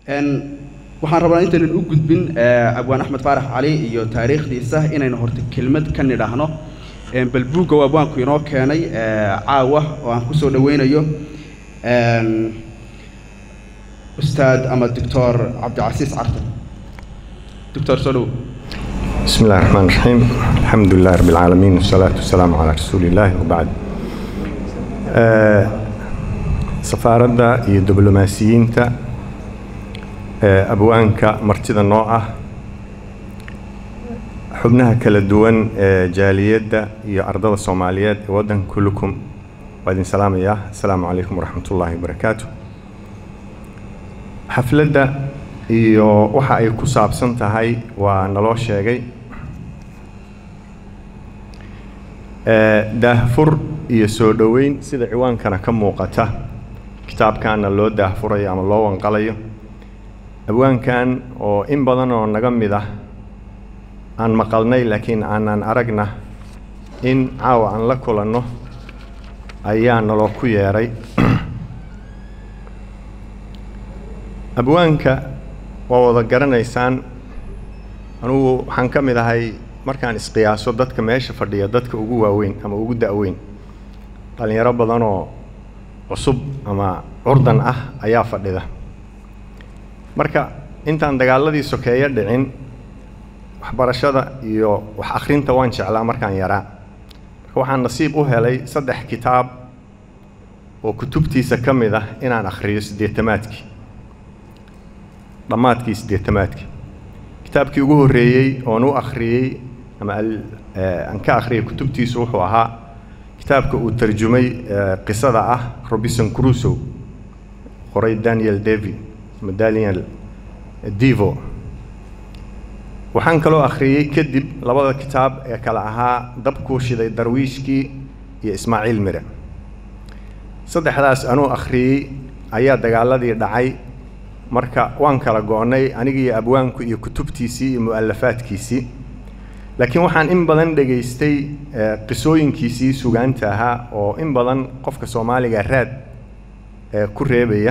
waxaan rabnaa intaynan u gudbin abwaan axmed faarax cali iyo taariikhdiisa inaynu horta kelmad ka nidhaahno bal buugga abwaanku inoo keenay caawa oo aan kusoo dhaweynayo ustaad ama doctor cabdicasiis cartan doctor soo dhow بسم الله الرحمن الرحيم الحمد لله رب العالمين والصلاة والسلام على رسول الله وبعد safaaradda iyo diblomaasiyiinta abwaanka martida noo ah xubnaha kala duwan ee jaaliyadda iyo ardada soomaaliyeed ee waddanka kullukum waa idin salaamayaa asalaamu calaykum waraxmat ullaahi wabarakaatu xafladda iyo waxa ay ku saabsan tahay waa naloo sheegay daahfur iyo soo dhoweyn sida ciwaankana ka muuqata kitaabkaana loo daahfurayo ama loo wanqalayo abwaankan oo in badan oo naga mid ah aan maqalnay laakiin aanan aragna in caawa aan la kulanno ayaa naloo ku yeedhay abwaanka waa wada garanaysaan anugu waxaan ka mid ahay markaan isqiyaaso dadka meesha fadhiya dadka ugu waaweyn ama ugu da-weyn dhallinyaro badanoo cusub ama curdan ah ayaa fadhida marka intaan dagaaladii sokeeyo dhicin waxbarashada iyo wax akhrinta waan jeclaa markaan yaraa marka waxaan nasiib u helay saddex kitaab oo kutubtiisa ka mid ah inaan akhriyo siddeetamaadkii dhammaadkii siddeetamaadkii kitaabkii ugu horreeyey oon u akhriyey ama aan ka akhriyay kutubtiisu wuxuu ahaa kitaabka uu tarjumay qisada ah robinson crusow qoray daniel davy ama daniel divo waxaan kaloo akhriyey kadib labada kitaab ee kale ahaa dabkuu shiday darwiishkii iyo ismaaciil mire saddexdaas anuu akhriyey ayaa dagaaladii dhacay marka waan kala go-nay anigiiyo abwaanku iyo kutubtiisii iyo mu'alafaadkiisii laakiin waxaan in badan dhegaystay qisooyinkiisii sugaanta ahaa oo in badan qofka soomaaliga raad ku reebaya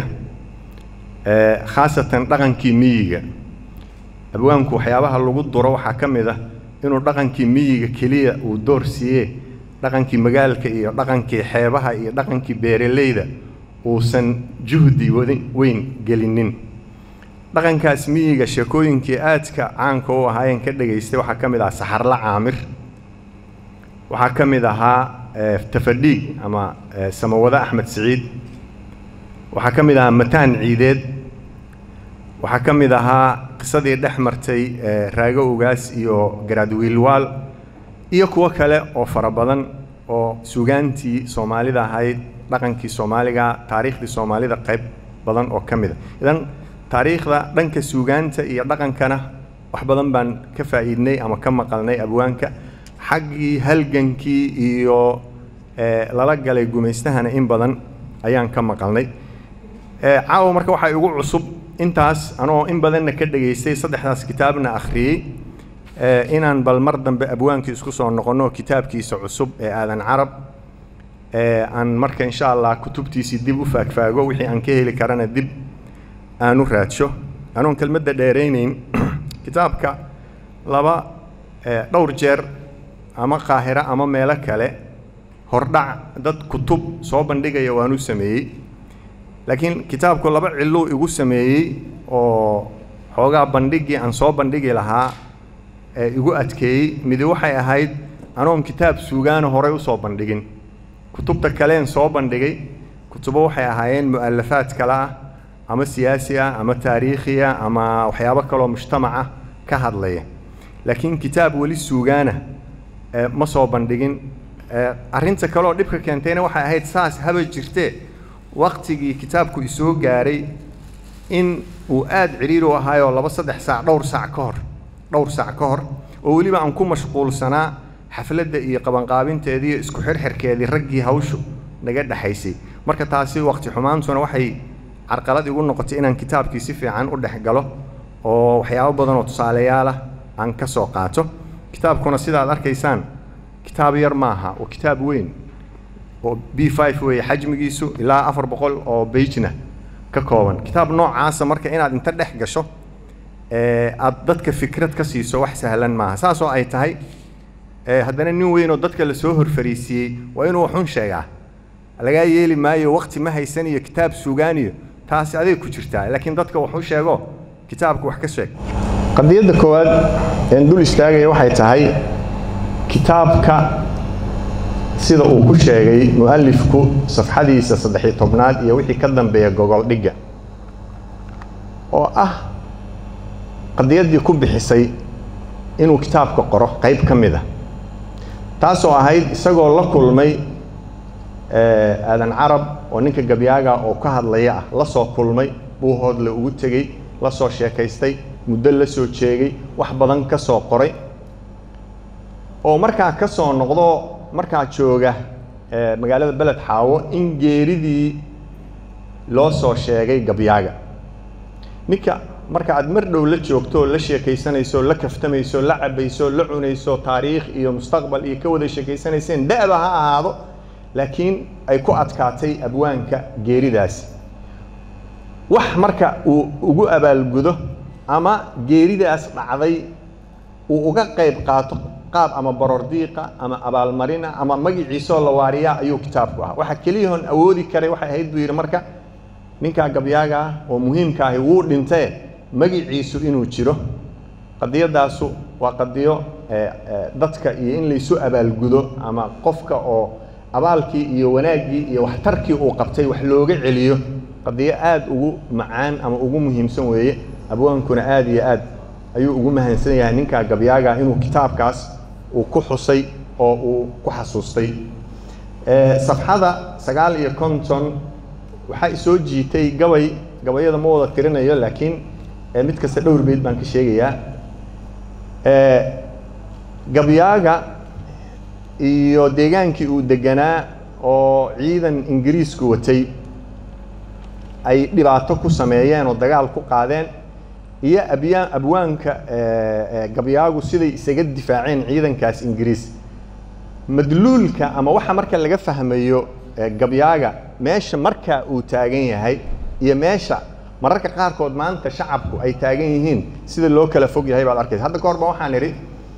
khaasatan dhaqankii miyiga abwaanku waxyaabaha lagu duro waxaa ka mid ah inuu dhaqankii miyiga keliya uu door siiye dhaqankii magaalka iyo dhaqankii xeebaha iyo dhaqankii beeraleyda uusan juhdi weyn gelinin dhaqankaas miyiga sheekooyinkii aadka caanka u ahaayeen ka dhegaystay waxaa ka mid ahaa saxarla caamir waxaa ka mid ahaa tafadhiig ama samawade axmed siciid waxaa ka mid ahaa mataan ciideed waxaa ka mid ahaa qisadii dhex martay raago ogaas iyo garaadwiilwaal iyo kuwo kale oo fara badan oo sugaantii soomaalida ahayd dhaqankii soomaaliga taariikhdii soomaalida qayb badan oo ka mid a idan taariikhda dhanka suugaanta iyo dhaqankana wax badan baan ka faa'iidnay ama ka maqalnay abwaanka xaggii halgankii iyo lala galay gumaystahana in badan ayaan ka maqalnay caawa marka waxaa igu cusub intaas anoo in badanna ka dhegaystay saddexdaas kitaabna akhriyey inaan bal mar dambe abwaankii isku soo noqonno kitaabkiisa cusub ee aadan carab aan marka insha allah kutubtiisii dib u faagfaago wixii aan ka heli karana dib aan u raadsho anoon kelmadda dheeraynayn kitaabka laba dhowr jeer ama qaahiro ama meelo kale hordhac dad kutub soo bandhigaya waan u sameeyey laakiin kitaabku laba cilluu igu sameeyey oo xoogaa bandhiggii aan soo bandhigi lahaa ee igu adkeeyey midi waxay ahayd anoon kitaab suugaana horey usoo bandhigin kutubta kaleen soo bandhigay kutubo waxay ahaayeen mu'alafaad kale ah ama siyaasi ah ama taariikhi ah ama waxyaabo kaloo mujtamaca ka hadlaya laakiin kitaab weli suugaana ma soo bandhigin arrinta kaleoo dhibka keentayna waxay ahayd saas haba jirtee waktigii kitaabku isoo gaaray in uu aada ciriiri u ahaayoo laba saddex saac dhowr saac ka hor dhowr saac ka hor oo weliba aan ku mashquulsanaa xafladda iyo qabanqaabinteedii iyo isku xirxirkeedii raggii hawshu naga dhexaysay marka taasi waqti xumaantuna waxay carqalad igu noqotay inaan kitaabkii si fiican u dhex galo oo waxyaabo badan oo tusaalayaal ah aan ka soo qaato kitaabkuna sidaad arkaysaan kitaab yar maaha waa kitaab weyn oo b five weeye xajmigiisu ilaa afar boqol oo beijna ka kooban kitaab noocaasa marka inaad inta dhex gasho aad dadka fikrad ka siiso wax sahlan maaha saasoo ay tahay haddana nin weynoo dadka lasoo horfariisiiyey waa inuu waxun sheegaa lagaa yeeli maayo wakti ma haysan iyo kitaab sugaaniyo taasi aday ku jirtaa laakiin dadka waxu sheego kitaabka wax ka sheeg qadiyadda koowaad een dul istaagaya waxay tahay kitaabka sida uu ku sheegay mu'alifku safxadiisa saddex-iyo tobnaad iyo wixii ka dambeeya gogol dhigga oo ah qadiyaddii ku bixisay inuu kitaabka qoro qayb ka mid a taasoo ahayd isagoo la kulmay aadan carab oo ninka gabyaaga oo ka hadlaya ah la soo kulmay buu hoodle ugu tegey la soo sheekaystay muddo la soo jeegay wax badan ka soo qoray oo markaa ka soo noqdo markaa jooga magaalada beled xaawo in geeridii loo soo sheegay gabyaaga ninka marka aad mar dhow la joogto la sheekaysanayso la kaftamayso la cabayso la cunayso taariikh iyo mustaqbal iyo ka wada sheekaysanayseen da'ba ha ahaado laakiin ay ku adkaatay abwaanka geeridaasi wax marka uu ugu abaalgudo ama geeridaas dhacday uu uga qayb qaato qaab ama borordiiqa ama abaalmarina ama magiciisoo la waariyaa ayuu kitaabku ahaa waxa keliyahoon awoodi karay waxay ahayd buu yidhi marka ninkaa gabyaaga ah oo muhiimka ahi wuu dhintee magiciisu inuu jiro qadiyadaasu waa qadiyo dadka iyo in laysu abaalgudo ama qofka oo abaalkii iyo wanaaggii iyo waxtarkii uu qabtay wax looga celiyo qadiyo aada ugu macaan ama ugu muhiimsan weeye abwaankuna aada iyo aad ayuu ugu mahansan yahay ninkaa gabyaaga inuu kitaabkaas uu ku xusay oo uu ku xasuustay safxada sagaal iyo konton waxaa isoo jiitay gabay gabayada ma wada tirinayo laakiin mid kasta dhowr beyd baan ka sheegayaa gabyaaga iyo deegaankii uu deganaa oo ciidan ingiriisku watay ay dhibaato ku sameeyeen oo dagaal ku qaadeen iyo abyaa abwaanka gabyaagu siday isaga difaaceen ciidankaas ingiriis madluulka ama waxa marka laga fahmayo gabyaaga meesha markaa uu taagan yahay iyo meesha mararka qaarkood maanta shacabku ay taagan yihiin sida loo kala fog yahay baad arkaysa hadda ka hor ba waxaan idhi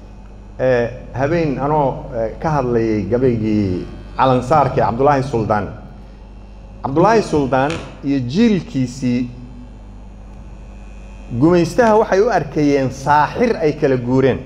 habeen anoo ka hadlayay gabaygii calansaarka ee cabdullaahi suldaan cabdullaahi suldaan iyo jiilkiisii gumaystaha waxay u arkayeen saaxir ay kala guureen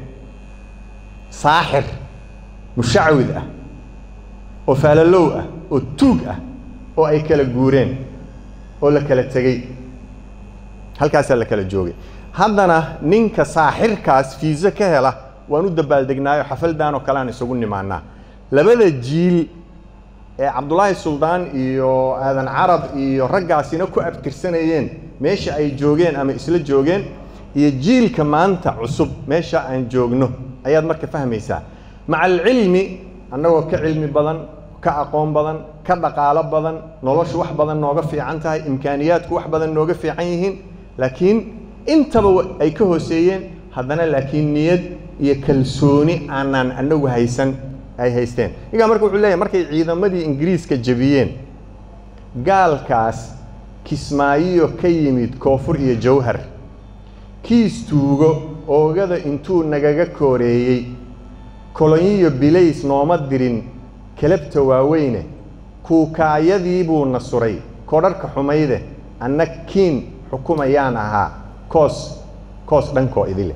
saaxir mushacwid ah oo faalalow ah oo tuug ah oo ay kala guureen oo la kala tegey halkaasaa la kala joogay haddana ninka saaxirkaas fiise ka hela waan u dabaaldegnaayo xafaldan oo kale aan isugu nimaanaa labada jiil ee cabdullaahi suldaan iyo aadan carab iyo raggaasina ku abtirsanayeen meesha ay joogeen ama isla joogeen iyo jiilka maanta cusub meesha aan joogno ayaad marka fahmaysaa maca alcilmi annagoo ka cilmi badan ka aqoon badan ka dhaqaalo badan noloshu wax badan nooga fiican tahay imkaaniyaadku wax badan nooga fiican yihiin laakiin intaba ay ka hooseeyeen haddana laakiin niyad iyo kalsooni aanaan anagu haysan ay haysteen ninkaa marka wuxuu leeyahy markay ciidamadii ingiriiska jebiyeen gaalkaas kismaayiyo ka yimid koonfur iyo jawhar kiis tuugo oogada intuu nagaga kooreeyey kolonyiyo bilays nooma dirin kelabta waaweyne kuukaayadii buu na suray kodharhka xumayde anna kiin xukumayaan ahaa koos koos dhankoo idile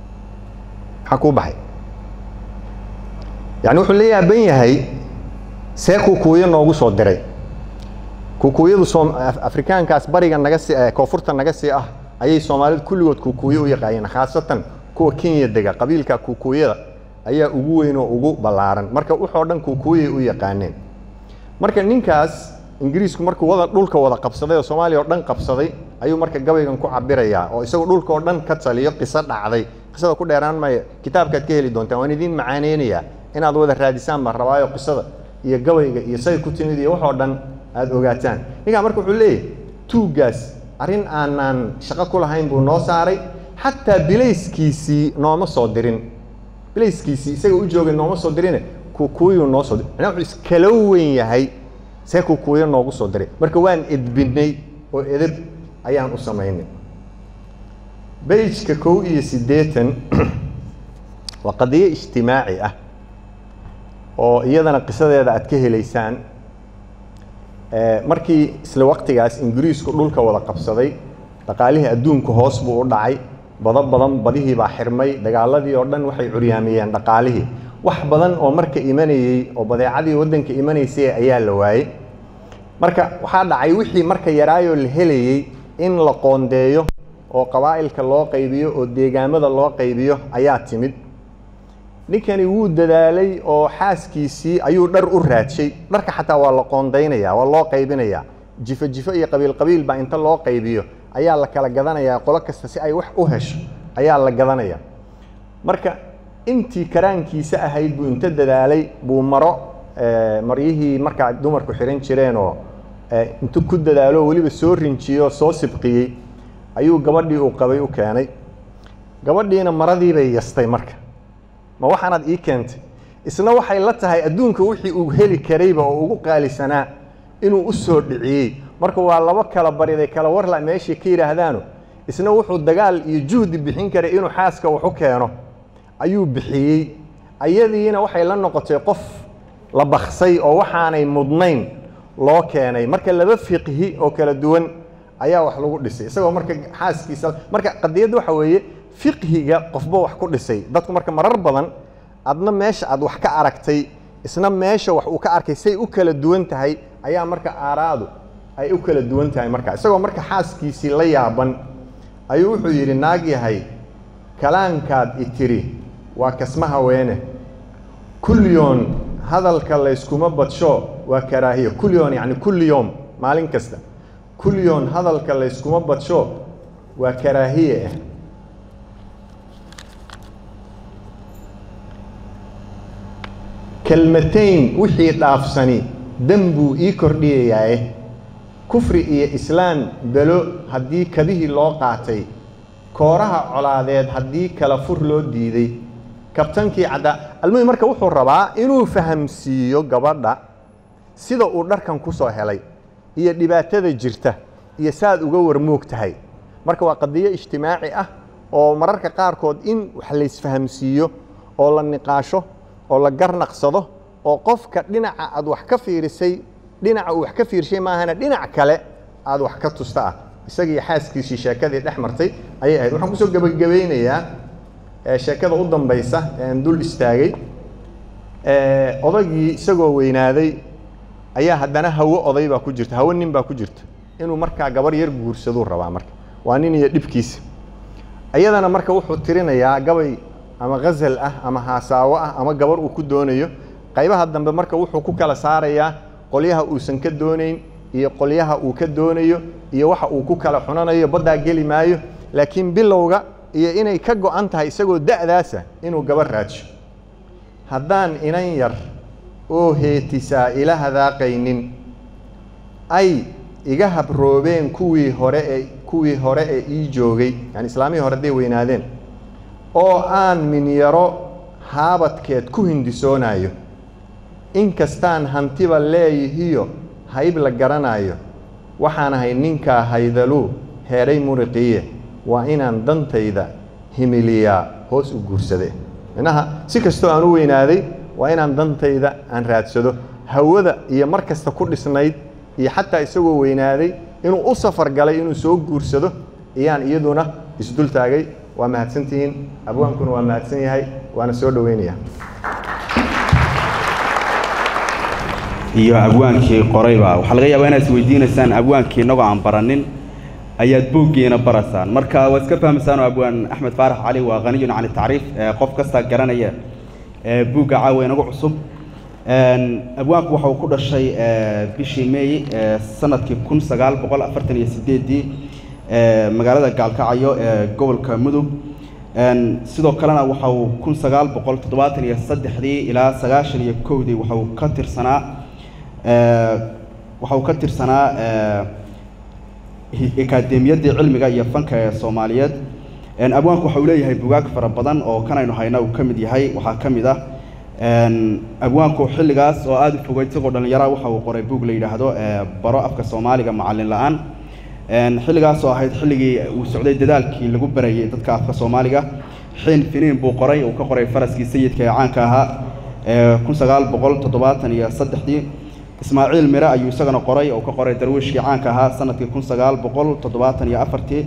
maxaa kuu baxay yacni wuxuu la yaaban yahay see kuukuuyo noogu soo diray kuukuuyadu soom afrikaankaas bariga naga sii koonfurta naga sii ah ayay soomaalidu kulligood kuukuuyo u yaqaayeen khaasatan kuwa kenya dega qabiilka kuukuuyada ayaa ugu weyn oo ugu ballaaran marka wuxoo dhan kuukuuyay u yaqaaneen marka ninkaas ingiriisku markuu wada dhulka wada qabsaday oo soomaaliya oo dhan qabsaday ayuu marka gabaygan ku cabirayaa oo isagoo dhulka oo dhan ka taliyo qiso dhacday qisada ku dheeraan maya kitaabkaad ka heli doontaan waan idiin macaaneynayaa inaad wada raadisaan baan rabaayo qisada iyo gabayga iyo say ku timid iyo waxoo dhan aada ogaataan ninkaa marka wuxuu leeyahy tuuggaas arrin aanaan shaqo ku lahayn buu noo saaray xataa bilayskiisii nooma soo dirin bilayskiisii isaga u joogay nooma soo dirine kuukuuyuu noo soo diray macnaha wuxuu iskala weyn yahay see kuukuuyo noogu soo diray marka waan edbinay oo edeb ayaan u samaynay bejka kow iyo siddeetan waa qadiyo ijtimaaci ah oo iyadana qisadeeda aad ka helaysaan markii isla waqtigaas ingiriisku dhulka wada qabsaday dhaqaalihii adduunka hoos buu u dhacay bado badan badihii baa xirmay dagaaladii oo dhan waxay curyaamiyeen dhaqaalihii wax badan oo marka imanayey oo badeecadii waddanka imanaysay ayaa la waayey marka waxaa dhacay wixii marka yaraayoo la helayey in la qoondeeyo oo qabaa'ilka loo qaybiyo oo deegaamada loo qaybiyo ayaa timid ninkani wuu dadaalay oo xaaskiisii ayuu dhar u raadshay dharka xataa waa la qoondaynaya waa loo qaybinayaa jifo jifo iyo qabiil qabiil baa inta loo qaybiyo ayaa la kala gadanayaa qolo kasta si ay wax u hesho ayaa la gadanaya marka intii karaankiisa ahayd buu inta dadaalay buu maro maryihii markaa dumarku xihan jireen oo intu ku dadaalo weliba soo rinjiyo soo sibqiyey ayuu gabadhii uu qabay u keenay gabadhiina maradii bay yastay marka ma waxaanaad ii keentay isna waxay la tahay adduunka wixii uu heli karayba oo ugu qaalisanaa inuu u soo dhiciyey marka waa labo kala bariday kala warla meeshay ka yidhaahdaano isna wuxuu dagaal iyo juhdi bixin karay inuu xaaska wax u keeno ayuu bixiyey ayadiina waxay la noqotay qof la baksay oo waxaanay mudnayn loo keenay marka laba fiqhi oo kala duwan ayaa wax lagu dhisay isagoo marka xaaskiisa marka qadiyadda waxa weeye fiqhiga qofba wax ku dhisay dadku marka marar badan adna meesha aad wax ka aragtay isna meesha wax uu ka arkay say u kala duwan tahay ayaa marka aaraadu ay u kala duwan tahay marka isagoo marka xaaskiisii la yaaban ayuu wuxuu yidhi naag yahay kalaankaad itiri waa kasma haweene kulliyoon hadalka layskuma badsho waa karaahiyo kulliyoon yacni kulli yoom maalin kasta kulliyoon hadalka layskuma badsho waa karaahiye ah kelmatayn wixii dhaafsani dan buu ii kordhiyayaaye kufri iyo islaan belo haddii kabihii loo qaatay kooraha colaadeed haddii kala fur loo diiday kabtankii caddaa almuhim marka wuxuu rabaa inuu fahamsiiyo gabadha sida uu dharkan ku soo helay iyo dhibaatada jirta iyo saaad uga warmoog tahay marka waa qadiyo ijtimaaci ah oo mararka qaarkood in wax laysfahamsiiyo oo la niqaasho oo la garnaqsado oo qofka dhinaca aad wax ka fiirisay dhinaca uu wax ka fiirshay maahana dhinac kale aad wax ka tusta ah isagii xaaskiisii sheekadii dhex martay ayay ahayd waxaan kusoo gebagabeynayaa sheekada u dambaysa ean dul istaagay odagii isagoo weynaaday ayaa haddana hawo oday baa ku jirta hawo nin baa ku jirta inuu markaa gabar yar guursaduu rabaa marka waa nin iyo dhibkiisa iyadana marka wuxuu tirinayaa gabay ama ghazal ah ama haasaawo ah ama gabar uu ku doonayo qaybaha dambe marka wuxuu ku kala saarayaa qolyaha uusan ka doonayn iyo qolyaha uu ka doonayo iyo waxa uu ku kala xunanayo baddaa geli maayo laakiin bilowga iyo inay ka go-an tahay isagoo da'daasa inuu gabar raadsho haddaan inan yar oo heetisaa ila hadaaqaynin ay iga habroobeen kuwii hore ee kuwii hore ee ii joogay yani islaamihii hore hadday weynaadeen oo aan minyaro haabadkeed ku hindisoonayo inkastaan hantiba leeyihiyo hayb la garanayo waxaan ahay ninkaa haydaluu heedhay muriqiye waa inaan dantayda himiliyaa hoos u guursade minaha si kastoo aan u weynaaday waa inaan dantayda aan raadsado hawada iyo mar kasta ku dhisnayd iyo xataa isagoo weynaaday inuu u safar galay inuu soo guursado iyaan iyaduna isdul taagay waa mahadsantihiin abwaankuna waa mahadsan yahay waana soo dhoweynaya iyo abwaankii qorayba waxaa laga yaabaa inaad isweydiinaysaan abwaankii innagoo aan baranin ayaad buuggiina baraysaan marka waa iska fahmaysaan oo abwaan axmed faarax cali waa haniyun can tacriif qof kasta garanaya buugga caawa inagu cusub abwaanku waxa uu ku dhashay bishii meey sanadkii kun sagaal boqol afartan iyo sideeddii magaalada gaalkacyo ee gobolka mudug sidoo kalena waxa uu kun sagaal boqol toddobaatan iyo saddexdii ilaa sagaashan iyo kowdii waxa uu ka tirsanaa waxa uu ka tirsanaa akaademiyaddii cilmiga iyo fanka ee soomaaliyeed abwaanku waxa uu leeyahay bugaag fara badan oo kanaynu hayna uu ka mid yahay waxaa ka mid ah abwaanku xilligaas oo aada u fogay isagoo dhallinyara waxa uu qoray buug la yidhaahdo baro afka soomaaliga macallin la-aan xilligaas oo ahayd xilligii uu socday dadaalkii lagu barayay dadka afka soomaaliga xiin finiin buu qoray uu ka qoray faraskii sayidka ee caanka ahaa kun sagaal boqol toddobaatan iyo saddexdii ismaaciil mire ayuu isagana qoray oo ka qoray darwiishkii caanka ahaa sanadkii kun sagaal boqol toddobaatan iyo afartii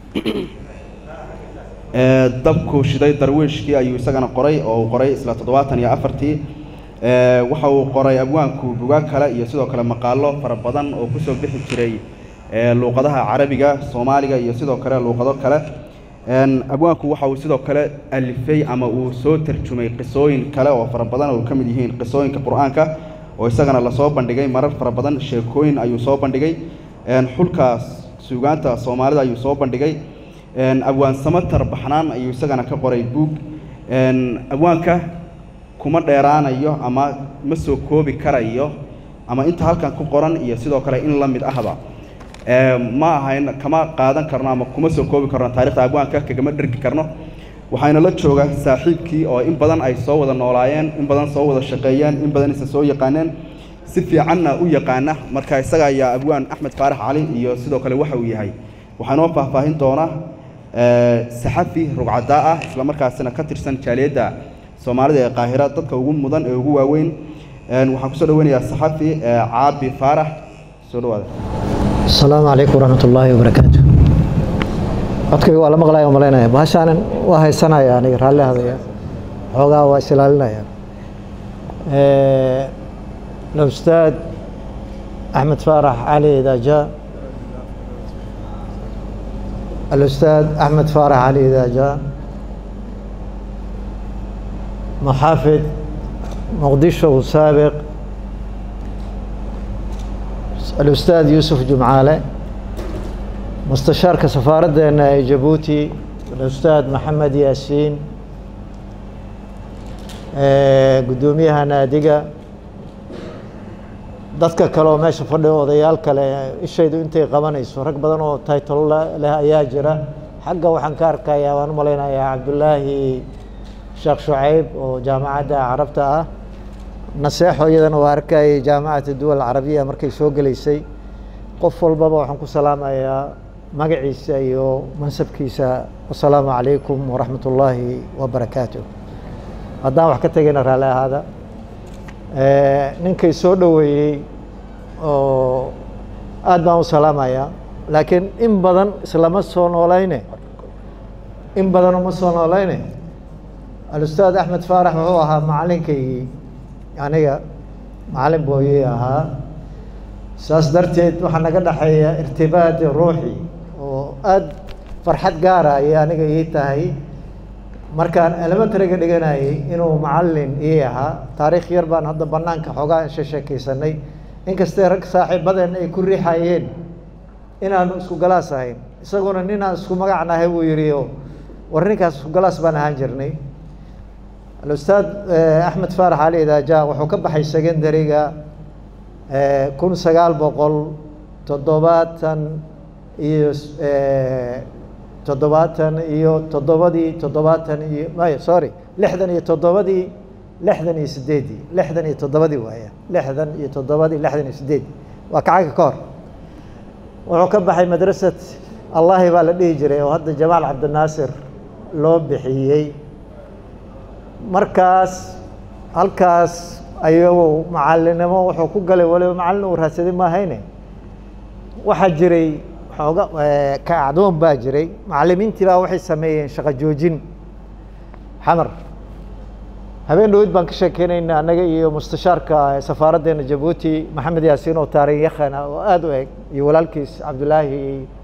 dabku shiday darwiishkii ayuu isagana qoray oo uu qoray isla toddobaatan iyo afartii waxa uu qoray abwaanku bugaag kale iyo sidoo kale maqaalo fara badan oo kusoo bixi jiray luuqadaha carabiga soomaaliga iyo sidoo kale luuqado kale abwaanku waxa uu sidoo kale alifay ama uu soo tarjumay qisooyin kale oo fara badan oo ka mid yihiin qisooyinka qur-aanka oo isagana lasoo bandhigay marar fara badan sheekooyin ayuu soo bandhigay xulkaas suugaanta soomaalida ayuu soo bandhigay abwaan samatar baxnaan ayuu isagana ka qoray buug abwaanka kuma dheeraanayo ama ma soo koobi karayo ama inta halkan ku qoran iyo sidoo kale in la mid ahba ma ahayn kama qaadan karno ama kuma soo koobi karno taarikhda abwaanka kagama dhergi karno waxayna la jooga saaxiibkii oo in badan ay soo wada noolaayeen in badan soo wada shaqeeyeen in badan isa soo yaqaaneen si fiicanna u yaqaana marka isaga ayaa abwaan axmed faarax cali iyo sidoo kale waxa uu yahay waxaa noo faahfaahin doona saxafi rugcadaa ah isla markaasina ka tirsan jaaliyadda soomaalida ee qaahira dadka ugu mudan ee ugu waaweyn waxaan kusoo dhaweynayaa saxafi caabi faarax soo dhawaada asalaamu calaykum waraxmat ullaahi wabarakaatu codkayga waa la maqlaya o malaynaya bahashaanan waa haysanaya aniga raalli hadaya xoogaa waa is ilaalinaya الاستاذ أحمد فارح علي إذا جاء الأستاذ أحمد فارح علي إذا جاء محافظ مقدشو سابق الأستاذ يوسف جمعالة مستشار كسفارة جيبوتي الأستاذ محمد ياسين قدوميها نادقة dadka kale oo meesha fadhiya odayaal kale ishaydu intay qabanayso rag badan oo taytalo leh ayaa jira xagga waxaan ka arkayaa waan u malaynayaa cabdullaahi sheekh shucayb oo jaamacadda carabta ah naseexo iyadana waa arkayay jaamacata duwal carabiya markay soo gelaysay qof walbaba waxaan ku salaamayaa magaciisa iyo mansabkiisa wasalaamu calaykum waraxmat ullaahi wabarakaatu haddaan wax ka tegayna raalli ahaada ninkay soo dhoweeyey oo aad baan u salaamayaa laakiin in badan islama soo noolayne in badan uma soo noolayne alustaad axmed faarax wuxuu ahaa macalinkaygii aniga macalin booyey ahaa saas darteed waxaa naga dhexeeya irtibaadi ruuxi oo aad farxad gaara ayay aniga ii tahay markaan elementariga dhiganayay inuu macalin ii ahaa taariikh yar baan hadda banaanka xoogaa shesheekeysanay inkastee rag saaxiibadeen ay ku riixayeen inaanu isku galaas ahayn isaguna ninaan isku magac nahay buu yidhi oo war ninkaas isku galaas baan ahaan jirnay alustaad axmed faarax cali idaaja wuxuu ka baxay secondariga kun sagaal boqol toddobaatan iyo toddobaatan iyo toddobadii toddobaatan iyo may sorry lixdan iyo toddobadii lixdan iyo sideeddii lixdan iyo toddobadii waaya lixdan iyo toddobadii lixdan iyo sideeddii waa kacaga ka hor wuxuu ka baxay madrasad allahi baa la dhihi jiray oo hadda jamaal cabdinaasir loo bixiyey markaas halkaas ayagu macalinimo wuxuu ku galay waliba macallin uu raadsaday maahayne waxaa jiray xooga kacdoon baa jiray macalimiintii baa waxay sameeyeen shaqo joojin xamar habeen dhaweyd baan ka sheekeynayna annaga iyo mustashaarka safaaraddeena jabuuti maxamed yaasiin oo taariin yakhana oo aada u eg iyo walaalkiis cabdulaahi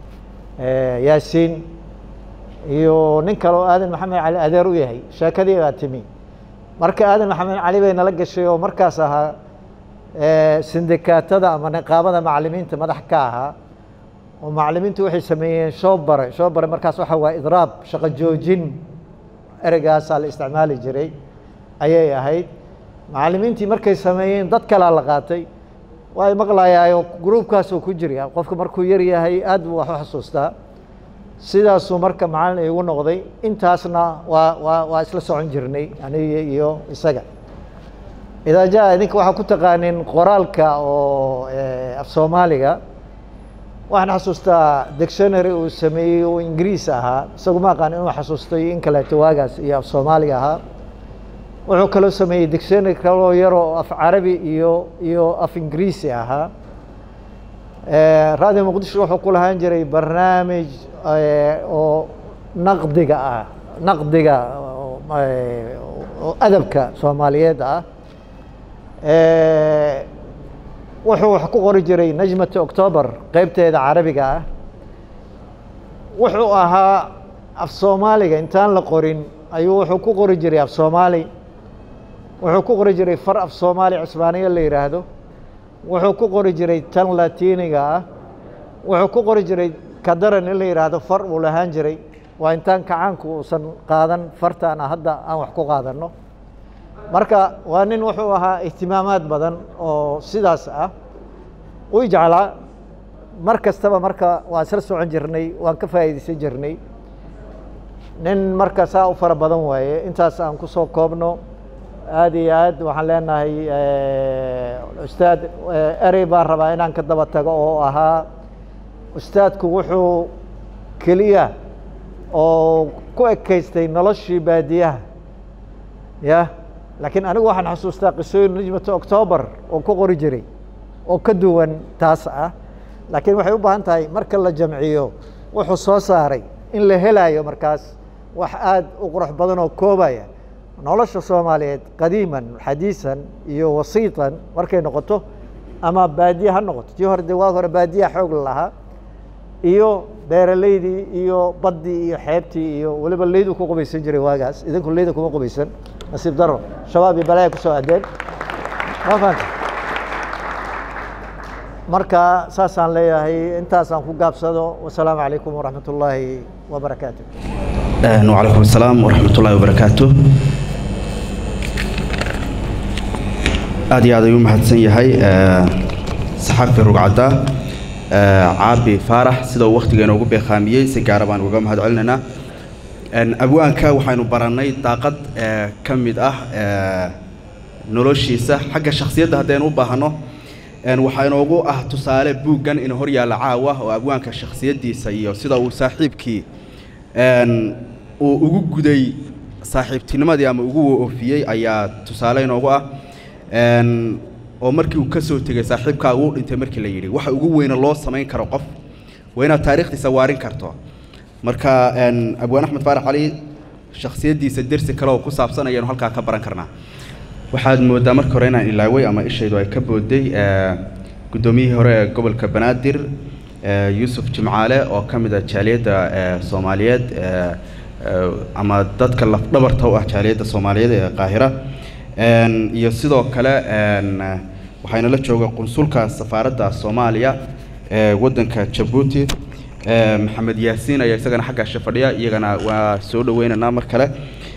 yaasiin iyo nin kale oo aadan maxamed cali adeer u yahay sheekadii baa timi marka aadan maxamed cali bay nala gashay oo markaas ahaa sindikaatada ama niqaabada macalimiinta madax ka ahaa oo macalimiintu waxay sameeyeen shoobare shoobare markaas waxa waa idraab shaqo joojin ereygaasaa la isticmaali jiray ayay ahayd macalimiintii markay sameeyeen dad kalaa la qaatay waa y maqlayaayo gruubkaasoo ku jirya qofka markuu yar yahay aad buu wax u xasuustaa sidaasuu marka macalin igu noqday intaasna waa waa waa isla socon jirnay aniga iyo isaga idaa jaa idinka waxaa ku taqaanin qoraalka oo af soomaaliga waxaan xasuustaa dictionary uu sameeyey oo ingiriis ahaa isagu ma aqaan inuu xasuustay in kaleeto waagaas iyo af soomaaliga ahaa wuxuu kaloo sameeyey dictionary kaloo yaroo af carabi iyo iyo af ingiriisi ahaa radio muqdisho wuxuu ku lahaan jiray barnaamij oo naqdiga ah naqdiga oo adabka soomaaliyeed ah wuxuu wax ku qori jiray najmata october qeybteeda carabiga ah wuxuu ahaa af soomaaliga intaan la qorin ayuu wuxuu ku qori jiray af soomaali wuxuu ku qori jiray far af soomaali cisbaaniya la yidhaahdo wuxuu ku qori jiray tan latiniga ah wuxuu ku qori jiray kadaran in la yidhaahdo far uu lahaan jiray waa intaan kacaanku uusan qaadan fartaana hadda aan wax ku qaadanno marka waa nin wuxuu ahaa ihtimaamaad badan oo sidaas ah u jeclaa mar kastaba marka waan isla socon jirnay waan ka faa'iidaysan jirnay nin marka saa u fara badan waaye intaas aan ku soo koobno aad iyo aad waxaan leenahay ustaad erey baan rabaa inaan ka daba tago oo ahaa ustaadku wuxuu keliya oo ku ekaystay noloshii baadiyaha ya laakiin anigu waxaan xasuustaa qisooyin najmata october oo ku qori jiray oo ka duwan taas ah laakiin waxay u baahan tahay marka la jamciyo wuxuu soo saaray in la helayo markaas wax aad u qurux badan oo koobaya nolosha soomaaliyeed qadiiman xadiisan iyo wasiitan markay noqoto ama baadiye ha noqoto tii hore de waa hore baadiyaha xoog la lahaa iyo beeraleydii iyo baddii iyo xeebtii iyo weliba leydu ku qubaysan jiray waagaas idinku leyda kuma qubaysan nasiib daro shabaab iyo balaya kusoo addeen ma fahanta marka saasaan leeyahay intaasaan ku gaabsado wasalaamu calaykum waraxmat ullaahi wabarakaatu وعليكم السلام ورحمة الله وبركاته aad iyo aad ayuu mahadsan yahay saxaafi rugcadda caabi faarax sida uu wakhtigeena ugu beeqaamiyey si gaara baan uga mahad celinaynaa abwaanka waxaynu barannay daaqad ka mid ah noloshiisa xagga shakhsiyadda haddaynu u baahno waxaa inoogu ah tusaale buuggan in hor yaalla caawa oo abwaanka shakhsiyaddiisa iyo sida uu saaxiibkii uu ugu guday saaxiibtinimadii ama ugu oofiyey ayaa tusaale inoogu ah oo markii uu ka soo tegey saaxiibkaa uu dhintay markii la yidhi waxa ugu weyna loo samayn karo qof waa inaad taariikhdiisa waarin karto marka abwaan axmed faarax cali shakhsiyaddiisa dersi kale oo ku saabsan ayaanu halkaa ka baran karnaa waxaad mooddaa marka hore inaan ilaaway ama ishaydu ay ka booday guddoomiyihii hore ee gobolka banaadir yuusuf jimcaale oo ka mid ah jaaliyadda soomaaliyeed ama dadka lafdhabarta u ah jaaliyadda soomaaliyeed ee qaahira iyo sidoo kale waxayna la jooga qunsulka safaaradda soomaaliya ee waddanka jabuuti maxamed yaasiin ayaa isagana xaggaasha fadhiya iyagana waa soo dhaweynaynaa mar kale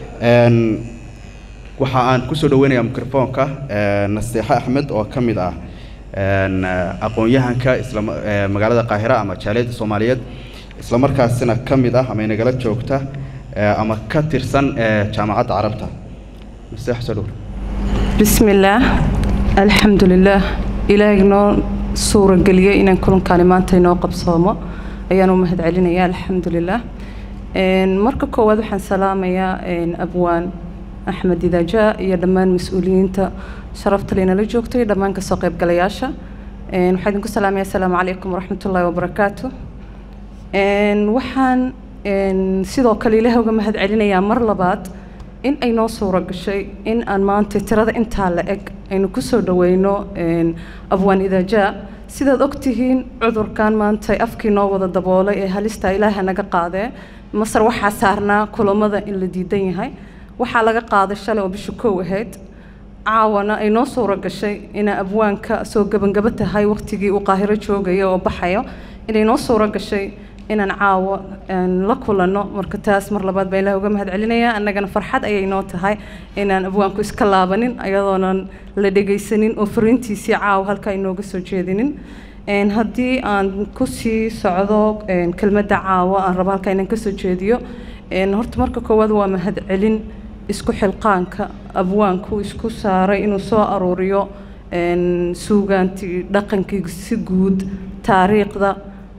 waxa aan kusoo dhaweynayaa microfoonka naseexo axmed oo ka mid ah aqoon-yahanka isla magaalada qaahira ama jaaliyadda soomaaliyeed isla markaasina ka mid ah ama inagala joogta ama ka tirsan jaamacadda carabta naseexo soo dhawo بسم الله الحمد لله إلهي نو سورة قلية إن كلن كلمات نو قبصومة أيانو مهد علينا يا الحمد لله إن مركا كواد وحن سلامة يا إن أبوان أحمد إذا جاء يا دمان مسؤولين تا شرفت لنا لجوكتو يا دمان كسوقيب قلياشة إن وحيدنكو سلام يا السلام عليكم ورحمة الله وبركاته إن وحن إن سيدو كليلة وقا مهد علينا يا مرلبات in ay noo suuro gashay in aan maanta tirada intaa la eg aynu ku soo dhaweyno abwaan idaajaa sidaad ogtihiin cudurkan maanta afkii noo wada daboolay ee halista ilaaha naga qaadee masar waxaa saarnaa kulamada in la diidan yahay waxaa laga qaaday shalay oo bisha kow ahayd caawana ay noo suuro gashay inaa abwaanka soo gebangaba tahay waqtigii uu qaahiro joogaya oo baxayo inay noo suuro gashay inaan caawo la kulanno marka taas mar labaad baan ilaah uga mahad celinayaa annagana farxad ayay noo tahay inaan abwaanku iska laabanin ayadoonan la dhegaysanin oo fariintiisii caawo halkaa inooga soo jeedinin haddii aan kusii socdo kelmadda caawo aan rabo halkaa inaan kasoo jeediyo horta marka koowaad waa mahad celin isku xilqaanka abwaanku isku saaray inuu soo aruuriyo suugaantii dhaqankii si guud taariikhda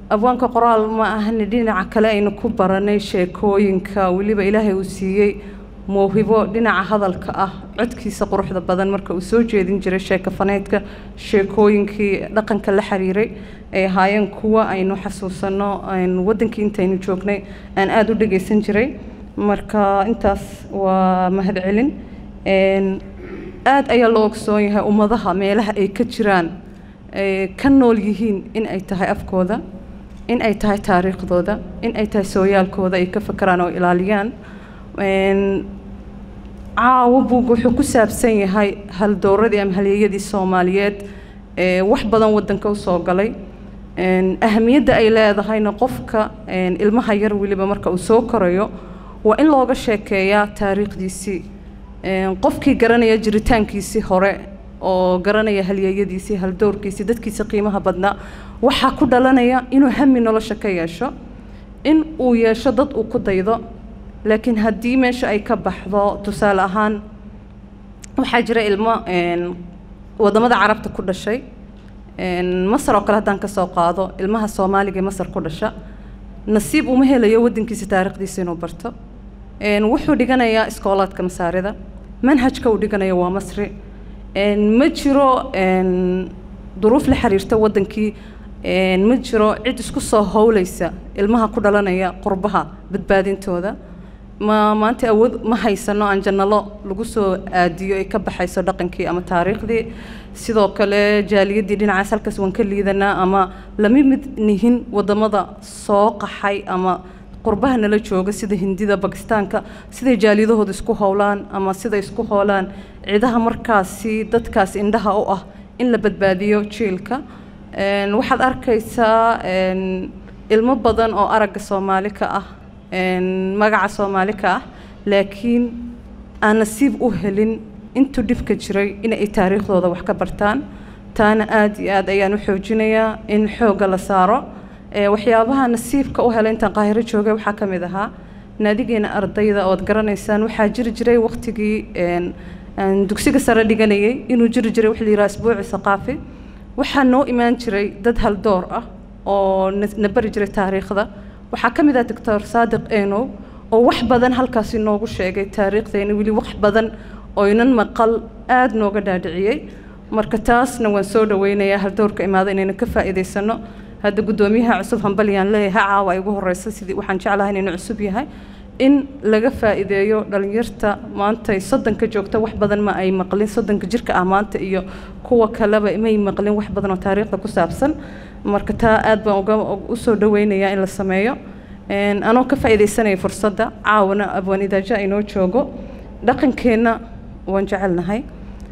abwaanka qoraal ma ahani dhinaca kale aynu ku baranay sheekooyinka weliba ilaahay uu siiyey mawhibo dhinaca hadalka ah codkiisa quruxda badan marka uu soo jeedin jiray sheeko faneedka sheekooyinkii dhaqanka la xiriiray ay ahaayeen kuwa aynu xasuusanno wadankii intaynu joognay aan aada u dhegeysan jiray marka intaas waa mahadcelin aada ayaa loo ogsoon yahay ummadaha meelaha ay ka jiraan ka nool yihiin in ay tahay afkooda in ay tahay taariikhdooda in ay tahay sooyaalkooda ay ka fakeraan oo ilaaliyaan caawo buug wuxuu ku saabsan yahay haldowradii ama halyeeyadii soomaaliyeed ee wax badan wadanka usoo galay ahamiyadda ay leedahayna qofka ilmaha yar weliba marka uu soo korayo waa in looga sheekeeyaa taariikhdiisii qofkii garanaya jiritaankiisii hore oo garanaya halyeeyadiisii haldowrkiisii dadkiisa qiimaha badnaa waxaa ku dhalanaya inuu hami nolosha ka yeesho in uu yeesho dad uu ku daydo laakiin haddii meesha ay ka baxdo tusaale ahaan waxaa jira ilmo wadamada carabta ku dhashay masar oo kale haddaan kasoo qaado ilmaha soomaaliga ee masar ku dhasha nasiib uma helayo wadankiisa taariikhdiisa inuu barto wuxuu dhiganayaa iskoolaadka masaarida manhajka uu dhiganayo waa masri ma jiro duruuf la xiriirta wadankii ma jiro cid isku soo howleysa ilmaha ku dhalanaya qurbaha badbaadintooda ma maanta awood ma haysano aan jannalo lagu soo aadiyo ay ka baxayso dhaqankii ama taariikhdii sidoo kale jaaliyadii dhinacaas halkaas waan ka liidanaa ama lama mid nihin wadamada soo qaxay ama qurbaha nala jooga sida hindida bakistaanka siday jaaliyadahooda isku howlaan ama siday isku howlaan cidaha markaasi dadkaas indhaha u ah in la badbaadiyo jiilka waxaad arkaysaa ilmo badan oo aragga soomaali ka ah magaca soomaali ka ah laakiin aan nasiib u helin intuu dhibka jiray inay taariikhdooda wax ka bartaan taana aada iyo aad ayaan u xoojinayaa in xoogga la saaro waxyaabaha nasiibka u helay intaan qaahiro joogay waxaa ka mid ahaa naadigeena ardayda ood garanaysaan waxaa jiri jiray waqtigii dugsiga sare dhiganayay inuu jiri jiray wax la yidhaha isbuuci saqaafi waxaa noo imaan jiray dad haldoor ah oo na bari jiray taariikhda waxaa ka mid ah doctor saadiq enow oo wax badan halkaasi noogu sheegay taariikhdeena weli wax badan oynan maqal aada nooga dhaadhiciyey marka taasna waan soo dhaweynayaa haldoorka imaada inaynu ka faa'iidaysano hadda guddoomiyaha cusub hambalyaan leeyahay caawa ay ugu horeysa sidii waxaan jeclahay inaynu cusub yahay in laga faa'iideeyo dhalinyarta maanta soddonka joogta wax badan ma ay maqlin soddonka jirka ah maanta iyo kuwa kaleba may maqlin wax badan oo taariikhda ku saabsan marka taa aad baan uga usoo dhaweynayaa in la sameeyo anoo ka faa'iidaysanaya fursadda caawana abwaan idaaja inoo joogo dhaqankeenna waan jecelnahay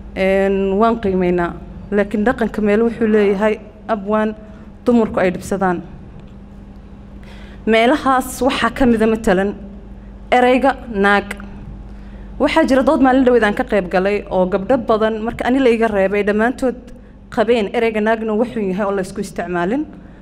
waan qiimeynaa laakiin dhaqanka meel wuxuu leeyahay abwaan dumarku ay dhibsadaan meelahaas waxaa ka mida matalan ereyga naag waxaa jira dood maalin dhaweed aan ka qayb galay oo gabdho badan marka ani la iga reebay dhammaantood qabeen ereyga naagna wuxuu yahay oo la isku isticmaalin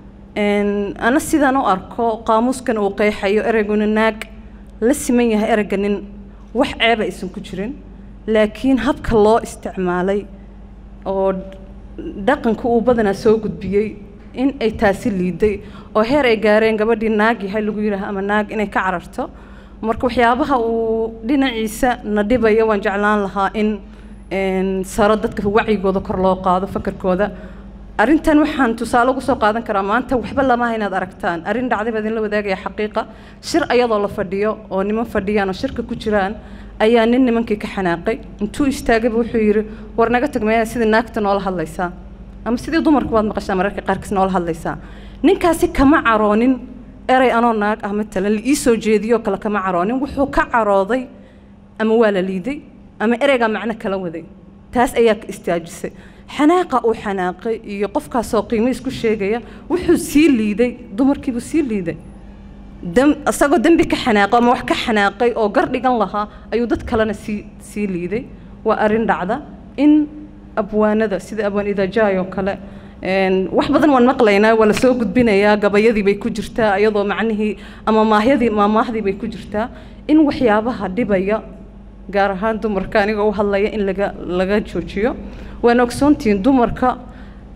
ana sidaan u arko qaamuuskan uu qeexayo ereyguna naag la siman yahay ereyga nin wax ceeba aysan ku jirin laakiin habka loo isticmaalay oo dhaqanka uu badanaa soo gudbiyey in ay taasi liiday oo heer ay gaareen gabadhii naag yahay lagu yidhaaha ama naag inay ka cararto marka waxyaabaha uu dhinaciisa na dhibaya waan jeclaan lahaa in saro dadka wacyigooda kor loo qaado fakarkooda arrintan waxaan tusaale ugu soo qaadan karaa maanta waxba lamaha inaad aragtaan arrin dhacday baa idinla wadaagaya xaqiiqa shir ayadoo la fadhiyo oo niman fadhiyaan oo shirka ku jiraan ayaa nin nimankii ka xanaaqay intuu istaagayba wuxuu yidhi war naga tag meeyaa sidii naagta noola hadlaysaa ama sidii dumarku waad maqashaa mararka qaarkiis noola hadlaysaa ninkaasi kama caroonin erey anoo naag ah matalan la ii soo jeediyoo kale kama caroonin wuxuu ka carooday ama waa la liiday ama ereygaa macno kala waday taas ayaa ka istaajisay xanaaqa uu xanaaqay iyo qofkaasoo qiimo isku sheegaya wuxuu sii liiday dumarkiibuu sii liiday isagoo dembi ka xanaaqo ama wax ka xanaaqay oo gar dhigan lahaa ayuu dad kalena sii sii liiday waa arrin dhacda in abwaanada sida abwaan idaajaay oo kale wax badan waan maqlaynaa waa la soo gudbinayaa gabayadii bay ku jirtaa iyadoo macnihii ama maahyadii maamaahdii bay ku jirtaa in waxyaabaha dhibaya gaar ahaan dumarka aniga u hadlaya in laga laga joojiyo waana ogsoontihiin dumarka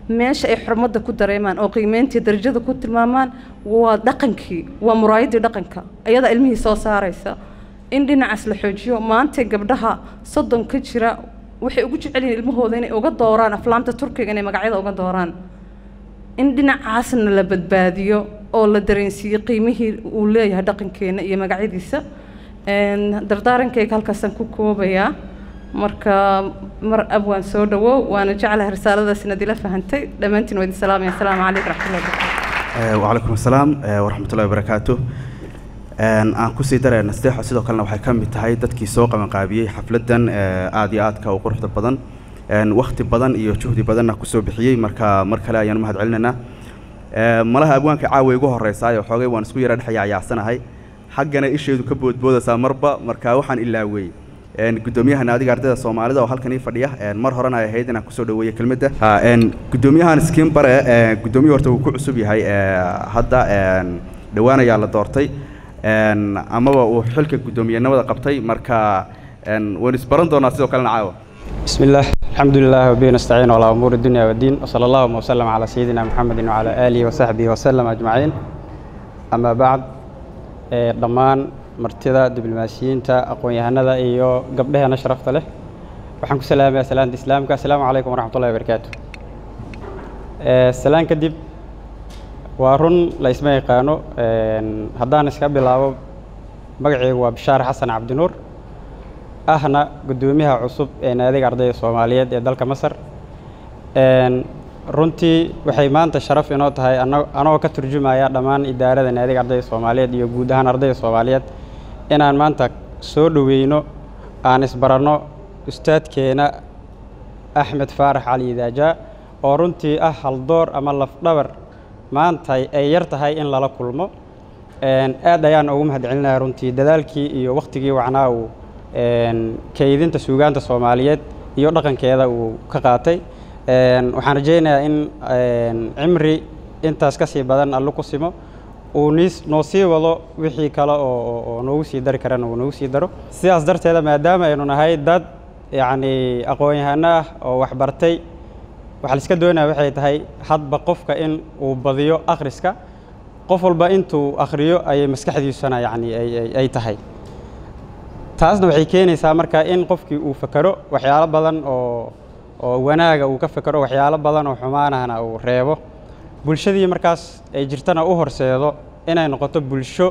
meesha ay xurmadda ku dareemaan oo qiimeyntii darajada ku tilmaamaan waa dhaqankii waa muraayaddii dhaqanka ayadaa ilmihii soo saaraysa in dhinacaas la xoojiyo maanta gabdhaha soddon ka jira waxay ugu jecel yihiin ilmahooda inay uga dooraan aflaamta turkiga inay magacyada uga dooraan in dhinacaasna la badbaadiyo oo la dareensiiyo qiimihii uu leeyahay dhaqankeena iyo magacyadiisa dardaarankayga halkaasaan ku koobayaa marka mar abwaan soo dhawow waana jeclahay risaaladaas inaad ila fahantay dhammaantiin waa idin salaamaya asalaamu calaykum raxmatullahi wabarakatu wacalaykum asalaam waraxmatullahi wabarakaatu aan kusii daraya nasteexo sidoo kalena waxay ka mid tahay dadkii soo qabanqaabiyey xafladdan aada iyo aadka u quruxda badan wakti badan iyo juhdi badanna kusoo bixiyey marka mar kale ayaan u mahad celinaynaa malaha abwaanka caawa igu horreysaayo xoogay waan isku yara dhexaya cayaacsanahay xaggana isheedu ka boodboodaysaa marba marka waxaan ilaawey gudoomiyahan adiga ardayda soomaalida oo halkan ii fadhiya mar horena ay ahayd inaan kusoo dhaweeyo kelmadda gudoomiyahan skiin bare guddoomiye horta wuu ku cusub yahay hadda dhowaan ayaa la doortay amaba uu xilka guddoomiyenimada qabtay marka waynu isbaran doonaa sidoo kalena caawa بسم الله الحمد لله وبه نستعين على أمور الدنيا والدين وصلى الله وسلم على سيدنا محمد وعلى آله وصحبه وسلم أجمعين أما بعد ضمان martida diblomaasiyiinta aqoon-yahanada iyo gabdhaheena sharafta leh waxaan ku salaamayaa salaanta islaamka assalaamu calaykum waraxmatullahi wabarakaatu salaan kadib waa run la isma yaqaano haddaan iska bilaabo magaceygu waa bishaar xasan cabdinuur ahna guddoomiyaha cusub ee naadiga ardayda soomaaliyeed ee dalka masar runtii waxay maanta sharaf inoo tahay anagoo ka turjumaya dhammaan idaarada naadiga ardayda soomaaliyeed iyo guud ahaan ardayda soomaaliyeed inaan maanta soo dhoweyno aan isbaranno ustaadkeena axmed faarax cali idaajaa oo runtii ah haldoor ama lafdhabar maanta ay yar tahay in lala kulmo aad ayaan ugu mahad celinaya runtii dadaalkii iyo wakhtigii wacnaa uu kaydinta suugaanta soomaaliyeed iyo dhaqankeeda uu ka qaatay waxaan rajaynayaa in cimri intaas ka sii badan allo ku simo uu niis noo sii wado wixii kale oo oo noogu sii dari karana uu noogu sii daro sidaas darteeda maadaama aynu nahay dad yacni aqoon-yahano ah oo waxbartay waxaa la iska doonaya waxay tahay hadba qofka in uu badiyo akhriska qof walba intuu akhriyo ayay maskaxdiisuna yacni ay ay tahay taasna waxay keenaysaa marka in qofkii uu fekero waxyaalo badan oo oo wanaaga uu ka fekero waxyaalo badan oo xumaanahna uu reebo bulshadii markaas ay jirtana u horseedo inay noqoto bulsho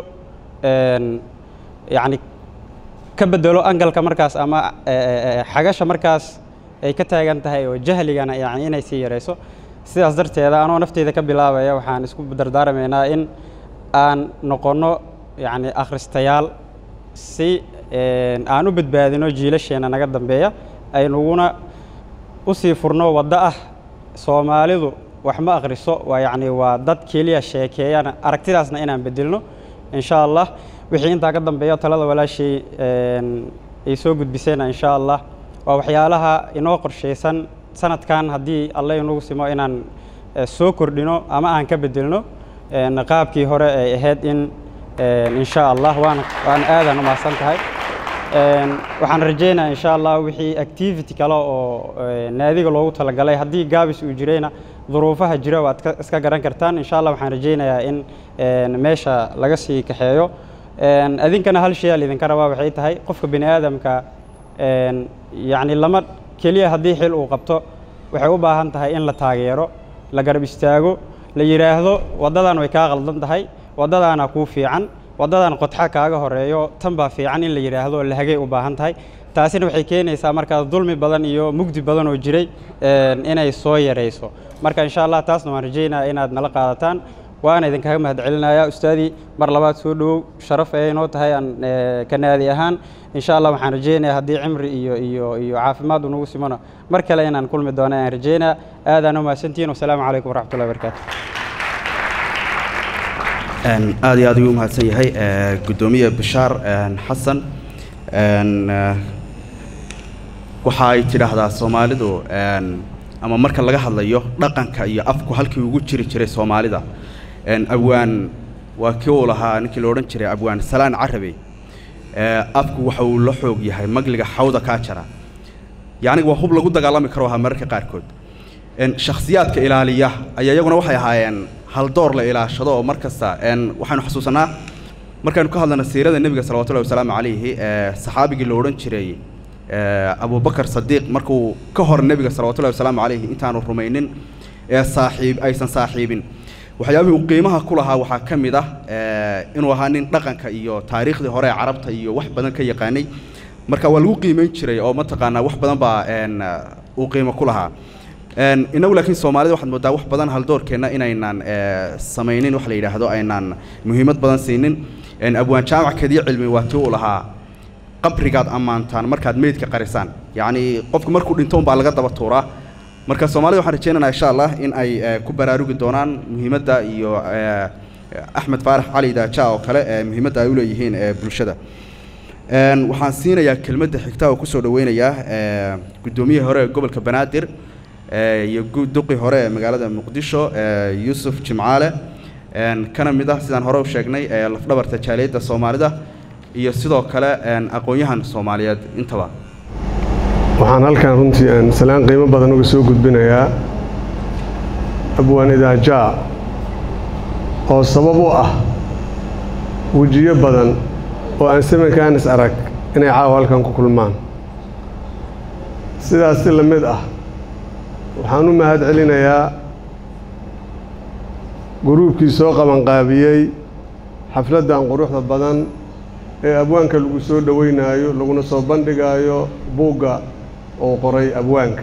yacni ka bedelo angalka markaas ama xagasha markaas ay ka taagan tahay oo jahligana yacni inay sii yarayso sidaas darteeda anoo nafteyda ka bilaabaya waxaan isku dardaarmaynaa in aan noqonno yacni akhristayaal si aan u badbaadino jiilasheena naga dambeeya aynuguna u sii furno waddo ah soomaalidu wax ma akhriso waa yacni waa dad keliya sheekeeyana aragtidaasna inaan bedelno insha allah wixii intaa ka dambeeya talada walaashay ay soo gudbisayna insha allah waa waxyaalaha inoo qorshaysan sanadkan haddii alle inugu simo inaan soo kordhino ama aan ka bedelno qaabkii hore ay ahayd in insha allah waan waan aadan u mahadsan tahay waxaan rajaynayaa insha allah wixii activity kale oo naadiga loogu talagalay haddii gaabis uu jirayna duruufaha jira waad iska garan kartaan insha allah waxaan rajaynayaa in meesha laga sii kaxeeyo adinkana hal shay aa lidinka rabaa waxay tahay qofka bini aadamka yacni lama keliya haddii xil uu qabto waxay u baahan tahay in la taageero la garab istaago la yidhaahdo waddadan way kaa qaldan tahay waddadaana kuu fiican waddadan qodxa kaaga horeeyo tan baa fiican in la yidhaahdo la hagay u baahan tahay taasina waxay keenaysaa markaas dulmi badan iyo mugdi badan oo jiray inay soo yarayso marka insha allah taasna waan rajaynaya inaad nala qaadataan waana idinkaga mahad celinaya ustaadii mar labaad soo dhowow sharaf ay inoo tahay aan ka naadi ahaan insha allah waxaan rajaynaya haddii cimri iyo iyo iyo caafimaad unagu simona mar kale inaan kulmi doono ayaan rajaynaya aadaan u mahadsantihiin wasalaamu calaykum waraxmatullahi wabarakaatu aad iyo aad ayuu u mahadsan yahay guddoomiye bishaar xasan waxa ay tidhaahdaa soomaalidu ama marka laga hadlayo dhaqanka iyo afku halkii ugu jiri jiray soomaalida abwaan waa kii uu lahaa ninkii la odhan jiray abwaan salaan carabi afku waxa uu la xoog yahay magliga xawda kaa jara yacni waa hub lagu dagaalami karo ahaa mararka qaarkood een, shakhsiyaadka ilaaliya ayaa iyaguna waxay ahaayeen haldoor la ilaashado oo mar kasta een, waxaynu xasuusanaa markaynu ka hadlayno siirada nebiga salawatullahi wasalaamu calayhi ee saxaabigii la odhan jiray ee, abubakar sadiiq markuu ka hor nebiga salawatullahi wasalaamu calayhi intaanu rumaynin ee saaxiib aysan saaxiibin waxyaabihii uu qiimaha ku lahaa waxaa ka mid ah ee, inuu ahaa nin dhaqanka iyo taariikhdii hore ee carabta iyo wax badan ka yaqaanay marka waa lagu qiimeyn jiray oo mataqaanaa wax badan baa een, uu qiimo ku lahaa Een, inagu laakiin soomaalida waxaad moodaa wax badan haldoorkeenna inaynan ee, samaynin wax la yidhaahdo aynaan muhiimad badan siinin Een, abwaan jaamac kadiya cilmi waa tii uu lahaa qabrigaad ammaantaan markaad meydka qarisaan yacni qofku markuu dhinto unbaa laga daba tuuraa marka soomaalida waxaan rajaynaynaa insha allah in ay ee, ku baraarugi doonaan muhiimadda iyo ee, axmed faarax cali daaja oo kale ee muhiimadda ay u leeyihiin ee bulshada Een, waxaan siinayaa kelmadda xigta oo kusoo dhaweynayaa ee, guddoomiyihii hore ee gobolka banaadir ee, iyo duqii hore ee magaalada muqdisho ee, yuusuf jimcaale Een, kana mid ah sidaan hore u sheegnay ee lafdhabarta jaaliyadda soomaalida iyo sidoo kale een, aqoon-yahan soomaaliyeed intaba waxaan halkan runtii aan salaan qiimo badan uga soo gudbinayaa abwaan idaajaa oo sabab u ah wejiyo badan oo aan samankaan is arag inay caawa halkan ku kulmaan sidaas si la mid ah waxaan u mahad celinayaa guruubkii soo qabanqaabiyey xafladdan quruxda badan ee abwaanka lagu soo dhoweynaayo laguna soo bandhigaayo buugga oo qoray abwaanka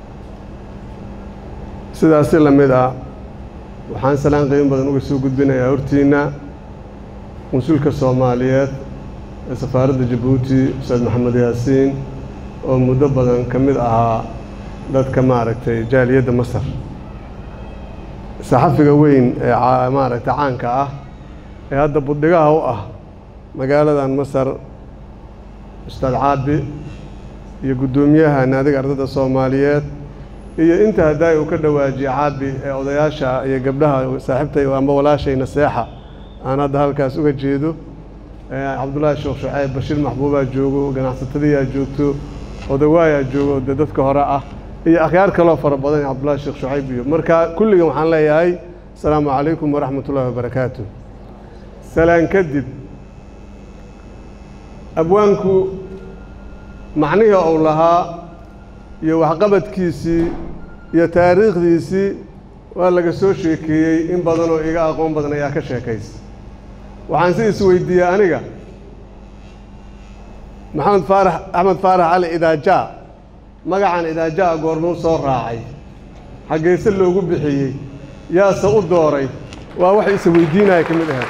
sidaas si la mid ah waxaan salaan qiimo badan uga soo gudbinayaa hortiinna consulka soomaaliyeed ee safaaradda jabuuti ustaad maxamed yaasiin oo muddo badan ka mid ahaa dadka maaragtay jaaliyadda masar saxafiga weyn ee caa- maaragtay caanka ah ee hadda budhigaha u ah magaaladan masar ustaad caabi iyo guddoomiyaha naadiga ardada soomaaliyeed iyo inta haddaay uu ka dhawaajiyey caabi ee odayaasha iyo gabdhaha saaxiibtay amba walaashay naseexa aan hadda halkaas uga jeedo ee cabdullaahi sheekh shucayb bashiir maxbuubaa joogo ganacsatadiyaa joogto odawaayaa joogo dee dadka hore ah iyo akhyaar kaloo fara badan cabdullaahi sheekh shucayb iyo marka kulligan waxaan leeyahay asalaamu calaykum waraxmat ullaahi wabarakaatu salaan kadib abwaanku macnihii uu lahaa iyo waxqabadkiisii iyo taariikhdiisii waa laga soo sheekeeyey in badan oo iga aqoon badan ayaa ka sheekaysa waxaan si isweydiiyey aniga maxamed faarax axmed faarax cali idaajaa magacan idaajaa goormuu soo raacay xaggeese loogu bixiyey yaase u dooray waa wax isweydiinaya ka mid ahayd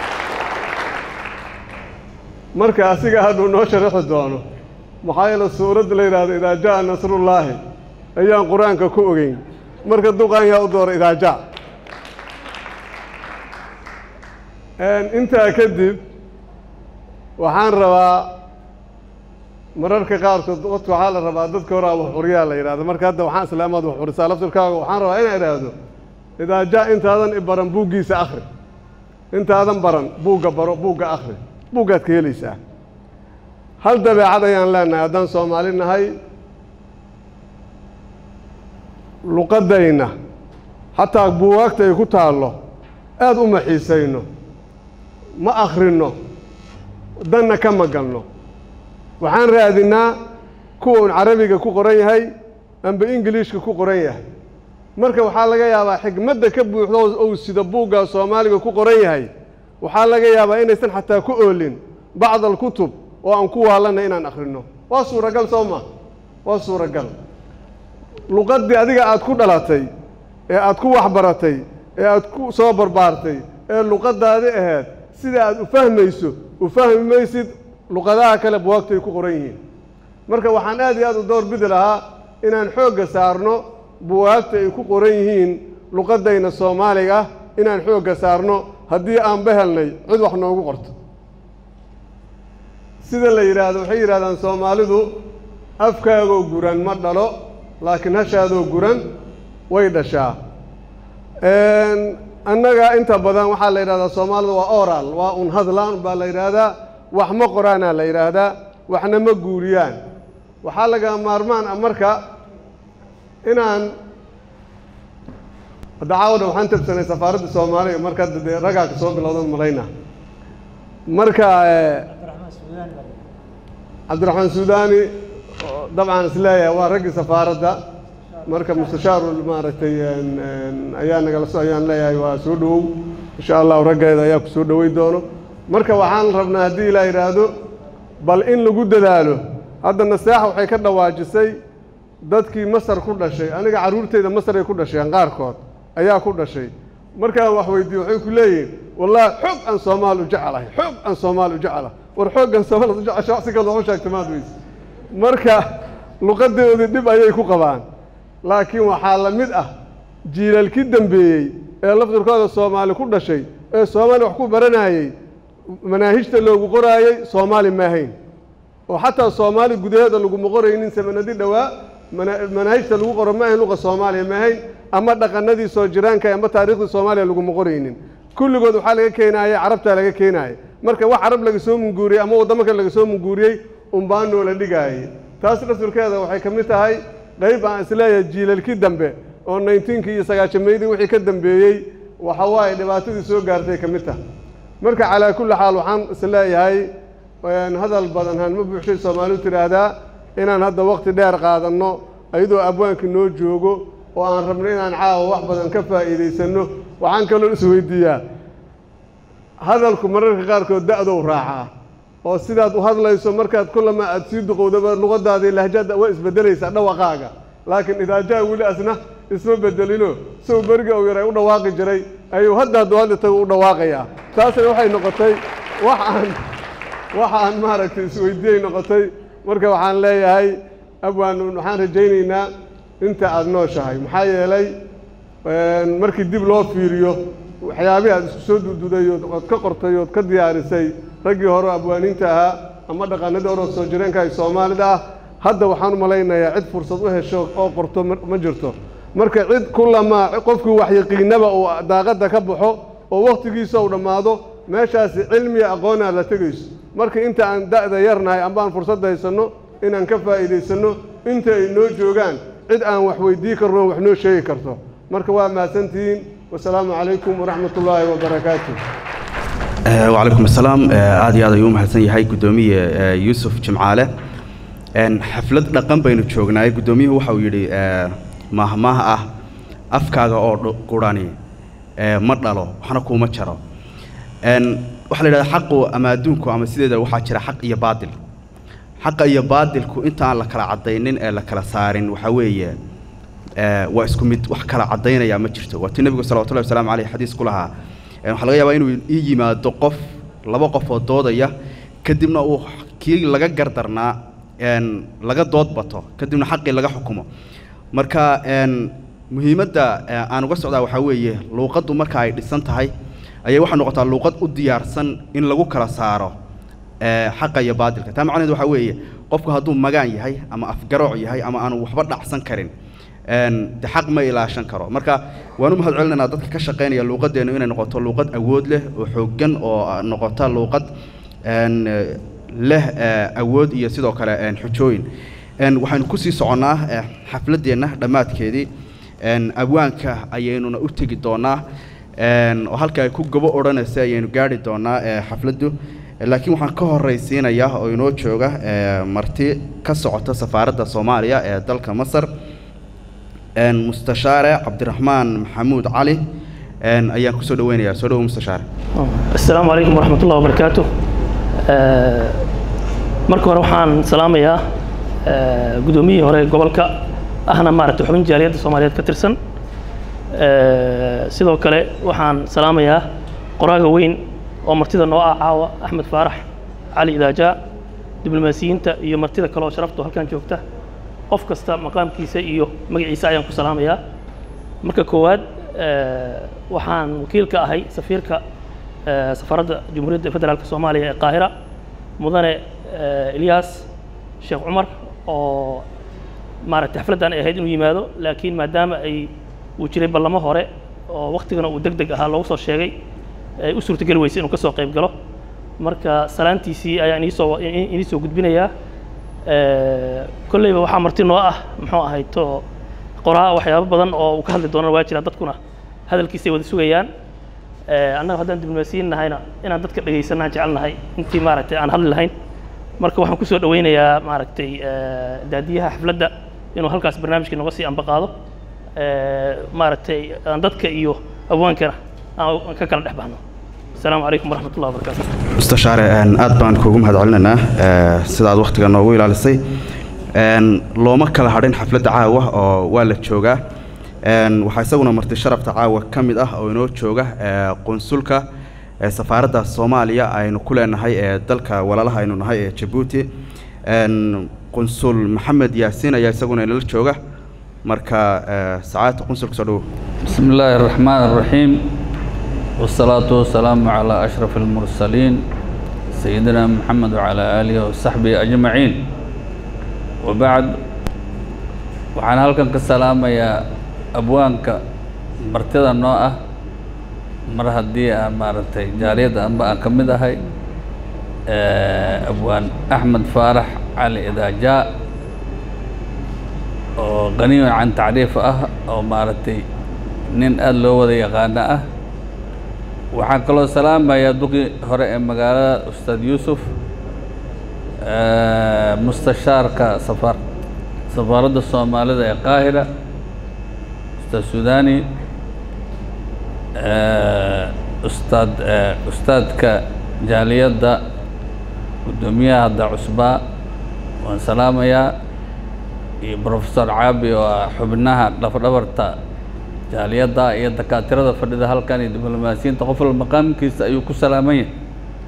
marka asiga hadduu noo sharaxi doono maxaa yeele suuradda la yidhaahdo idaa jaa nasrullaahi ayaan qur-aanka ku ogeyn marka duqaan yaa u doora idaa jaa intaa kadib waxaan rabaa mararka qaarkood dadka waxaa la rabaa dadka horaa wax xuriyaa la yidhahdo marka hadda waxaan islaamaad wax xurisaa laftirkaaga waxaan rabaa inaan idhaahdo idaa jaa intaadan i baran buuggiisa akhri intaadan baran buugga baro buugga akhri buuggaad ka helaysaa hal dabeecad ayaan leenahay haddaan soomaali nahay luqaddayna xataa buugaagta ay ku taallo aada u maxiisayno ma akhrino danna ka magalno waxaan raadinaa kuwa un carabiga ku qoran yahay amba ingiliishka ku qoran yahay marka waxaa laga yaabaa xigmadda ka buuxdo ou sida buuggaa soomaaliga ku qoran yahay waxaa laga yaabaa inaysan xataa ku oolin bacd alkutub oo aan ku waalanna inaan akhrino waa suuragal soo ma waa suuragal luqaddii adiga aad ku dhalatay ee aad ku waxbaratay ee aad ku soo barbaartay ee luqaddaadi ahayd sida aad u fahmayso u fahmi maysid luqadaha kale buwaagtu ay ku qoran yihiin marka waxaan aad iyo aad u door bidi lahaa inaan xoogga saarno buwaagta ay ku qoran yihiin luqaddayna soomaaliga inaan xoogga saarno haddii aan bahelnay cid wax noogu qorto sida la yidhaahdo waxay yidhahdaan soomaalidu afkaagoo guran ma dhalo laakiin hashaadoo guran way dhashaa annaga inta badan waxaa la yidhahdaa soomaalida waa oral waa un hadlaan baa la yidhaahdaa wax ma qoraanaa la yidhaahdaa waxna ma guuriyaan waxaa laga maarmaan ah marka inaan hadda caawa dhan waxaan tabsanay safaaradda soomaaliya marka hadda dee ragaa ka soo bilowdan malayna marka eh, cabdiraxmaan suudaani oo dabcan isleeyahay waa raggii safaaradda marka mustashaaru maaragtay een, een, ayaa nagala so ayaan leeyahay waa soo dhowow insha allahu raggeeda ayaa ku soo dhowey doono marka waxaan rabnaa haddii ilaa yidhaahdo bal in lagu dadaalo hadda naseexa waxay ka dhawaajisay dadkii masar ku dhashay aniga carruurteyda masar ay ku dhasheen qaarkood ayaa ku dhashay markaan wax weydiiyo waxay ku leeyihin wallaahi xoog aan soomaal u jecelahay xoog aan soomaal u jecelahay war xooggan soomaal u jecesha si kale waxu sheegta maad weyse marka luqadoodii dhib ayay ku qabaan laakiin waxaa la mid ah jiilalkii dambeeyey ee laftirkooda soomaali ku dhashay ee soomaali wax ku baranayey manaahijta loogu qoraayey soomaali maahayn oo xataa soomaali gudaheeda laguma qoraynin samanadi dhowaa mana- manaahijta lagu qoro ma ahayn luqa soomaaliya maahayn ama dhaqanadii soo jiraanka ama taariikhdii soomaaliya laguma qoraynin kulligood waxaa laga keenaaya carabtaa laga keenaaya marka wax carab laga soo munguuriyey ama waddamo kale laga soo munguuriyey unbaa noola dhigaayay taas laftirkeeda waxay ka mid tahay qayb aan isleeyahay jiilalkii dambe oo nineteenkii iyo sagaashameydii wixii ka dambeeyey waxa waaye dhibaatadii soo gaartay ka mid tahay marka calaa kulli xaal waxaan isleeyahay een, hadal badan han ma buuxshay soomaalidu tidhaahdaa inaan hadda waqti dheer qaadanno ayadoo abwaankii noo joogo oo aan rabno inaan caawa wax badan ka faa'iidaysanno waxaan kaloo isweydiiyaa hadalku mararka qaarkood da'dow raacaa oo sidaad u hadlayso markaad kullama aad sii duqowdaba luqadaadii lahjada waa isbedelaysaa dhawaqaaga laakiin idaajaa weli asna isma bedelino sow beriga uu yaray u dhawaaqi jiray ayuu hadda hadduu hadda tago u dhawaaqayaa taasna waxay noqotay wax aan wax aan maaragtay isweydiiyey noqotay marka waxaan leeyahay abwaan waxaan rajaynaynaa inta aada nooshahay maxaa yeelay een, markii dib loo fiiriyo waxyaabihii aad isku soo dududay ood ood ka qortay ood ka diyaarisay raggii hore abwaaniinta ahaa ama dhaqanadii hore oo soo jireenka ay soomaalida ah hadda waxaan u malaynayaa cid fursad u hesho oo qorto ma ma jirto marka cid kulamaa qofkii waxyaqiinaba uu daaqadda ka baxo oo wakhtigiisa uu dhammaado meeshaasi cilmiya aqoonaa la tegayso marka inta aan da'da yarnahay amba aan fursadda haysanno inaan ka faa'iidaysanno inta ay noo joogaan cid aan wax weydii karno oo wax noo sheegi karto marka waa mahadsantihiin wasalaamu calaykum waraxmat ullaahi wabarakaatu Eh, wacalaykum asalaam Eh, aad iyo aad ayuu u mahadsan yahay guddoomiye eh, yuusuf jimcaale En, xaflad dhaqan baynu joognaay guddoomiyuhu waxa uu yidhi eh, maahmaah ah afkaaga oo dhu- qurani eh, ma dhalo waxna kuuma jaro En, waxaa la yidhahdaa xaqu ama adduunku ama sideeda waxaa jira xaq iyo baadil xaqa iyo baadilku inta aan la kala caddaynin ee la kala saarin waxaa weeye eh, waa isku mid wax kala caddaynaya ma jirto waa tii nebigu salawatullahi wasalaamu caleyh xadiis ku lahaa Eh, waxaa laga yaabaa inuu ii yimaado qof laba qof oo doodaya kadibna uu kii laga gardarnaa en, laga dood bato kadibna xaqii laga xukumo marka en, muhiimadda eh, aan uga socdaa waxaa weeye luuqaddu marka ay dhisan tahay ayay waxay noqotaa luuqad u diyaarsan in lagu kala saaro eh, xaqa iyo baadilka taa macnaheedu waxaa weeye qofku hadduu magaan yahay ama afgarooc yahay ama aanu waxba dhacsan karin en, de xaq ma ilaashan karo marka waan u mahad celinaynaa dadka ka shaqaynaya luuqadeennu inay noqoto luuqad awood leh oo xooggan oo ah, noqota luuqad en, eh, leh eh, awood iyo sidoo kale en, xujooyin En, waxaynu kusii soconnaa eh, xafladdeenna dhammaadkeedii en, abwaanka ayaynuna u tegi doonaa en, oo halka ay ku gabo odhanaysa ayaynu gaari doonaa eh, xafladdu Eh, laakiin waxaan ka horraysiinayaa oo inoo jooga eh, marti ka socota safaaradda soomaaliya ee dalka masar en, mustashaare cabdiraxmaan maxamuud cali en, ayaan kusoo dhaweynayaa soo dhawo mustashaare السلام عليكم ورحمة الله وبركاته آه، marka hore waxaan salaamayaa آه، gudoomiyihii hore gobolka ahna maaragtay xubin jaaliyadda soomaaliyeed ka tirsan آه، sidoo kale waxaan salaamayaa qoraaga weyn oo martida noo ah caawa axmed faarax cali idaajaa diblomaasiyiinta iyo martida kale oo sharaftu halkan joogta qof kasta maqaamkiisa iyo magaciisa ayaan ku salaamayaa marka koowaad آه، waxaan wakiil ka ahay safiirka آه، safaaradda jumhuuriyadda federaalka soomaaliya ee qaahira mudane آه، ilyaas sheekh cumar oo maaragtay xafladdan ay ahayd inuu yimaado laakiin maadaama ay uu jiray ballamo hore oo waktigana uu deg deg ahaa loogu soo sheegay ay u suurtogeli weysay inuu ka soo qayb galo marka salaantiisii ayaan iisoo inii soo gudbinayaa Eh, kolleyba waxaa marti noo ah muxuu ahayd to qoraa waxyaabo badan oo uu ka hadli doonana waa jira dadkuna hadalkiisay wada sugayaan Eh, annaga haddaan diblomaasiyiin nahayna inaan dadka dhegaysanaan jecelnahay intii maaragtay aan hadli lahayn marka waxaan kusoo dhaweynayaa maaragtay eh, daadiyaha xafladda inuu halkaas barnaamijkii noga sii ambaqaado Eh, maaragtay aan dadka iyo abwaankana aan ka kala dhex baxno asalaamu calaykum waraxmat ullahi wabarakaatu mustashaare een, aad baan kuugu mahad celinaynaa ee, sida aad wakhtiga noogu ilaalisay Een, looma kala hadhin xafladda caawa oo waa la joogaa Een, waxaa isaguna marti sharafta caawa ka mid ah oo inoo jooga ee, qunsulka ee safaaradda soomaaliya aynu ku leenahay ee dalka walaalaha aynu nahay ee jabuuti Een, qunsul maxamed yaasiin ayaa isaguna inala jooga marka ee, sacaadta qunsulka soo dhowow بسم الله الرحمن الرحيم والصلاة والسلام على أشرف المرسلين سيدنا محمد وعلى آله وصحبه أجمعين وبعد waxaan halkan ka salaamayaa abwaanka martida noo ah mar haddii aan maaragtay jaaliyadda anba aan ka mid ahay eh, abwaan axmed faarax cali idaajaa oo qaniyon can tacriif ah oo maaragtay nin aada loo wada yaqaano ah waxaan kaloo salaamayaa duqii hore ee magaalada ustaad yuusuf eh, mustashaarka safar safaaradda soomaalida ee qaahira ustaad suudani eh, ustaad eh, ustaadka jaaliyadda guddoomiyaha hadda cusbaa waan salaamayaa iyo professor caabi oo ah xubnaha dhafdhabarta jaaliyadda iyo dakaatirada fadhida halkan iyo diblomaasiyiinta qof walba maqaamkiisa ayuu ku salaaman yahay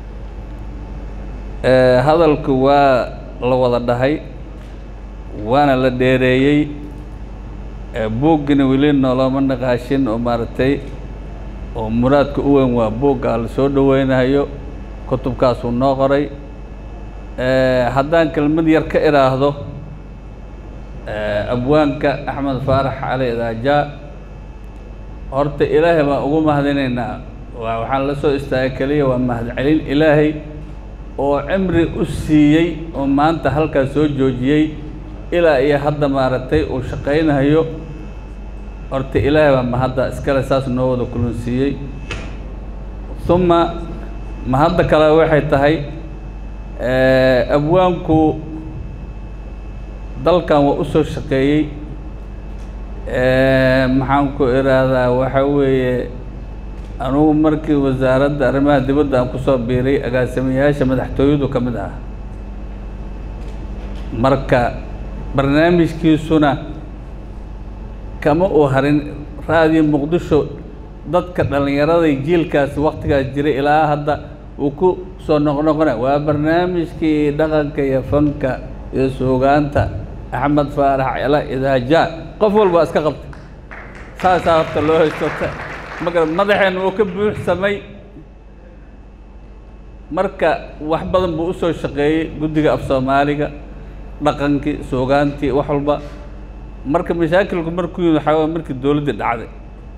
Eh, hadalku waa la wada dhahay waana la dheereeyey Eh, buuggina weli noolama naqaashin oo maaragtay oo muraadka u weyn waa buugga la soo dhoweynayo kutubkaasuu noo qoray Eh, haddaan kelmad yar ka idhaahdo eh, abwaanka axmed faarax cali idaajaa horta ilaahay baan ugu mahadinaynaa waa waxaan la soo istaagay keliya waa mahadcelin ilaahay oo cimri u siiyey oo maanta halkaas soo joojiyey ilaa iyo hadda maaragtay uu shaqaynayo horta ilaahay baa mahadda iskale saas noo wada kulansiiyey uma mahadda kale waxay tahay eh, abwaanku dalkan waa u soo shaqeeyey Eh, maxaan ku idhaahdaa waxa weeye anugu markii wasaaradda arrimaha dibadda aan kusoo biiray agaasimayaasha madaxtooyadu ka mid ah marka barnaamijkiisuna kama uu harin raadiyo muqdisho dadka dhallinyarada jiilkaasi waktigaas jiray ilaa hadda uu ku soo noqnoqona waa barnaamijkii dhaqanka iyo fanka iyo suugaanta axmed faarax cela idaajaa qof walba iska qabtay saasaa horta loo haystota magar madaxeen uu ka buuxsamay marka wax badan buu usoo shaqeeyey guddiga af soomaaliga dhaqankii suugaantii wax walba marka mashaakilku markuu yimid waxaa waye markii dowladdii dhacday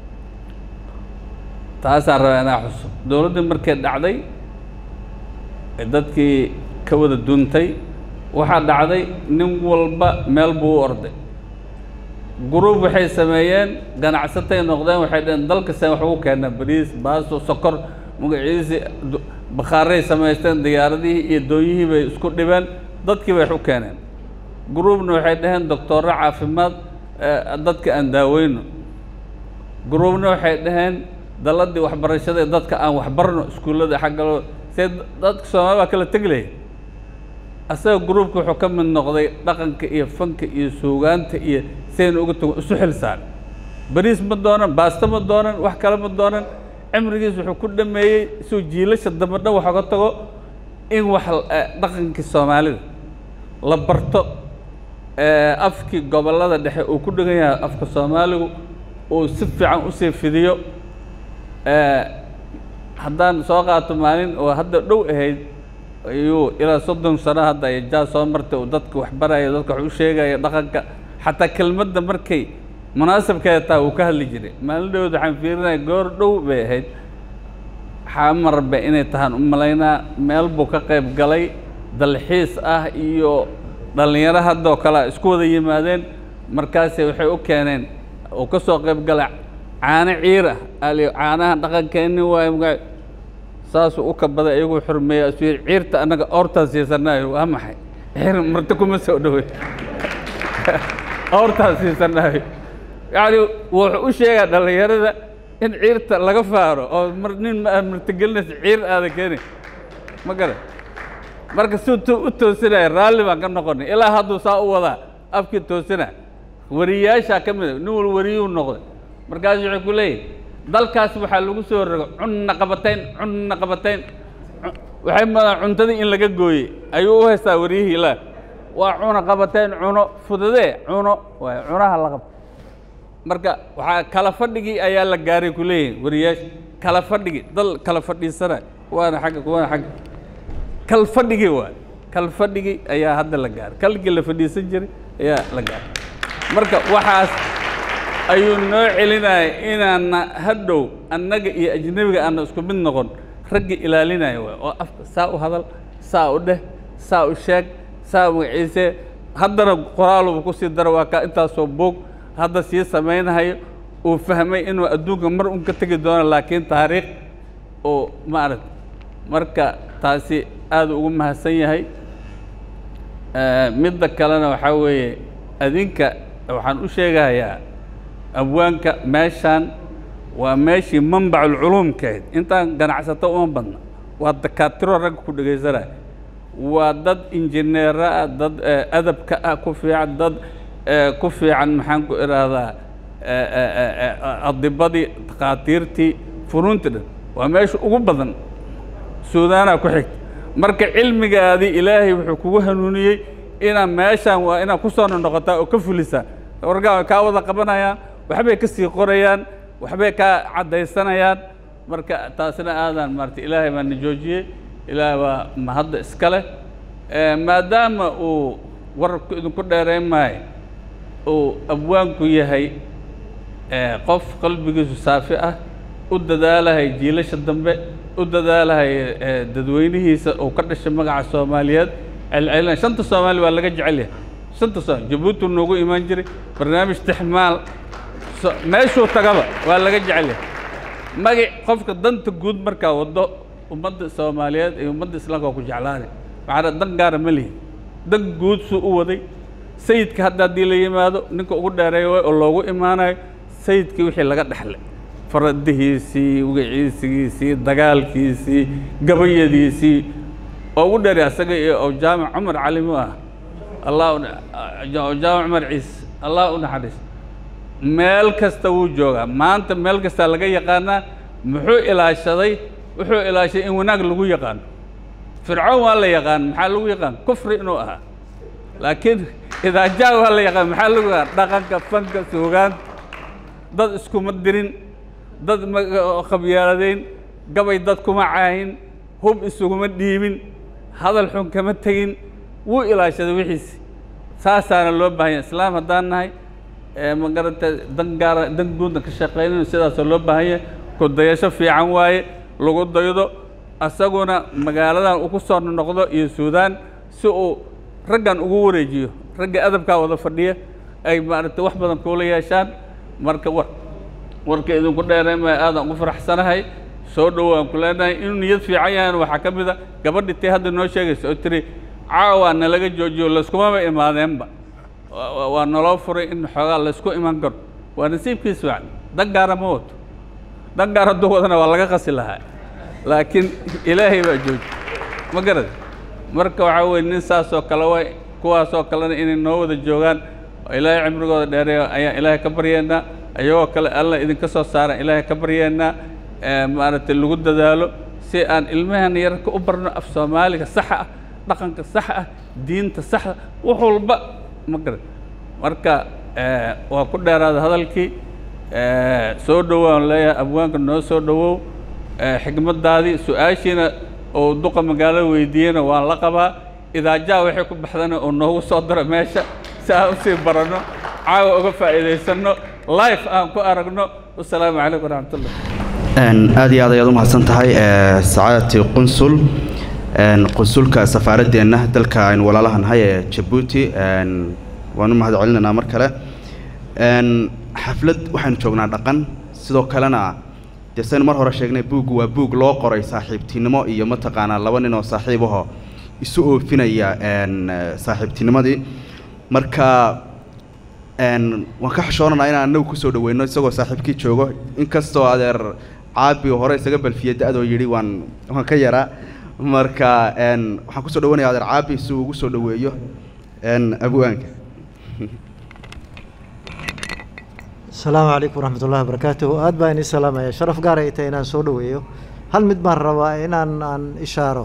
taasaan rabaa inaa xuso dowladdii markay dhacday ee dadkii ka wada duntay waxaa dhacday nin walba meel buu u orday guruub waxay sameeyeen ganacsatay noqdeen waxay dhaheen dalka seen wax ugu keenaa bariis baasto sokor magaciisii du- bakhaaray samaysteen diyaaradihii iyo doonyihii bay isku dhibeen dadkii bay wax u keeneen guruubna waxay dhaheen doctoorro caafimaad eh, dadka aan daaweyno guruubna waxay dhaheen daladii waxbarashada ee dadka aan waxbarno iskuullada xaggaloo see dadka soomaali waa kala teglaya asaga gruubka wuxuu ka mid noqday dhaqanka iyo fanka iyo suugaanta iyo sayna uga tago isu xil saar bariis ma doonan baasto ma doonan wax kale ma doonan cimrigiis wuxuu ku dhameeyey suu jiilasha dambe dhan wax oga tago in wax eh, dhaqankii soomaalida la barto eh, afkii gobollada dhexe uu ku dhegan yahay afka soomaaligu uu si fiican usii fidiyo eh, haddaan soo qaato maalin oo hadda dhow ahayd ayuu ilaa soddon sano hadda ay jaa soo martay uu dadka wax baraya dadka wax u sheegaya dhaqanka xataa kelmadda markay munaasabkeeda taa uu ka hadli jiray maalin dhowd waxaan fiirinaya goor dhow bay ahayd xamarbe inay tahaan u malaynaa meel buu ka qayb galay dalxiis ah iyo dhallinyaro haddoo kale isku wada yimaadeen markaase waxay u keeneen uu ka soo qayb galay caano ciir ah ali caanaha dhaqankeenni waayo magaa saasuu u kabaday iyaguu xurmeeya asuu yidhi ciirta annaga oortaan siisanaayo waa maxay ciir marti kuma soo dhowey oortaan siisanaayo yacni wuxuu u sheegaa dhallinyarada in ciirta laga faaro oo mar nin ma aad martigelinaysa ciir aada keeni ma garan marka suu tu u toosinaya raalli baan ka noqonay ilaa hadduu saa u wadaa afkii toosina wariyaashaa ka mid a nin wal wariyuu noqday markaasu wuxuu ku leeyahy dalkaas waxaa lagu soo rogo cunna qabatayn cunna qabatayn waxay madaan cuntadii in laga gooyey ayuu u haystaa wariyihii ilaa waa cuna qabatayn cuno fududee cuno waay cunaha la qabto marka waxaa kala fadhigii ayaa la gaaray ku leeyihin wariyaasha kala fadhigii dal kala fadhiisana kuwaana xagga kuwaana xagga kal fadhigii waay kal fadhigii ayaa hadda la gaaray kalkii la fadhiisan jiray ayaa la gaaray marka waxaas ayuu noo celinaya inaana hadhow annaga iyo ajnebiga aana isku mid noqon ragga ilaalinaya waay oo afka saa u hadal saa u dheh saa u sheeg saa magaciise haddana qoraaluba ku sii dara waa kaa intaasoo boog hadda sii samaynahayo uu fahmay inuu adduunka mar un ka tegi doono laakiin taariikh oo maaragta marka taasi aada ugu mahadsan yahay midda kalena waxaa weeye adinka waxaan u sheegahayaa abwaanka meeshaan waa meeshii manbaculculuumkahayd intaan ganacsato uma badna waa dakaatiro ragga ku dhegaysanaya waa dad injineero ah dad adabka ah ku fiican dad ku fiican maxaan ku idhaahdaa adibadii dakhaatiirtii funuuntii dhan waa meesha ugu badan suudaanaa ku xigta marka cilmigaadii ilaahay wuxuu kugu hanuuniyey inaa meeshaan waa inaad ku soo noqotaa oo ka fulisaa wargaa way kaa wada qabanayaan waxbay ka sii qorayaan waxbay kaa caddaysanayaan marka taasina aadaan maarata ilaahay baa na joojiyey ilaahay baa mahadda iska leh maadaama uu wararku idinku dheerayn maayo uu abwaanku yahay qof qalbigiisu saafi ah u dadaalahay jiilasha dambe u dadaalahay dadweynihiisa uu ka dhashay magaca soomaaliyeed celcelina shanta soomaali waa laga jecel yahay shanta soomaali jabuuti noogu imaan jiray barnaamij tixmaal meeshuu tagaba waa laga jecel yahay magac qofka danta guud markaa waddo ummadda soomaaliyeed iyo ummadda islaamka waa ku jeclaanay maxaa dan gaara ma lihin dan guud suu u waday sayidka hadda haddii la yimaado ninka ugu dheereeya way oo loogu imaanayo sayidkii wixii laga dhexlay faradihiisii wagaciisigiisii dagaalkiisii gabayadiisii oo ugu dheeray asaga iyo oo jaamac cumar cali mu ah allah jaamac cumar ciise allah u naxariis meel kasta wuu joogaa maanta meel kastaa laga yaqaanaa muxuu ilaashaday wuxuu ilaashaday in wanaag lagu yaqaano fircoon waa la yaqaan maxaa lagu yaqaan kufri inuu ahaa laakiin idaajaa waa la yaqaan maxaa lagu yaqaan dhaqanka fanka suugaanta dad iskuma dirin dad khabyaaladeyn gabay dad kuma caahin hub isuguma dhiibin hadal xun kama tegin wuu ilaashaday wixiisi saasaana loo baahanya islaam haddaan nahay ma garata dan gaara dan guudna ka shaqaynayno sidaasoo loo baahanya ku dayasho fiican waaye lagu daydo asaguna magaaladan uu ku soo noqdo iyo suudaan si uu raggan ugu wareejiyo ragga adabkaa wada fadhiya ay maaragtay wax badan kuula yeeshaan marka war warka idinku dheereymaya aadaan ugu faraxsanahay soo dhowaan ku leenahay inuu niyad fiican yahayna waxaa ka mid a gabadhi tii hadda noo sheegaysa oo tiri caawaa nalaga joojiyo layskumaba imaadeenba waa naloo furay in xoogaa laysku iman karo waa nasiibkiis fiican dan gaara ma wato dan gaar hadduu wadana waa laga qasi lahaa laakiin ilaahay baa jooji ma garad marka waxaa weye nin saasoo kale way kuwaasoo kalena inay noo wada joogaan oo ilaahay cimrigooda dheereeyo ayaan ilaahay ka baryeennaa ayagoo kale alla idinka soo saaran ilaahay ka baryeennaa maaragtay lagu dadaalo si aan ilmahan yararka u barno af soomaaliga saxa ah dhaqanka saxa ah diinta saxa wax walba ma garad marka waa ku dheeraada hadalkii soo dhowaan leeyahay abwaanka noo soo dhowow xigmaddaadii su-aashiina oo duqa magaalada weydiiyeyna waan la qabaa idaajaa waxay ku baxdana oo noogu soo daro meesha si aan usii baranno caawa uga faa'iidaysanno life aan ku aragno wasalaamu calaykum waraxmatullah aad iyo aad ayaad u mahadsan tahay sacaadati qunsul qunsulka safaaradeenna dalka aynu walaalaha nahay ee jabuuti waan u mahad celinaynaa mar kale xaflad waxaynu joognaa dhaqan sidoo kalena dee saynu mar hore sheegnay buuggu waa buug loo qoray saaxiibtinimo iyo mataqaanaa laba nin oo saaxiibaho isu oofinaya n saaxiibtinimadii marka n waan ka xishoonanaa inaan anagu kusoo dhaweyno isagoo saaxiibkii joogo inkastoo adeer caabi hore isaga balfiyey da-doo yidhi waan waan ka yaraa marka n waxaan kusoo dhawanaya adeer caabi si uu ugu soo dhaweeyo n abwaanka asalaamu calaykum waraxmat ullahi wabarakaatuhu aad baa inii salaamaya sharaf gaar ay tahay inaan soo dhaweeyo hal mid baan rabaa inaan aan ishaaro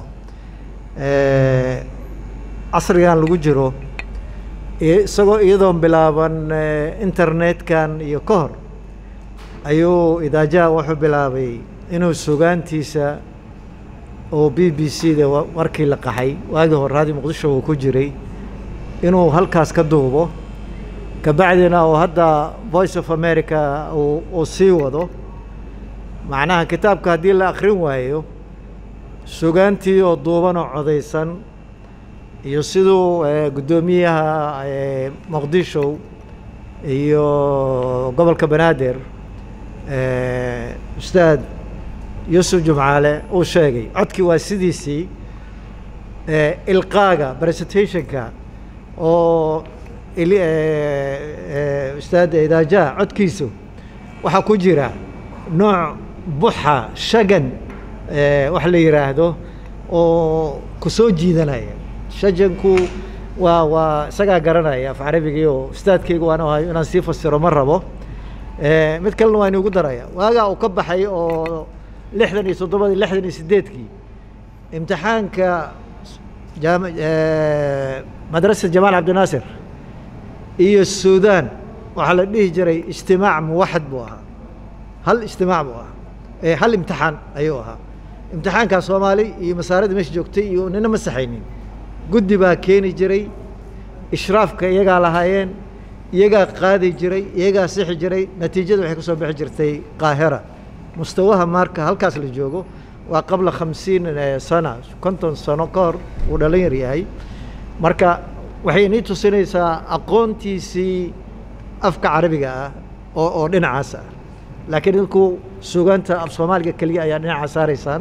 casrigan lagu jiro isagoo iyadoon bilaaban internetkan iyo ka hor ayuu idaajaha wuxuu bilaabay inuu sugaantiisa oo b b c da markii la qaxay waagii hore raadi muqdisho uu ku jiray inuu halkaas ka duubo kabacdina uu hadda voice of america uu sii wado macnaha kitaabka haddii la akrin waayo sugaantii oo duuban oo codaysan iyo siduu guddoomiyaha muqdisho iyo gobolka banaadir ustaad yuusuf jumcaale uu sheegay codkii waa sidiisii ilqaaga presentationka oo ustaad idaajaha codkiisu waxaa ku jira nooc buxa shagan wax la yidhaahdo oo ku soo jiidanaya shajanku waa waa isagaa garanaya af carabigii oo ustaadkaygu waan ahayo inaan sii fasiro ma rabo mid kalena waa inugu daraya waagaa uu ka baxay oo lixdan iyo toddobadii lixdan iyo sideedkii imtixaanka jaam madrasad jamaal cabdinaasir iyo suudan waxaa la dhihi jiray ijtimaac muwaxad buu ahaa hal ijtimaac buu ahaa hal imtixaan ayuu ahaa imtixaankaa soomaali iyo masaaradii meesha joogtay iyo nina ma saxaynin guddi baa keeni jiray ishraafka iyagaa lahaayeen iyagaa qaadi jiray iyagaa sixi jiray natiijada waxay kusoo bixi jirtay qaahira mustawaha marka halkaas la joogo waa qabla khamsiin sana konton sano ka hor uu dhalin yar yahay marka waxay inii tusinaysaa aqoontiisii afka carabiga ah oo oo dhinacaas ah laakiin idinku sugaanta af soomaaliga keliya ayaa dhinaca saaraysaan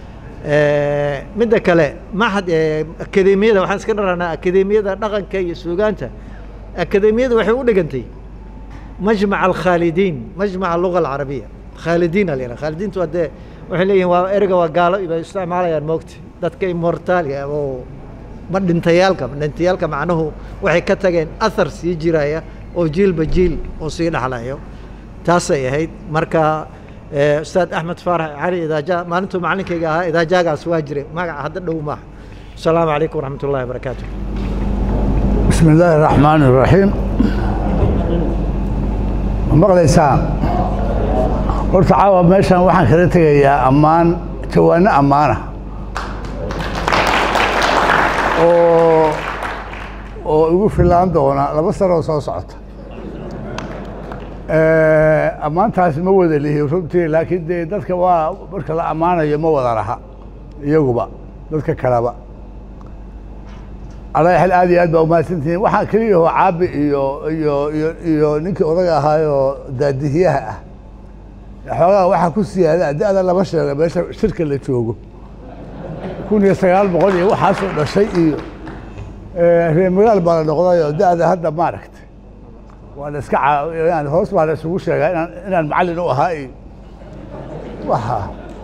midda kale maxad akademiyada waxaan iska dharanaa akademiyada dhaqanka iyo sugaanta akademiyada waxay u dhigantay majmac alkhaalidiin majmac alluga alcarabiya khaalidiin ala yidhaha khaalidiintu waa dee waxay leeyihin waa ereyga waa gaalo bay isticmaalayaan moogta dadka immortaaliga oo ma dhintayaalka dhintayaalka macnuhu waxay ka tageen athar sii jiraya oo jiilba jiil oo sii dhaxlayo taasay ahayd marka ustaad axmed faarax cali idaaja maalintuu macalinkayga ahaa idaajaagaas waa jiray magaca hadda dhow maaha asalaamu calaykum waraxmat ullahi wabarakaatu بسم الله الرحمن الرحيم maqlaysaa horta caawa meeshan waxaan kala tegayaa ammaan jawaano ammaana oo oo igu filaan doona laba sanoo soo socota ammaantaas ma wada lihi runtii laakiin dee dadka waa marka la ammaanayo ma wada laha iyaguba dadka kaleba alla xil aad iyo aad baa umahadsantihiin waxaan keliya oo caabi iyo iyo iyo iyo ninkii odaga ahaayoo daadihiyaha ah xoogaa waxaa ku siyaada da-da lama sheega meesha shirka la joogo kun iyo sagaal boqol iyo waxaasoo dhashay iyo reer magaal baa la noqday oo da-da hadda maaragtay waa la iska aan hoos baa la isugu sheegaa inaan inaan macallin u ahaa iyo waxa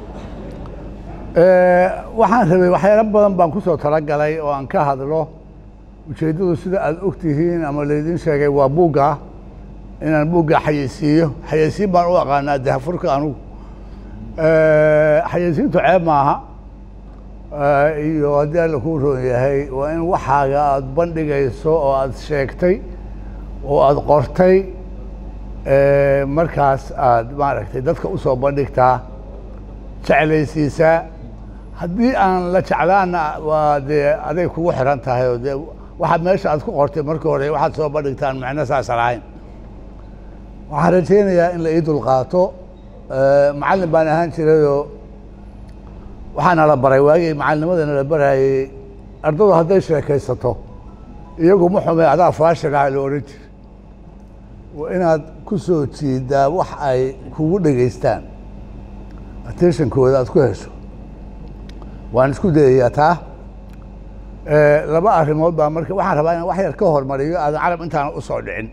waxaan rabay waxyaalo badan baan kusoo talagalay oo aan ka hadlo ujeeddadu sida aada og tihiin ama laydin sheegay waa buugga inaan buugga xayeysiiyo xayeysiin baan u aqaanaa dahafurka anugu xayeysiintu ceeb maaha iyo haddii alla kuu roon yahay waa in waxaaga aada bandhigayso oo aada sheegtay oo aada qortay markaas aada maaragtay dadka usoo bandhigtaa jeclaysiisaa haddii aan la jeclaana waa dee aday kugu xiran tahay oo dee waxaad meesha aad ku qortay markii hore waxaad soo bandhigtaan macno saasa lahayn waxaan rajaynayaa in la ii dulqaato macallin baan ahaan jirayoo waxaana la baray waagii macalinimadana la barayey ardadu hadday sheekaysato iyagu ma xume adaa faashil ah la odhan jira waa inaad ku soo jiidaa wax ay kugu dhegaystaan attentionkooda aad ku hesho waan isku dayayaa taa Eh, laba arrimood baa marka waxaan rabaa inaan wax yar ka hormariyo aadan carab intaan u soo dhicin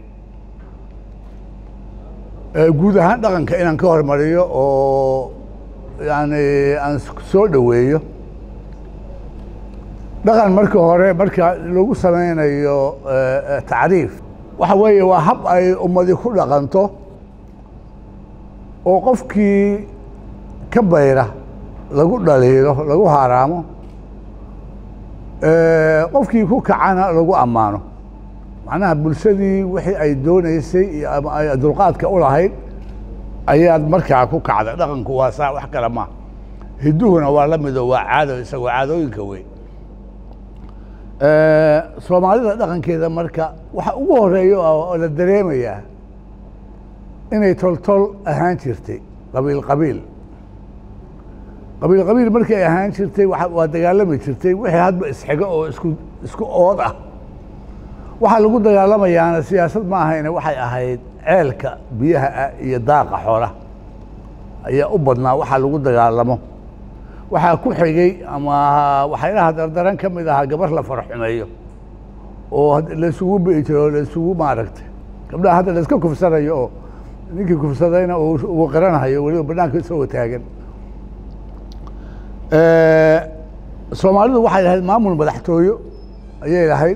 Eh, guud ahaan dhaqanka inaan ka hormariyo oo yani aan soo dhoweeyo dhaqan marka hore marka lagu sameynayo eh, eh, tacriif waxa weeye waa hab ay ummadi ku dhaqanto oo qofkii ka bayra lagu dhaliilo lagu haaraamo Eh, qofkii ku kacana lagu ammaano macnaha bulshadii wixii ay dooneysay iyo ama ay dulqaadka u lahayd ayaad markaa ku kacday dhaqanku waa saa wax kale ma hiduhuna waa la mido waa caado isagoo caadooyinka wey Eh, soomaalida dhaqankeeda marka waxa ugu horeeya oo la dareemayaa inay toltol ahaan jirtay qabiil qabiil qabiil qabiil markay ahaan jirtay waxa- waa dagaalami jirtay wixii hadba isxigo oo isku isku ood ah waxaa lagu dagaalamayaana siyaasad ma ahayne waxay ahayd ceelka biyaha ah iyo daaqa xoolaha ayaa u badnaa waxaa lagu dagaalamo waxaa ku xigay ama waxyaalaha dardaran ka mid ahaa gabar la faraxumeeyo oo had- laysugu bi'i jiro oo laysugu maaragtay gabdhaha hadda layska kufsanayo oo ninkii kufsadayna uu uu qiranayo weliba banaanka isagoo taagan Eh, soomaalidu waxay lahayd maamul madaxtooyo ayay lahayd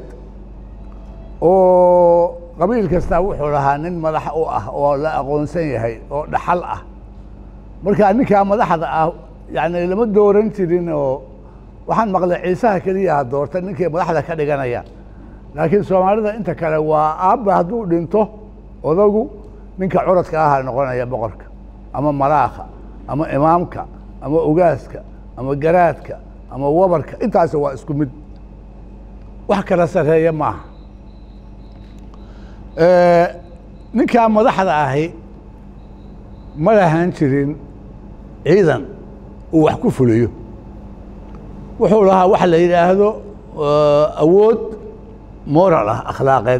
oo qabiil kastaa wuxuu lahaa nin madax u ah oo la aqoonsan yahay oo dhaxal ah marka ninkaa madaxda ah yani lama dooran jirin oo waxaan maqlay ciisaha keliyaha doorta ninkay madaxda ka dhiganayaan laakiin soomaalida inta kale waa aabba hadduu dhinto odagu ninka curadka aha noqonaya boqorka ama malaakha ama imaamka ama ogaaska ama garaadka ama wabarka intaasi waa isku mid wax kala sarreeya maaha Eh, ninkaa madaxda ahi ma lahaan jirin ciidan uu wax ku fuliyo wuxuu lahaa waxa la yidhaahdo eh, awood moral ah akhlaaqeed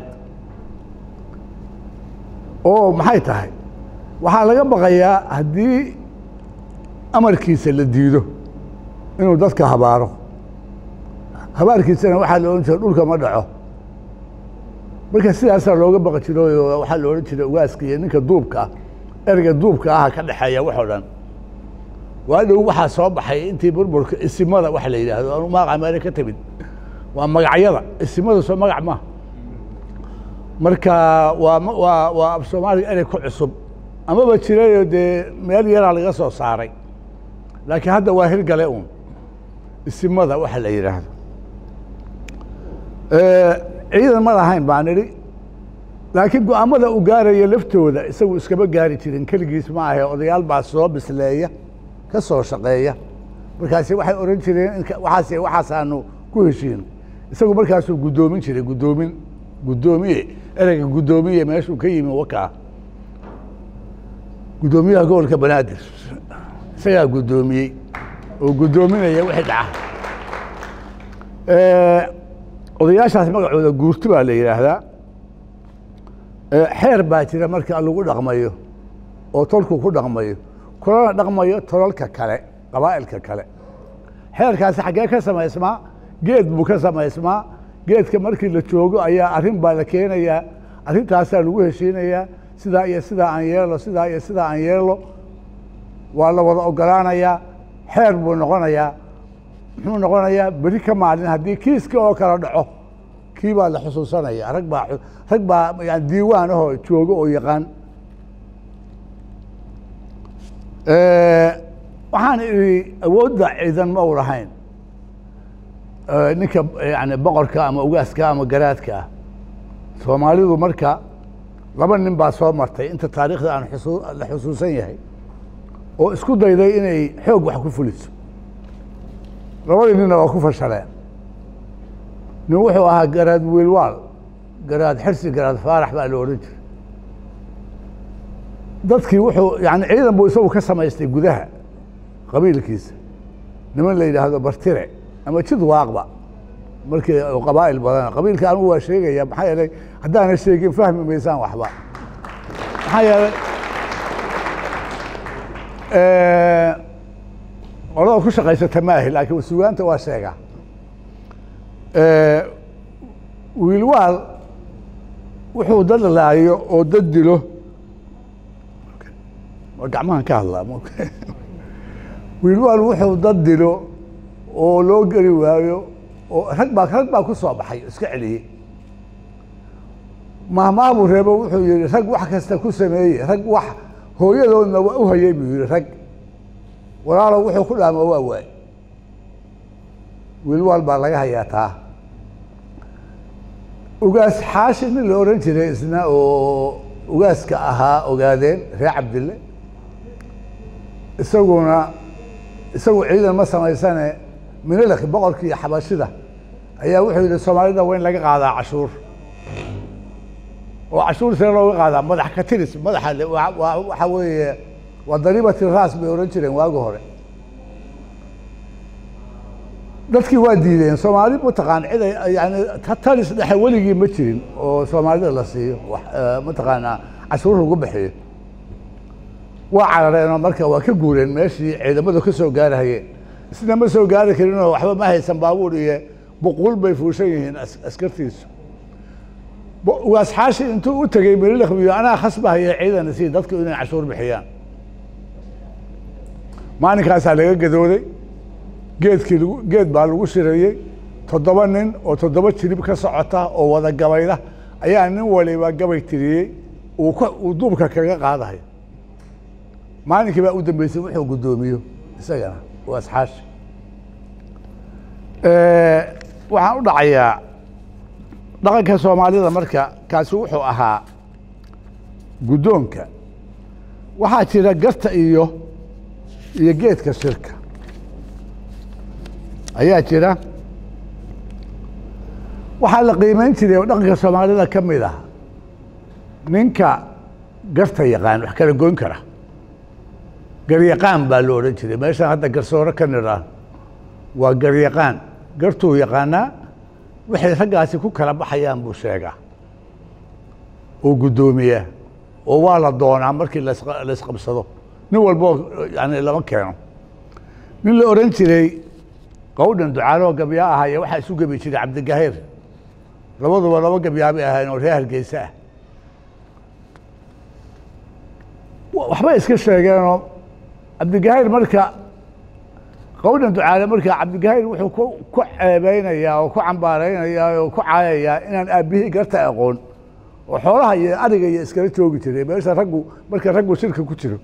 oo maxay tahay waxaa laga baqayaa haddii amarkiisa la diido inuu dadka habaaro habaarkiisana waxaa la odhan jira dhulka ma dhaco marka sidaasaa looga baqi jiro oo waxaa la odhan jiray ugaaska iyo ninka duubka ah ereyga duubka aha ka dhexeeya wax oo dhan waa dhow waxaa soo baxay intii burburka isimada waxa la yidhaahdo anu magaca meele ka timid waa magacyada isimada soo magac maaha marka waa ma- waa waa af soomaaliga erey ku cusub amaba jirayo dee meel yaraa laga soo saaray laakiin hadda waa hirgale uun isimada waxa la yidhaahdo Eh, ciidan ma lahayn baan idhi laakiin go-aamada uu gaaraya laftooda isagu iskama gaari jirin keligiis ma ahe odayaal baa soo bisleeya ka soo shaqeeya markaasi waxay ohan jireen inka- waxaas waxaasaanu ku heshiin isagu markaasuu guddoomin jiray guddoomin guddoomiye ereyga guddoomiye meeshuu ka yimi wakaa guddoomiyaha gobolka banaadir isagaa guddoomiyey oo guddoominaya wixii dhaca Eh, odayaashaas magacooda guurti baa la yidhaahdaa Eh, xeer baa jira marka lagu dhaqmayo oo tolku ku dhaqmayo kulana dhaqmayo tolalka kale qabaa'ilka kale xeerkaasi xaggee ka samaysmaa geed buu ka samaysmaa geedka markii la joogo ayaa arrin baa la keenayaa arrintaasaa lagu heshiinayaa sidaa iyo sidaa aan yeelo sidaa iyo sidaa aan yeelo waa la wada ogolaanayaa xeer buu noqonayaa muxuu noqonayaa beri ka maalin haddii kiiska oo kala dhaco kii baa la xusuusanaya rag baa xu- rag baa yani diiwaan ahoo joogo oo yaqaan Eh, waxaan idhi awoodda ciidan ma u lahayn Eh, ninka yani boqorka ama ugaaska ama garaadka ah soomaalidu marka laba nin baa soo martay inta taariikhda aan xusu- la xusuusan yahay oo isku dayday inay xoog wax ku fuliso labadii ninna waa ku fashaleen nin wuxuu ahaa garaad wiilwaal garaad xirsi garaad faarax baa la odhan jiray dadkii wuxuu yani ciidan buu isagu ka samaystay gudaha qabiilkiisa niman la yidhaahdo bartire ama jid waaqba markii qabaa'il badan qabiilka anigu waa sheegaya maxaa yeelay haddaana sheegin fahmi maysaan waxba maxaa yeelay qolada ku shaqaysata maahi laakiin sugaanta waa sheegaa wiilwaal wuxuu dad laayo oo dad dilo waa gacmahan ka hadlaa wiilwaal wuxuu dad dilo oo loo geli waayo oo rag baa rag baa ku soo baxay iska celiyey mahmaabu reebo wuxuu yihi rag wax kasta ku sameeyey rag wax hooyadoodna waa u hayay buu yihi rag walaalo wuxuu ku dhaama waa waay wiilwaal baa laga hayaa taa ugaas xaashi nin la ohan jiray isna oo ugaaska ahaa ogaadeen reer cabdille isaguna isagu ciidan ma samaysane minilak boqorkii iyo xabashida ayaa wuxuu yihi soomaalida waa in laga qaadaa cashuur oo cashuur see looga qaadaa madax ka tiris madaxa waxa weeye waa dariibati raas bay ohan jireen waagi hore dadkii waa diideen soomaali mataqaan cid ay yani talis dhexe weligii ma jirin oo soomaalida la siiyo mataqaanaa cashuur lagu bixiyo waa carareenoo marka waa ka guureen meeshii ciidamadu ka soo gaarahayeen isna ma soo gaari karinoo waxba ma haysan baabuur iyo buquul bay fuushan yihiin askartiisu waas xaashi intuu u tegey melilakbiyo anaa khasbahaya ciidan si dadku inay cashuur bixiyaan maalinkaasaa laga gadooday geedkii lagu geed baa lagu shirayey toddoba nin oo toddoba jirib ka socota oo wada gabayda ayaa nin waliba gabay tiriyey uu k uu duubka kaga qaadahay maalinkii baa u dambeysay wuxuu guddoomiyo isagana waa asxaashi waxaan u dhacayaa dhaqanka soomaalida marka kaasi wuxuu ahaa guddoonka waxaa jira garta iyo iyo geedka shirka ayaa jira waxaa la qiimeyn jiray oo dhaqanka soomaalida ka mid ah ninka garta yaqaan wax kala goyn kara garyaqaan baa la odhan jiray meeshaan hadda garsoore ka nidhaan waa garyaqaan gartuu yaqaanaa waxay raggaasi ku kala baxayaan buu sheegaa oo guddoomiyaa oo waa la doonaa markii la isqabsado nin walboo yani lama keeno nin la odhan jiray qawdhan ducaaloo gabyaa ahaaye waxaa isu gebi jiray cabdigahiir labaduba laba gabyaabay ahayn oo reer hargeysa ah waxbay iska sheegeenoo cabdigahiir marka qawdhan ducaale marka cabdigahiir wuxuu ku ku ceebeynayaa oo ku cambaareynayaa oo ku caayayaa inaan aabbihii garta aqoon oo xoolaha iyo ariga iyo iskala joogi jiray meesha raggu marka raggu shirka ku jiro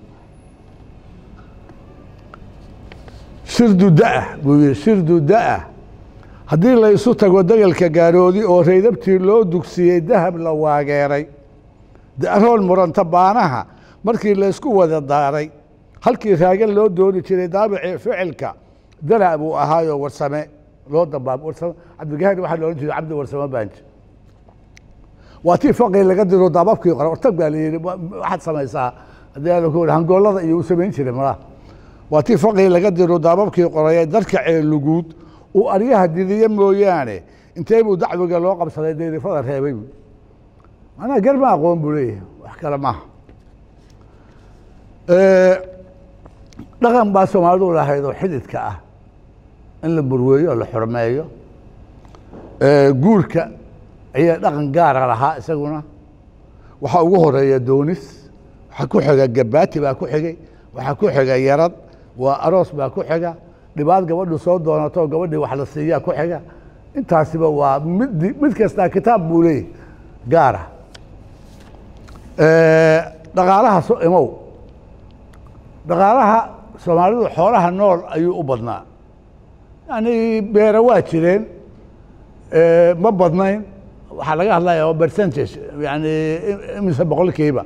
shirdu da-ah buu yihi shirdu da-ah haddii laysu tago degelka gaaroodi oo raydabtii loo dugsiyey dahab la waageeray daroon muranta baanaha markii laysku wada daaray halkii raagan loo dooni jiray daabicii ficilka dala buu ahaayoo warsame loo dambaab warsame cabdigahair waxaa la odhan jiray cabdi warsame baanji waa tii faqii laga diro daababkii qore ortag baa la yidhi waxaad samaysaa haddii aan ku hangoollada iyo u samayn jiray malaha waa tii faqii laga diro daababkii qorayee darka ceeluguud uu aryaha didiye mooyaane intee buu dacwiga loo qabsaday dayrifada reebay bu manaa gar ma aqoon buu leeyahay wax kale maaha dhaqan baa soomaalidu lahayd oo xididka ah in la burweeyo oo la xurmeeyo guurka ayaa dhaqan gaara lahaa isaguna waxaa ugu horeeya doonis waxaa ku xiga gabaati baa ku xigay waxaa ku xiga yarad waa aroos baa ku xiga dhibaad gabadhu soo doonato gabadhii wax la siiyaa ku xiga intaasiba waa mid mid kastaa kitaab buu leeyahy gaara dhaqaalaha so imow dhaqaalaha soomaalidu xoolaha nool ayuu u badnaa yani beera waa jireen ma badnayn waxaa laga hadlaya waa percentage yani imise boqolkiiba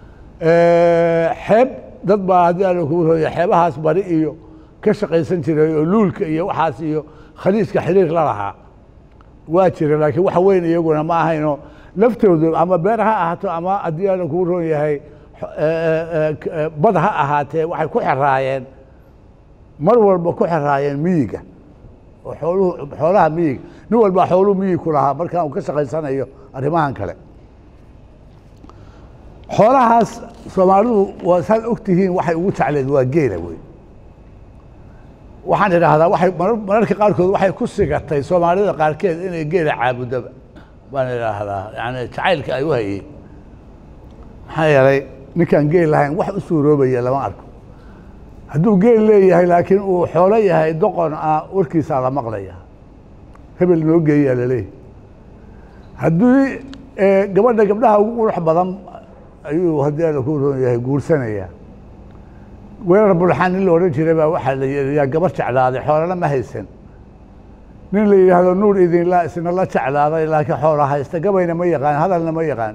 xeeb dad baa haddii ala kugu hooya xeebahaas bari iyo ka shaqaysan jiray oo luulka iyo waxaas iyo khaliijka xiriir la lahaa waa jira laakiin wax weyn iyaguna ma ahayno laftoodu ama beer ha ahaato ama haddii ala kugu roon yahay bad ha ahaatee waxay ku xeraayeen mar walba ku xeraayeen miyiga oo xooluhu xoolaha miyiga nin walba xooluhu miyig ku lahaa markaa uu ka shaqaysanayo arrimahan kale xoolahaas soomaalidu waa saad og tihiin waxay ugu jecleed waa geela wey waxaan idhaahdaa waxay marar- mararka qaarkood waxay ku sigatay soomaalida qaarkeed inay geela caabudoba baan idhaahdaa yani jacaylka ay u hayeen maxaa yeelay ninkaan geel lahayn wax u suuroobaya lama arko hadduu geel leeyahay laakiin uu xoolo yahay doqon ah warkiisaa la maqlaya hebel noo geeyaa laleeyahay haddii eh, gabadha gabdhaha ugu qurux badan ayuu haddii alla ku roon yahay guursanaya weerar bulxaan nin la odhan jiray baa waxaa la yidhi yaa gabar jeclaaday xoolana ma haysan nin la yidhaahdo nuur idinla isna la jeclaaday laakiin xoola haysta gabayna ma yaqaan hadalna ma yaqaan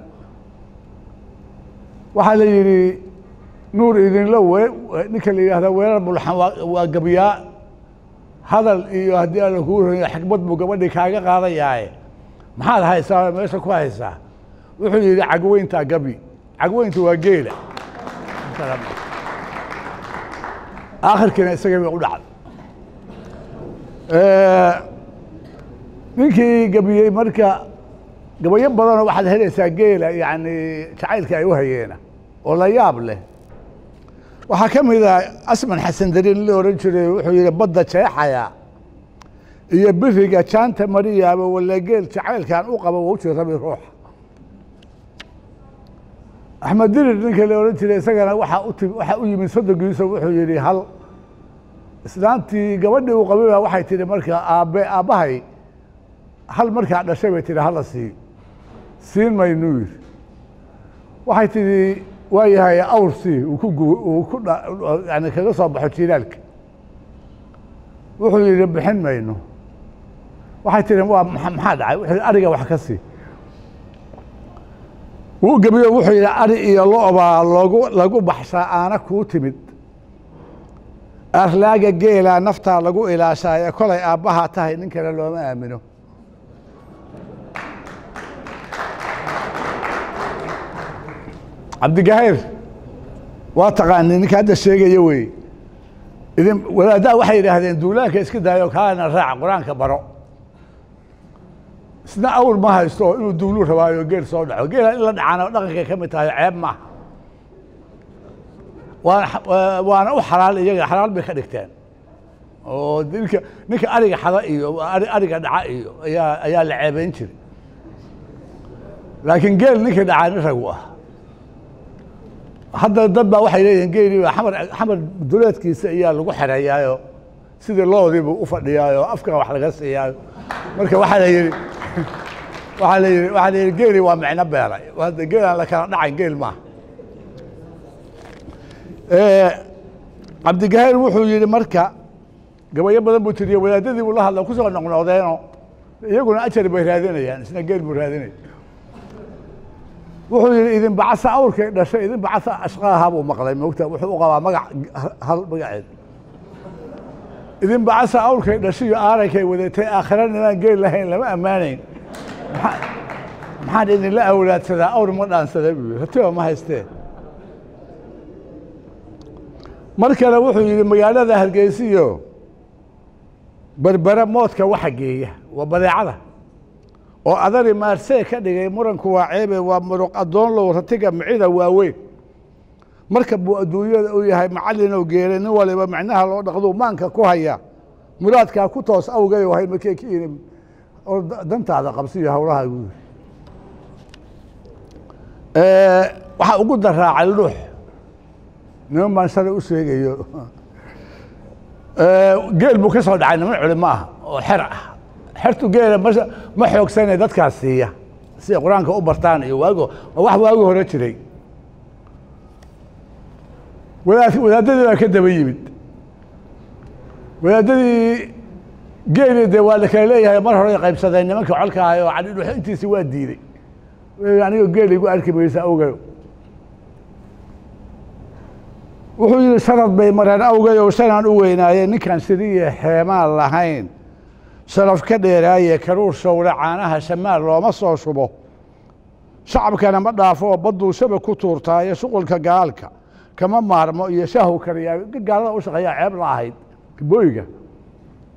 waxaa la yidhi nuur idinla we ninka la yidhahdo weerar bulxan waa waa gabyaa hadal iyo haddii alla kuu roon yahay xikmad buu gabadhii kaaga qaadayaaye maxaad haysaa oo meesha ku haysaa wuxuu yidhi cagweyntaa gabi cagweyntu waa geela aakhirkiina isagii bay u dhacday ninkii gabiyey marka gabayo badanoo waxaad helaysaa geela yani jacaylka ay u hayeena oo la yaab leh waxaa ka mid ah asman xasan darin la ohan jiray wuxuu yidhi badda jeexaya iyo biriga jaanta mariyaaba walla geel jacaylkan u qaba waa u jirabi ruuxa axmed dirir ninka la odhan jiray isagana waxaa u timi waxaa u yimid soddonkiisa wuxuu yidhi hal islaantii gabadhii uu qabay baa waxay tihi marka aabbe aabbahay hal markaa dhashay bay tihi hala sii siin maynuu yidhi waxay tihi waa yahay awr sii uu ku gu uu ku dha yani kaga soo baxo jiilaalka wuxuu yidhi bixin mayno waxay tihi waa maxa- maxaa dhacay wuxuu yidhi ariga wax ka sii wuu gebiyo wuxuu yidhi ari iyo lo-baa loogu lagu baxshaa aana kuu timid arlaaga geelaa naftaa lagu ilaashaa ee kolay aabbahaa tahay nin kale looma aamino cabdigahayr waa taqaani ninka hadda sheegaya wey idin wadaaddaa waxay yidhaahdeen duulaanka iska daayo kaana raac qur-aanka baro isna awr ma haysto inuu duulu rabaayo geel soo dhaco geela in la dhacaana dhaqankay ka mid tahay ceeb maaha waana waa- waana u xalaal iyaga xalaal bay ka dhigteen oo ninka ninka ariga xada iyo ari- ariga dhaca iyo ayaa ayaa la ceebeyn jiray laakiin geel ninka dhacaa nin ragu ah hadda dad baa waxay leeyihiin geelii baa xamar xamar duleedkiisa ayaa lagu xereeyaayo sidii loodii buu u fadhiyaayo afka wax laga siiyaayo marka waxaa la yidhi waxaa la yidhi waxaa la yidhi geeli waa micno beelay hadda geel aan la kala dhacayn geel maaha cabdigahayr wuxuu yidhi marka gabayo badan buu tiriye wadaadadii buu la hadla kusoo noqnoqdeeno iyaguna ajar bay raadinayaan isna geel buu raadinaya wuxuu yidhi idin bacasa awrkay dhashay idin bacasa ashqaaha buu maqlay moogta wuxuu u qabaa magac hal magaceed idin bacasa awrkay dhashay iyo aarankay wadatay aakhira nimaan geel lahayn lama ammaanayn maxaa- maxaan idinla awlaadsadaa awr ma dhaansada buu yidhi ratiba ma haystee mar kale wuxuu yidhi magaalada hargeysiyo berbere moodka waxa geeya waa badeecada oo adari maarsee ka dhigay muranku waa ceebe waa muruq addoon low ratiga micida waaweyn marka buu adduunyada u yahay macallinow geelay nin waliba micnaha loo dhaqduu maanka ku haya muraadkaa ku toos awgay oo hay markay ka yidhi oo da- dantaada qabsiyo howlaha buu yidhi waxaa ugu daraacay luux niman baan shalay u sheegayo geel buu ka soo dhacay niman culimo ah oo xer ah xertu geela ma ma xoogsane dadkaas siiya si ay qur-aanka u bartaan iyo waago waa wax waagi hore jiray wadaad wadaadadii baa ka daba yimid wadaadadii geeli dee waa la kala leeyahay mar hore ay qaybsadeen nimanka colka ahay oo cadhidhuxo intiisi waa diiday anigoo geeli igu arki maysa awgayo wuxuu yidhi sanad bay mareen awgayow shanaan u weynaayeen ninkaan siriye xeemaan lahayn sharaf ka dheeraaye karuur showle caanaha shamaal looma soo shubo shacabkana ma dhaafo oo badduu shaba ku tuurtaayo shuqulka gaalka kama maarmo iyo shaahu kariyaa gaalada u shaqeeyaa ceeb la ahayd booyiga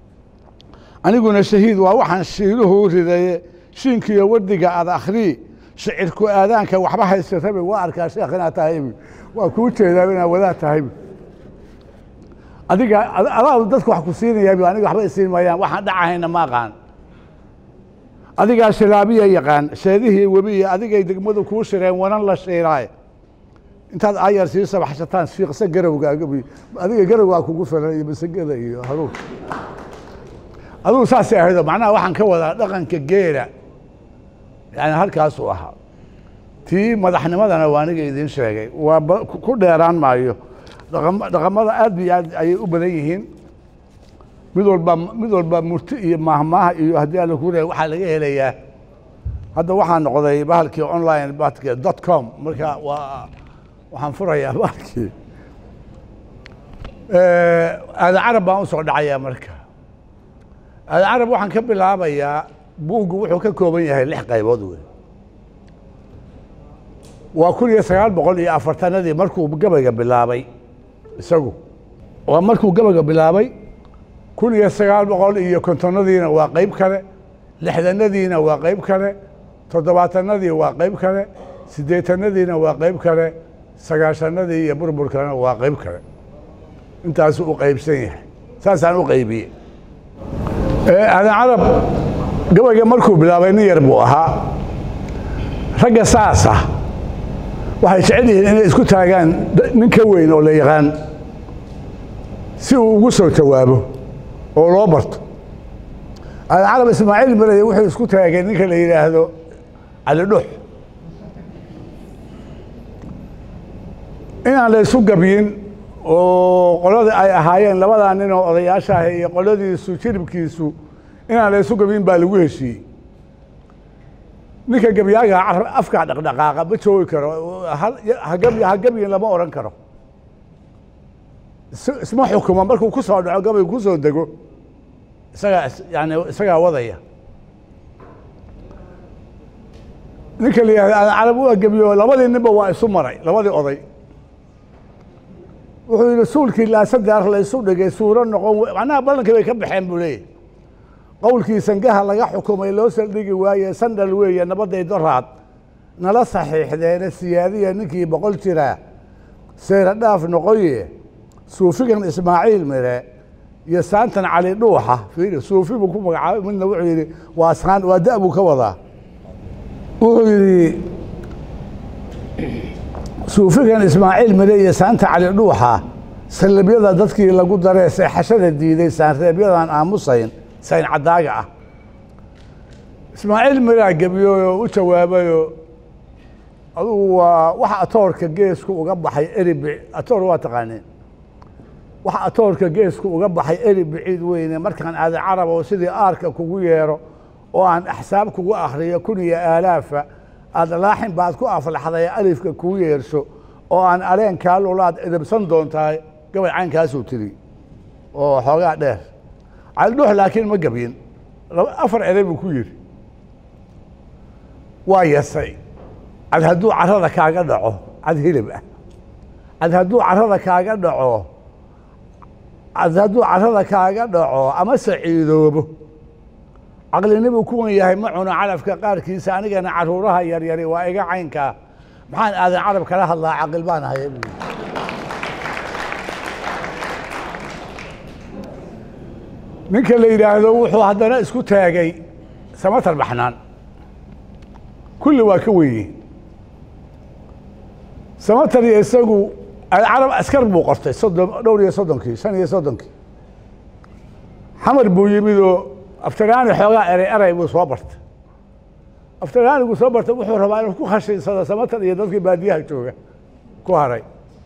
aniguna shahiid waa waxaan shiiluhu ridaye shiinkiiyo wardiga ad akhrii shicirku aadaanka waxba haysatabi waa arkaa sheekh inaad tahaybi waa kuu jeedaa inaad wadaad tahaybi adiga adaa dadku wax ku siinayabi aniga waxba isiin maayaan waxaan dhacahayna ma aqaan adigaa shilaabiya yaqaan sheedihii webi iyo adigay degmadu kuu shireen wanan la shiiraaye intaad ayar sii sabaxsataan shiiqsa garowga adiga garowgaa kugu filan iyo masagada iyo haruur adugu saasay ahaydo macnaha waxaan ka wadaa dhaqanka geela yani halkaasuu ahaa tii madaxnimadana waa aniga idiin sheegay waa ku dheeraan maayo dhaqamada aad iyo aad ayay u badan yihiin mid walba mid walba murti iyo maahmaaha iyo haddii alla ku leeya waxaa laga helayaa hadda waxaa noqday bahalkii online bahalkii dot com marka waa waxaan furayaa bahalkii aadan carab baan usoo dhacayaa marka aadan carab waxaan ka bilaabayaa buuggu wuxuu ka kooban yahay lix qaybood wey waa kun iyo sagaal boqol iyo afartanadii markuu gabayga bilaabay isagu waa markuu gabayga bilaabay kun iyo sagaal boqol iyo kontonadiina waa qayb kale lixdanadiina waa qayb kale toddobaatanadii waa qayb kale siddeetanadiina waa qayb kale sagaashanadii iyo burburkana waa qayb kale intaasuu u qaybsan yahay saasaan u qaybiyey aadan carab gabayga markuu bilaabay nin yar buu ahaa ragga saasa waxay jecel yihiin inay isku taagaan nin ka weyn oo la yaqaan si uu ugu soo jawaabo oo loo barto aadan carab ismaaciil berede wuxuu isku taagay ninka la yidhaahdo cali dhux inaan la isu gabyin oo qoladii ay ahaayeen labadaa nin oo odayaasha ah iyo qoladiisu jiribkiisu inaan la isu gabyin baa lagu heshiiyey ninka gabyaaga afkaa dhaqdhaqaaqa ma joogi karo ha gabyin lama odhan karo isma xukumo markuu ku soo dhaco gabaygu ku soo dego isagaa yani isagaa wadaya ninka la yihahda aadan carab waa gebiyo labadii ninba waa isu maray labadii oday wuxuu yidhi suulkii laasadear la isu dhigay suuro noqon macnaha ballankii bay ka baxeen buu leeyahy qowlkii sangaha laga xukumay loo saldhigi waaye sandhal weeye nabadday doraad nala saxiixdeena siyaadiya ninkii boqol jiraa seyra dhaaf noqoye suufigan ismaaciil mire iyo saantan cali dhuuxa fiiri suufi buu ku magacaabay midna wuxuu yidhi waa saan waa da buu ka wadaa wuxuu yidhi suufigan ismaaciil mire iyo saanta cali dhuuxa sallabyada dadkii lagu daree seexashada diiday saanreebyadan aamusayn sayn caddaaga ah ismaaciil miraa gebiyooyo u jawaabayoo adugu waa waxa atoorka geesku uga baxay eribi atoor waa taqaaneen waxa atoorka geesku uga baxay eri biciid weyne markaan aadan carab oo sidii aarka kugu yeero oo aan axsaab kugu akhriyo kun iyo aalaafa aada laaxin baad ku aflaxday alifka kuu yeerso oo aan aleenkaa lulaad edabsan doontahay gabay caynkaasuu tiri oo xoogaa dheer caldhuux laakiin ma gebyin afar erey buu ku yidhi waa yasay cad hadduu carrada kaaga dhaco cad hilib ah cad hadduu carrada kaaga dhaco cad hadduu carrada kaaga dhaco ama saciidoobo caqlinibuu kuwan yahay ma cuno calafka qaarkiisa anigana caruuraha yaryari waa iga caynkaa maxaan aadan carab kala hadlaa caqil baan ahay buu ninka la yidhaahdo wuxuu haddana isku taagay samatar baxnaan kulli waa ka wenye samatar iyo isagu carab askar buu qortay soddon dhowr iyo soddonkii shan iyo soddonkii xamar buu yimidoo aftaraani xoogaa eray eray buu soo bartay aftaraanigu soo bartay wuxuu rabaa inuu ku khashinsado samatar iyo dadkii baadiyaha jooga ku haray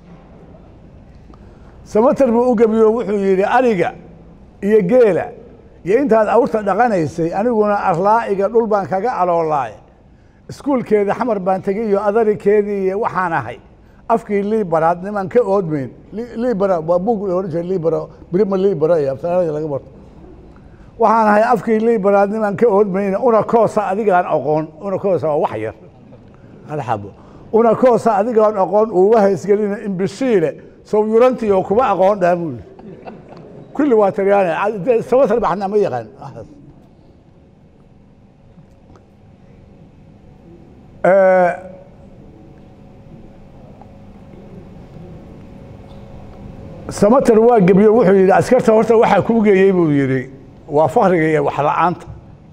samatar buu u gebiyo wuxuu yidhi ariga iyo geela iyo intaad awrta dhaqanaysay aniguna arlaa'iga dhul baan kaga aloolaay iskuulkeeda xamar baan tegay iyo adarikeedii iyo waxaan ahay afkii liibaraad niman ka oodmeyn liibara waa bug la odhan jiray liibara birima liibara iyo aftaraaniga laga barto waxaan ahay afkii liibaraad niman ka oodmayna una koosa adigaan aqoon una koosa waa wax yar alxabo una koosa adigaan aqoon uuma haysgelina imbishiile sowyurantii oo kuma aqoon dhaa buu yidhi kulli waa talyaani samatar baxnaa ma yaqaan samater waa gebiyo wuxuu yidhi askarta horta waxaa kuu geeyey buu yidhi waa fakriga iyo wax la-aanta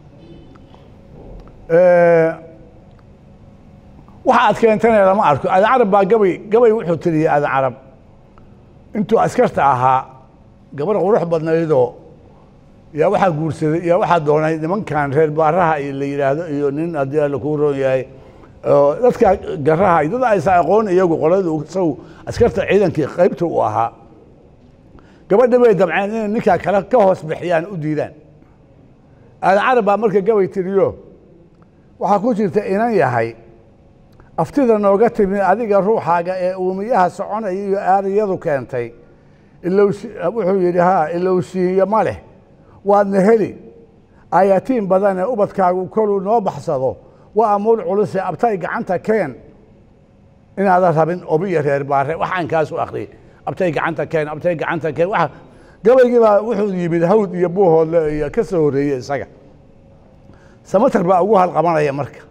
waxa aad keentana lama arko aadan carab baa gabay gabay wuxuu tiriyey aadan carab intuu askarta ahaa gabar qurux badnaydoo yaa waxaa guursaday yaa waxaa doonay nimankan reer baaraha iyo la yidhaahdo iyo nin haddii alla kuu roon yahay oo dadka garaha dad aysan aqoon iyagu qoladu isagu askarta ciidankii qaybta u ahaa gabadha bay damceen inay ninkaa kale ka hoos bixiyaan u diidaan aadan carab baa marka gabay tiriyo waxaa ku jirta inan yahay aftida nooga timi adiga ruuxaaga ee uumiyaha soconaya iyo aariyadu keentay ilowshi wuxuu yidhi haa ilowshiiyo ma leh waadna heli ayatiin badanee ubadkaagu koluu noo baxsado waa amuur culuse abtay gacanta keen inaadan rabin obiyo reer baare waxaan kaasu akhriyey abtay gacanta keen abtay gacanta keen waxa gabaygii baa wuxuu yimid hawd iyo buuhoodle iyo ka soo horreeyey isaga samater baa ugu halqabanaya marka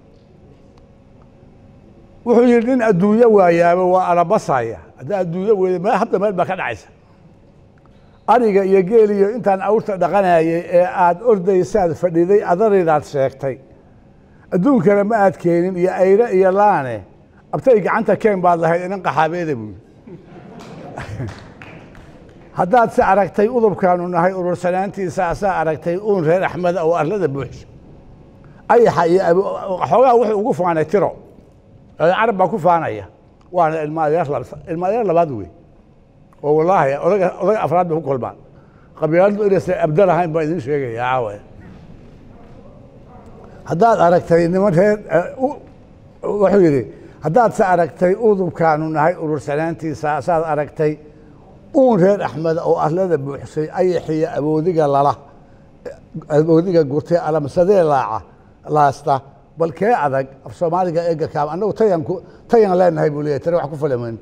wuxuu yidhi nin adduunyo waayaaba waa alabasaya haddaa adduunyo weyda meel habda meel baa ka dhacaysa ariga iyo geeliyo intaan awrta dhaqanayay ee aada ordaysaad fadhiday adaridaad sheegtay adduunkana ma aad keenin iyo ayre iyo laane abtay gacanta keen baad lahayd inan qaxaabeeda buyi haddaad se aragtay udubkaanu nahay urursanaantiisa asaa aragtay uun reer axmeda oo arlada buuxsha ayaxa iyo xoogaa wuxuu ugu faanay tiro carab baa ku faanaya waana ilma adeer ilma adeer labaad wey oo wallaahi odaga odaga afraad bay ku kulmaan qabiiladu inaysan abda lahayn baan idin sheegaya caawa haddaad aragtay niman reer wuxuu yidhi haddaad se aragtay udubkaanu nahay urursanaantiisa asaad aragtay uun reer axmeda oo arlada buuxsay ayaxiyo aboodiga lala aboodiga gurtay alamsadee laaca laasta bal kee adag af soomaaliga eega kaam annagu tayan ku tayan leenahay buu leeyahy tani wax ku falameyn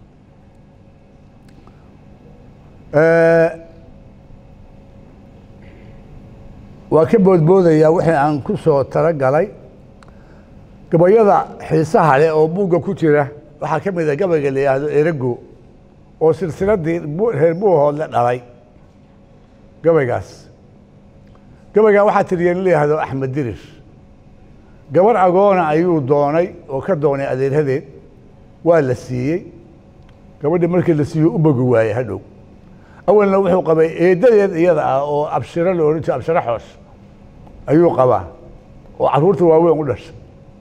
waa ka boodboodayaa wixii aan ku soo talagalay gabayada xiisaha leh oo buugga ku jira waxaa ka mid a gabayga la yidhaahdo erago oo silsiladii reer buuhoodle dhalay gabaygaas gabaygaa waxaa tiriya nin la yidhaahdo axmed dirir gabar agoona ayuu doonay oo ka doonay adeerhadeed waa la siiyey gabadhii markii la siiyo u bogi waayey hadhow awalna wuxuu qabay eedadeed iyada ah oo abshiro la odhan jiro abshiro xoos ayuu qabaa oo carruurta waaweyn u dhashay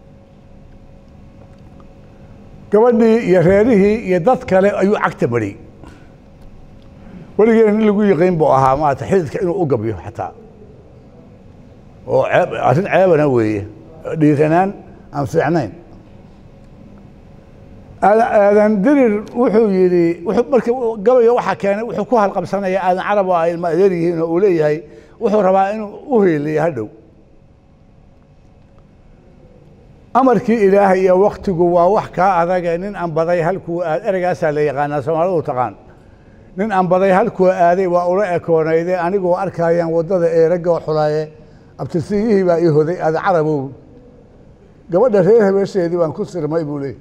gabadhii iyo reerihii iyo dad kale ayuu cagta mariyey weligeena nin lagu yiqiin buu ahaa maarata xididka inuu u gabyo xataa oo ceeb arrin ceebana weeye dhiiranaan aan fiicnayn aadan dirir wuxuu yidhi marka gabayga waxaa keenay wuxuu ku halqabsanaya aadan carab oo ay ilma adeer yihiin oo uu leeyahay wuxuu rabaa inuu u heeliyo hadhow amarkii ilaahay iyo waktigu waa wax kaa adage nin aan baday halkuu aad ereygaasaa la yaqaanaa soomaalidu taqaan nin aan baday halkuu aaday waa ula ekoonayde anigoo arkayaan waddada eeragoo xulaaye abtisiyihii baa ii hoday aadan carabow gabadha reer habeesheedii baan ku sirmay buu leeyay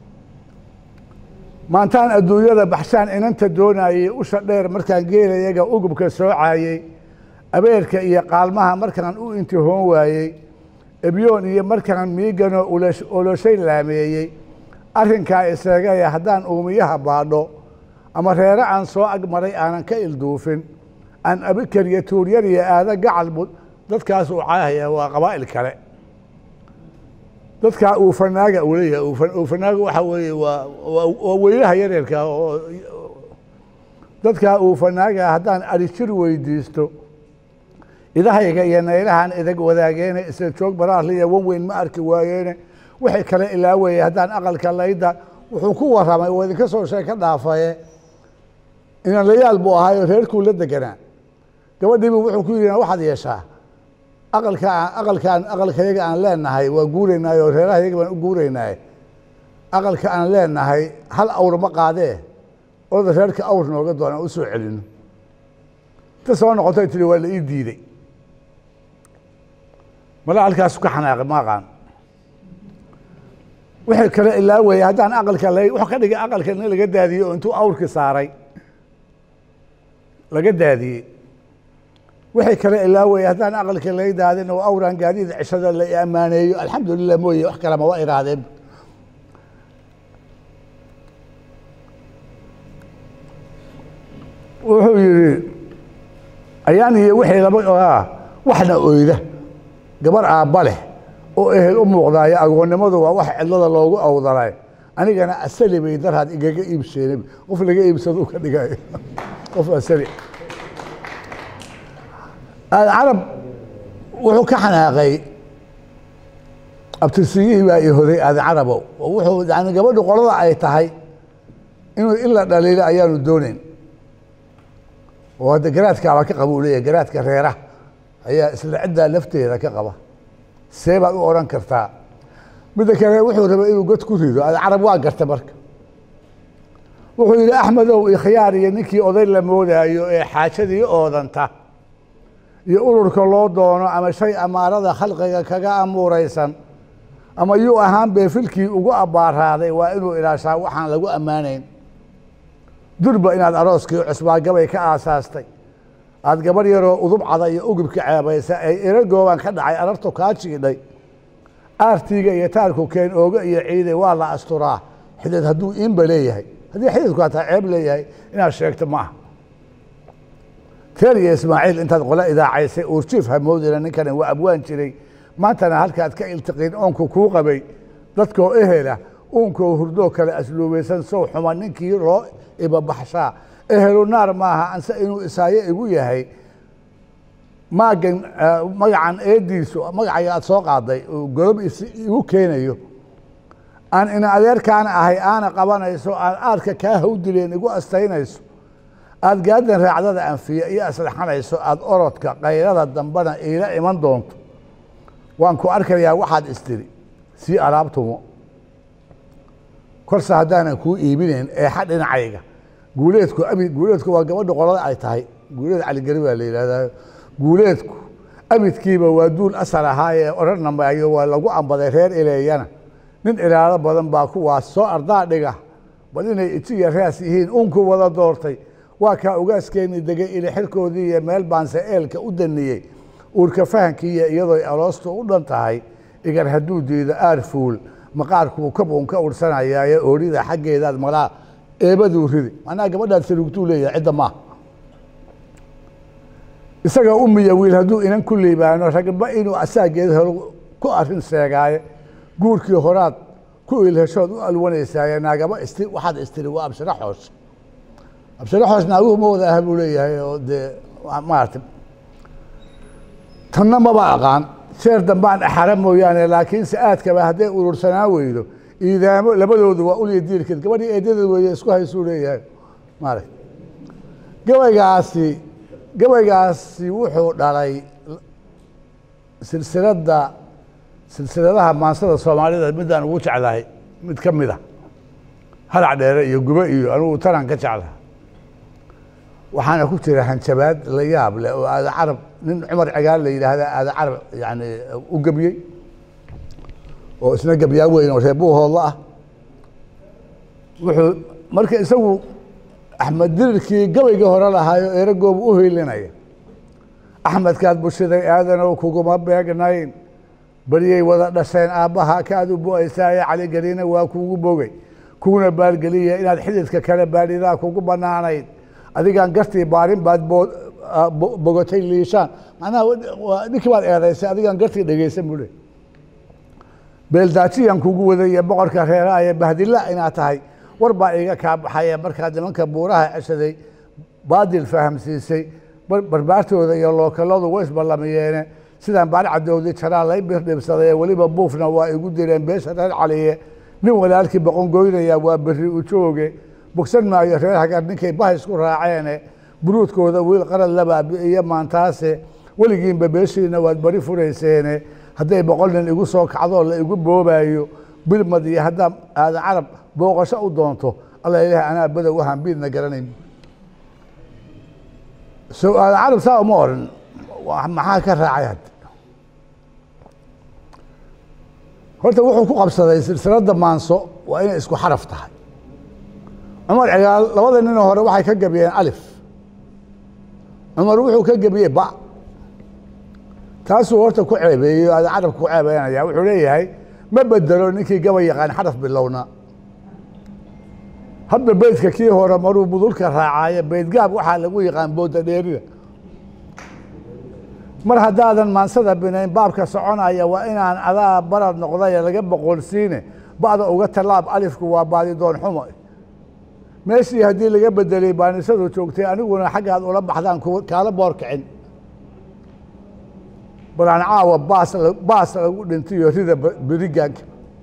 maantaan adduunyada baxshaan inanta doonayey usha dheer markaan geelayaga ugubka soocaayey abeerka iyo qaalmaha markaan u intihoon waayey ebyoon iyo markaan miiganoo oloshay laameeyey arrinkaa iseegaya haddaan uumiyaha baadho ama reere aan soo agmaray aanan ka ilduufin aan abikar iyo tuuryar iyo aada gacal dadkaas uu caahaya waa qabaa'il kale dadkaa uufanaaga uu leeyahay uufanaaga waxa weeye waa waa weynaha yareerka oo dadkaa uufanaaga haddaan arijir weydiisto idahayga iyo naylahan idag wadaageene isla joog baraarliya wan weyn ma arki waayeene wixii kale ilaawaya haddaan aqalka layda wuxuu ku warramay oo idinka soo sheeg ka dhaafaye inanlayaal buu ahaayo reerkuu la deganaa gabadhiibu wuxuu ku yidhi waxaad yeeshaa aqalka aqalkaan aqalkayaga aan leenahay waa guuraynaay oo reerahayaga baan u guuraynaay aqalka aan leenahay hal awr ma qaadee oda reerka awr nooga doonaan u soo celino ta soo noqotay tiri waa la ii diiday mala halkaas ka xanaaqay ma aqaan wixii kale ilaa weeye haddaan aqalka la wuxuu ka dhigay aqalka in laga daadiyey oo intuu awrki saaray laga daadiyey wixii kale ilaa weeye haddaan aqalka laga daadin oo awraan gaadiida cishada la ammaaneeyo alxamdulilah mooye wax kalema waa iraadeen wuxuu yidhi ayaan iyo wixii laba ah waxna oyda gabar aabba leh oo ehel u muuqdaayo agoonnimadu waa wax cidlada loogu awdalay anigana asali bay daraad igaga iibseen qof laga iibsado ka dhigayo qof asali carab wuxuu ka xanaaqay abtirsiyihii baa i hoday aadi carabow oo wuxuu yani gabadhu qolada ay tahay inuu in la dhaliilo ayaanu doonayn oo hadda garaadkaabaa ka qaba uu leeyahay garaadka reeraha ayaa isla ciddaa lafteeda ka qaba see baad u odhan kartaa midda kale wuxuu rabay inuu god ku rido ad carab waa garta marka wuxuu yidhi axmedow ikhyaar iyo ninkii oday la moodaayo ee xaajadii oodanta iyo ururka loo doono ama shay amaarada khalqiga kaga amuuraysan ama yuu ahaan beefilkii ugu abbaaraaday waa inuu ilaashaa waxaan lagu ammaanayn durba inaad arooskii cusbaagabay ka aasaastay aad gabarh yaroo udub cada iyo ugubka ceebaysa ay eragooban ka dhacay arartu kaa jiidhay aartiiga iyo taarku keen ooga iyo ciide waa la asturaa xidid hadduu iinba leeyahay haddii xididku hataa ceeb leeyahay inaad sheegto ma aha teer iyo ismaaciil intaad qole idaacaysay uurjiif hamoodina ninkani waa abwaan jiray maantana halkaad ka iltiqiin oonku kuu qabay dadkoo ehela uunkoo hurdoo kale asluubaysan sow xuma ninkii loo ibabaxshaa ehelu naar maaha anse inuu isaayo igu yahay maagan magacan eediisu magacaga aad soo qaaday oo godob igu keenayo aan ina adeerkaana ahay aana qabanayso aan aadka kaa hawdileen igu astaynayso aad gaadan raacdada anfiya iyo aslaxanayso aad orodka kayrada dambena iila iman doonto waan ku arkayaa waxaad istiri sii alaabtumo korse haddaanan kuu iibinayn eexa dhinacayga guuleedku abi guuleedku waa gabadha qolada ay tahay guuleed caligari baa la yidhahdaa guuleedku abidkiiba waa duul asal ahaayee odhanna maayo waa lagu ambaday reer ileeyana nin ilaalo badan baa kuwaas soo ardaa dhiga bal inay itiya raas yihiin unku wada doortay waa kaa ugaaskeeni degay ili xirkoodii iyo meel baanse eelka u daniyey uurka fahankiiyo iyadoo aloostu u dhan tahay igar hadduu diido aar fuul maqaarkuu kabuun ka ursanayaaye oorida xaggeedaad malaa eebaduu ridi macnaha gabadhaad sarugtuu leeyahay cidda maaha isaga umiya wiil hadduu inan ku liibaano ragba inuu asaageed helo ku arrin seegaaye guurkii horaad ku ilheshood u alwanaysaaye naagaba isti waxaad istiri waa abshiro xoos abshiro xoos naaguhu ma wada aha buu leeyahay oo dee maarata tanna maba aqaan sheer dambaan axara mooyaane laakiinse aadkaba hadday urursanaan weydo iidaamo labadoodu waa ulya diirkeed gabadhii eedadeed weeye isku haysuu leeyahay maarata gabaygaasi gabaygaasi wuxuu dhalay silsiladda silsiladaha maansada soomaalida midaan ugu jeclahay mid ka mid a halac dheere iyo gube iyo anugu tanaan ka jeclaha waxaana ku jira hanjabaad la yaab leh oo aada carab nin cumar cigaal la yidhaahda aada carab yani u gebiyey oo isna gebyaa weyn oo reebuuhoodla ah wuxuu marka isagu axmed dirirkii gabayga hore lahaayo eragoobu u hiilinaya axmedkaad bushiday aadanow kuguma beegnayn baryay wada dhasheen aabbaha kaad u bo-aysaaye caligeliina waa kuugu bogay kuuna baalgeliya inaad xididka kale baadhidaa kugu bannaanayd adigaan gartii baarin baad bogatay liishaan macnaha ninkii baad eedaysay adigaan gartii dhegeysan buu le beeldaajiyan kugu wadaya boqorka reeraaya bahdilla inaad tahay war baa iiga kaa baxaya markaad nimanka buuraha ceshaday baadil fahamsiisay barbaartooda iyo lookaladu way isballamiyeene sidaan baar cadowdi jaraa lay birdhibsaday weliba buufna waa igu direen beesha reer caliye nin walaalkii boqon goynaya waa berri u jooge bogsan maayo reer hagar ninkay bah isku raaceene buruudkooda wiil qarad la baabi'iyo maantaase weligiinba beeshiina waad bari furayseene hadday boqol nin igu soo kacdoo la igu boobayo bilmad iyo haddaa aadan carab booqasho u doonto alla ilaah anaa badow waxaan biidna garanayn so aadan carab saa uma oran maxaa ka raacay hadda horta wuxuu ku qabsaday silsiladda maanso waa inay isku xaraf tahay cumar cigaal labada ninoo hore waxay ka gebiyeen alif cumar wuxuu ka gebiyey ba taasuu horta ku ceebeeyey ada carabka ku ceebeynaya wuxuu leeyahay ma bedelo ninkii gabay yaqaan xaraf bilowna hadda beydka kii hore maruu budulka raacaaye beydgaab waxaa lagu yaqaan booda dheerida mar haddaadan maansada binayn baabka soconaya waa inaan adaa barad noqdaye laga boqolsiine ba'da uga tallaab alifku waa baadidoon xumo meeshii haddii laga bedelay baanisadu joogtay aniguna xaggaad ula baxdaan kaala boor kicin balaan caawa baas baas lagu dhintayo rida berigaanka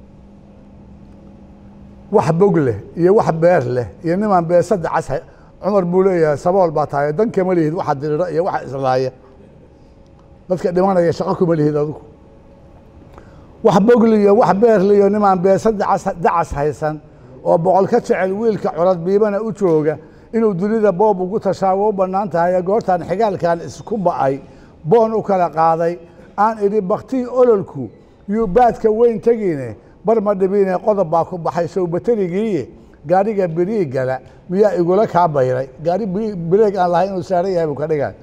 wax bog leh iyo wax beer leh iyo nimaan beesada cas cumar buu leeyahay sabool baa tahay dan kama lihid waxa dirira iyo waxa islaaya dadka dhimanaya shaqo kuma lihid adigu wax bogli iyo wax beerli iyo nimaan beesada cas dacas haysan oo boqol ka jecel wiilka curad biibana u jooga inuu dunida boob ugu tashaawo u bannaan tahay goortaan xigaalkan isku ba'ay boon u kala qaaday aan idhi baktii ololku yuu baadka weyn tegine bar ma dhibine qodob baa ku baxay sowbateligiiye gaariga birii gala miyaa igula kaa bayray gaari bireeg aan lahay inuu saaran yahay buu ka dhigaa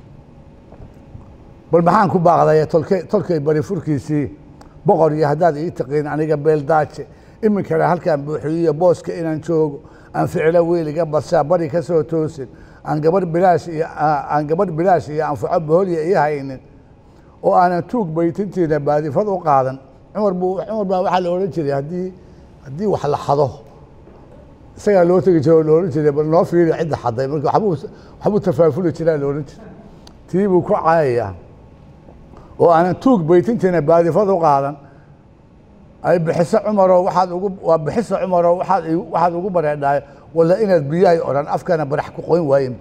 bal maxaan ku baaqday tolkey tolkay bari furkiisii boqor iyo haddaad ii taqiin aniga beeldaaje iminkana halkaan buuxiyiyo booska inaan joogo aan ficilo wiiliga badsaa bari ka soo toosin aan gabarh bilaash iyo aan gabarh bilaash iyo anfaco boholya ii haynin oo aanan tuug baytintiina baadifad u qaadan cumar buu cumar baa waxaa la odhan jiray haddii haddii wax la xado isagaa loo tegi jira oo la odhan jiray bal noo fiiri cidda xaday marka waxbuu waxbuu tafaafuli jiraa la odhan jiray tii buu ku caayayaa oo aanan tuug baytintiina baadifad u qaadan ay bixiso cumaroo waxaad ugu waa bixiso cumaroo waxaad waxaad ugu bareedhaay walla inaad biyahay odhan afkana barax ku qoyn waayin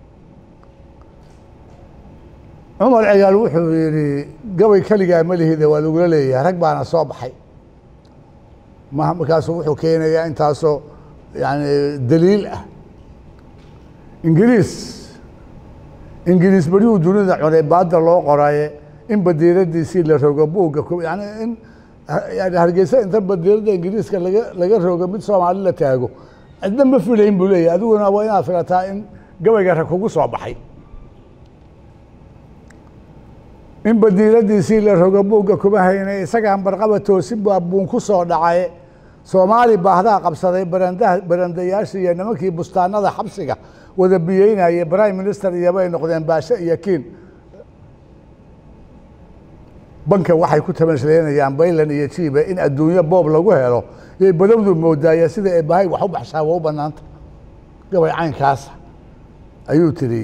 cumar cigaal wuxuu yidhi gabay keligaa ma lihide waa lagula leeyahay rag baana soo baxay ma markaasuu wuxuu keenayaa intaasoo yani daliil ah ingiriis ingiriis berihuu dunida cunay baadda loo qoraye in badiiradiisii la rogo buugga yani in yani hargeysa inta badiirada ingiriiska laga laga rogo mid soomaali la taago cidna ma filayn buu leeyahy adiguna waa inaad filataa in gabayga rag kugu soo baxay in badiiladiisii la rogo buugga kuma haynay isagaan barqaba toosin baa buun ku soo dhacay soomaali baahdaa qabsaday barandaha barandayaashii iyo nimankii bustaanada xabsiga wada biyeynayay prime minister iyobay noqdeen baashe iyo kiin banka waxay ku tamasleynayaan baylan iyo jiiba in adduunyo boob lagu helo yay badowdu moodaaya sida eebahay wax u baxshaa waa u bannaanta gabay caynkaasa ayuu tiri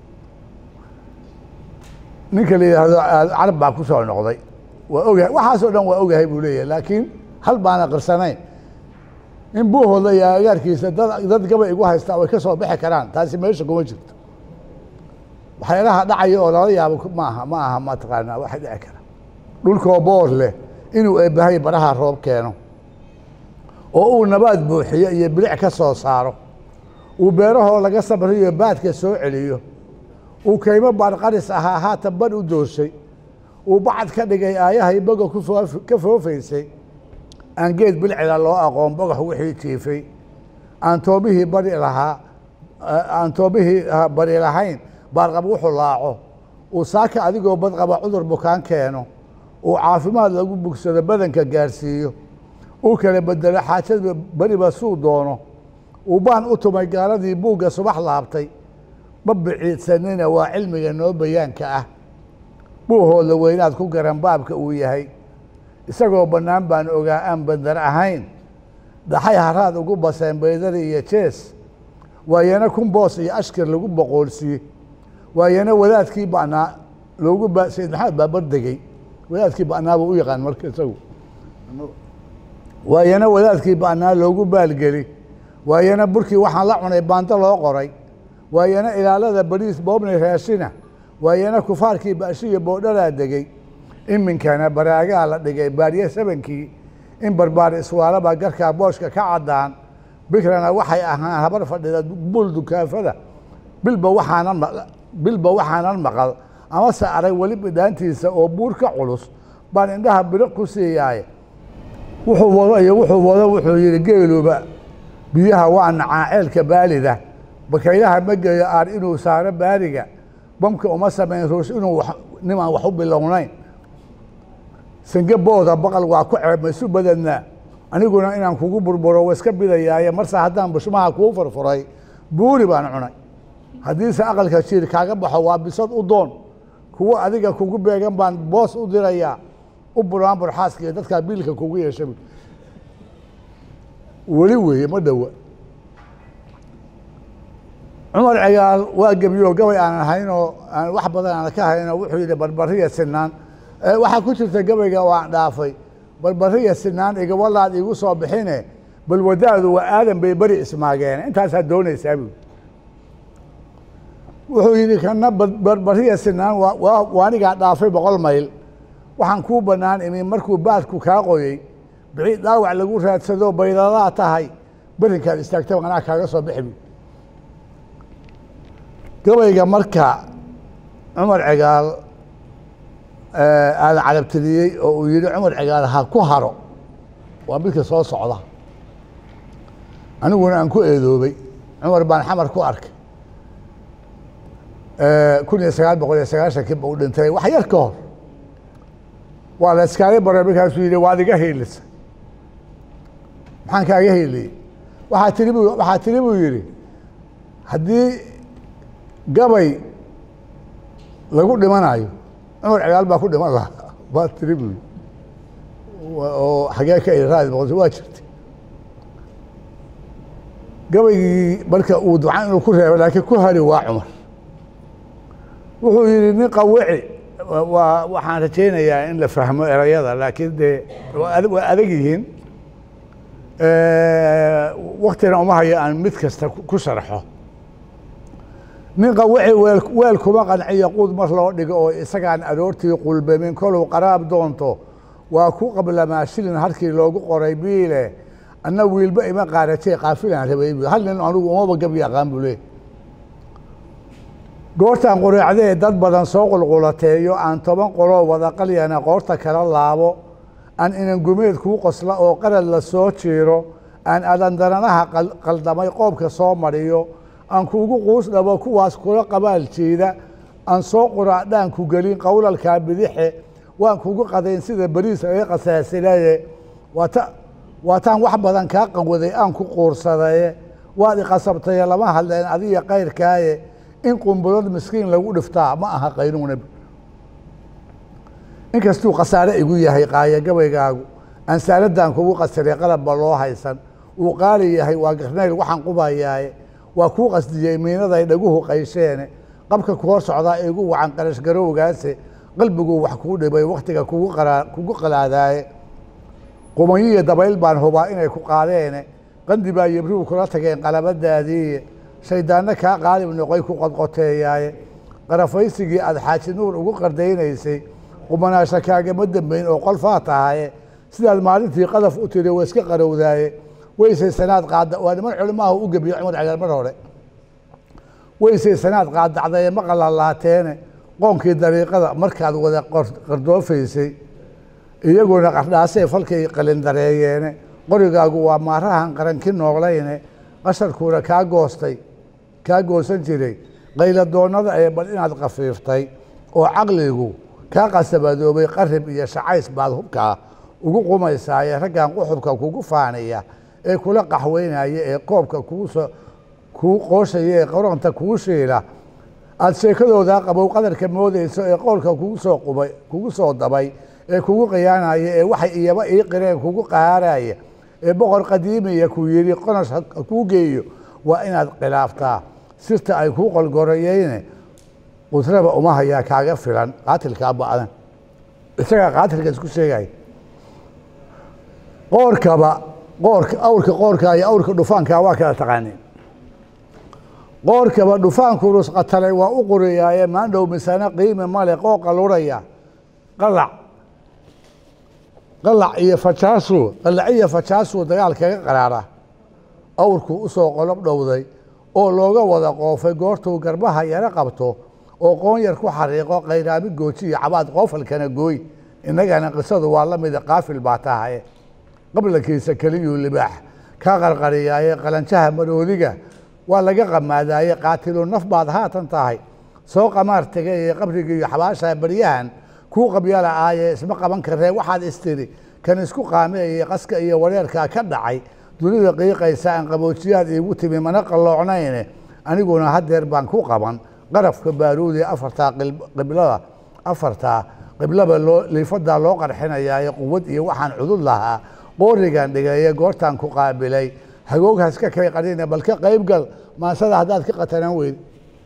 ninka la yidhaahdo carab baa ku soo noqday waa ogahay waxaasoo dhan waa ogahay buu leeyahay laakiin hal baana qirsanayn in buuhooda iyo agaarkiisa dad dad gabay igu haystaa way ka soo bixi karaan taasi meesha kuma jirto waxyaalaha dhacaya oo lala yaabo maaha ma aha mataqaanaa waxa dhici kara dhulkoo boor leh inuu eebbahay baraha roob keeno oo uu nabaad buuxiyo iyo bilic ka soo saaro uu beerahoo laga sabriyo baadka soo celiyo uu kaymo baarqaris ahaa haatan badh u doorshay uu bacad ka dhigay aayahay boga ka foofaysay aan geed bilcila loo aqoon bogax wixii jiifay aan toobihii bari lahaa aan toobihii bari lahayn baarqab wuxuu laaco uu saaka adigoo badqaba cudur bukaan keeno uu caafimaad lagu bugsado badanka gaarsiiyo uu kala bedelo xaajada beriba suu doono uu baan u tumay gaaladii buugga subax laabtay ma biciidsanina waa cilmiga noo bayaanka ah buuhooda weynaad ku garan baabka uu yahay isagoo bannaan baan ogaa aan bandar ahayn dhaxay haraad ugu baseen baydari iyo jees waayana kun boos iyo ashkir lagu boqoolsiye waayana wadaadkii ba'naa loogu ba sayid maxamed baa bardegey wadaadkii ba'naa buu u yaqaan marka isagu waayana wadaadkii ba'naa loogu baalgeli waayana burkii waxaan la cunay baanto loo qoray waayana ilaalada bariis boobnay raashina waayana kufaarkii baashiya boodhalaa degey iminkana baraagaa la dhigay baarye sabankii in barbaar iswaalaba garkaa booshka ka caddaan bikrana waxay ahaan habar fadhida bul dukaafada bilba waxaanan bilba waxaanan maqal amase arag weli bidhaantiisa oo buur ka culus baan indhaha biriq ku siiyaaye wuxuu wado iyo wuxuu wado wuxuu yidhi geeluba biyaha waa nacaa ceelka baalida bakaylaha ma geeyo aar inuu saaro baariga bamka uma samayn ruus inuu wax- nimaan wax u bilownayn sange booda baqal waa ku ceeb maisu badadnaa aniguna inaan kugu burburo waa iska bidayaaye marse haddaan bushmaha kuu furfuray buuri baan cunay haddiise aqalka jiir kaaga baxo waa bisad u doon kuwo adiga kugu beegan baan boos u dirayaa u buraan burxaaska iyo dadkaa biilka kugu yeesha bu. weli weeye ma dhowa cumar cigaal waa gebiyo gabay aan ahaynoo aan wax badan aan ka haynoo wuxuu yidhi barbariya sinaan Eh, waxaa ku jirta gabayga oo aan dhaafay barbariya sinaan igawalaad iigu soo bixine bal wadaadu waa aadan bay beri ismaageen intaasaa doonaysaa bu wuxuu yidhi kana bar- barbariya sinaan waa- waa waa anigaa dhaafay boqol mayl waxaan kuu bannaan imi markuu baadku kaa qoyey bixi dhaawac lagu raadsado baydadaa tahay berinkaad istaagta anaa kaaga soo bixi bu gabayga marka cumar cigaal aada carabtiriyey oo uu yidhi cumar cigaal ha ku haro waa midka soo socda aniguna aan ku eedoobay cumar baan xamar ku arkay kun iyo sagaal boqol iyo sagaashankii ba u dhintay wax yar ka hor waa la iskaaga baray markaasuu yidhi waad iga hiilisa maxaan kaaga hiiliyey waxaa tiri bu waxaa tiri buu yidhi haddii gabay lagu dhimanayo cumar cigaal baa ku dhiman lahaa waa tiri buu yidhi Wa- oo xagee ka iraadi boqolta waa jirtay gabaygii marka uu ducan inuu ku reebo laakiin ku hari waa cumar wuxuu yidhi nin qawici wa- waa waxaan rajaynayaa in la fahmo erayada laakiin dee waa adag- waa adag yihiin waktina uma hayo aan mid kasta ku ku sharxo nin qawici weel weel kuma qanciyo quud mar loo dhigo oo isagaan aroortii qulbamin koluu qaraab doonto waa ku qablamaa shilin halkii loogu qoray biile anna wiilba ima qaaratay qaafilaan rabay bu hal nin anugu umaba gab yaqaan buu leey goortaan qureecdee dad badan soo qulqulateeyo aan toban qoloo wada qalyana qoorta kala laabo aan inan gumeed kuu qosla oo qarad la soo jiiro aan adandaranaha qal- qaldamay qoobka soo mariyo aan kuugu quus dhabo kuwaas kula qabaal jiida aan soo quraacdhaan ku gelin qowlalkaa bidixe waan kugu qadayn sida beriis laga qasaasilaye waata waataan wax badan kaa qawaday aan ku quursadaye waad iqasabtaye lama hadleen adiga kayrkaaye in qumbulad miskiin lagu dhiftaa ma aha qaynuuna inkastuu khasaare igu yahay qaaya gabaygaagu ansaaladaan kugu qasiray qalabba loo haysan uu qaali yahay waa garnayl waxaan qubayaaye waa kuu qasdiyey miinaday dhaguhu qaysheene qabka ku hor socdaa igu wacan qarash garowgaase qalbiguu wax kuu dhibay wakhtiga kugu qaraa- kugu qalaadaaye qumayiyo dabayl baan hubaa inay ku qaadeene qandi baa yebrigu kula tageen qalabadaadiiye shayddaanno kaa qaalib noqoy ku qodqoteeyaaye qarafaysigii aad xaaji nuur ugu qardaynaysay qumanaasha kaagama dambayn oo qolfaa tahaye sidaad maalintii qadaf u tiri waa iska qarowdaaye weysay sanaad qaada waa niman culimaaha u gebiyo cumar cagaar mar hore weysay sanaad qaadacdaye ma qalalaateene qoonkii dariiqada markaad wada qor- qardoofaysay iyaguna qardhaasay falkay qalindareeyeene qorigaagu waa maarahan qaranki nooglayne qasharkuuna kaa goostay kaa goosan jiray qayladoonnada ee bal inaad khafiiftay oo caqligu kaa qasabadoobay qarib iyo shacays baad hubkaa ugu qumaysaaye raggan quxubka kugu faanaya ee kula qaxweynaya ee koobka kugu soo kuu qooshaya ee qoronta kugu shiila aada sheekadoodaa qabow qadarka moodayso ee qowlka kugu soo qubay kugu soo dabay ee kugu khiyaanaya ee waxay iyaba ii qireen kugu qahaaraya ee boqor qadiimiya ku yidhi qonash ha ha kuu geeyo waa inaad khilaaftaa sirta ay kuu qolgorayeyne qudraba uma hayaa kaaga filan qaatilkaa ba'dan isagaa qaatilka isku sheegaya qoorkaba qoorka awrka qoorka iyo awrka dhufaankaa waa kala taqaaneen qoorkaba dhufaanku rusqatalay waa u qoriyaaye maandhow misana qiimi male qooqa luraya qalac qalac iyo fajaasu qalac iyo fajaasu dagaal kaga qaraara awrku usoo qolob dhowday oo looga wada qoofay goortuu garbaha yaro qabto oo qoon yar ku xariiqo qayraami gooji iyo cabaad qoofalkana gooy innagana qisadu waa la mida qaafil baa tahaye qablankiisa keliyuu libaax kaa qarqariyaaye qalanjaha maroodiga waa laga qamaadaaye qaatilu naf baad haatan tahay soo qamaar tegay ee qabrigii iyo xabaasha baryahan kuu qabyala aaye isma qaban karee waxaad istiri kan isku qaameeye qaska iyo wareerkaa ka dhacay dunida qiiqaysa aan qaboojiyaad iigu timi mana qalloocnayne aniguna haddeer baan ku qaban qarafka baaruudi afartaa qil- qiblada afartaa qiblaba loo liifadaa loo qarxinayaaye quwad iyo waxaan cudud lahaa qoorigan dhigaye goortaan ku qaabilay hagooghaas ka kay qarine bal ka qayb gal maasada haddaad ka qatanan weyd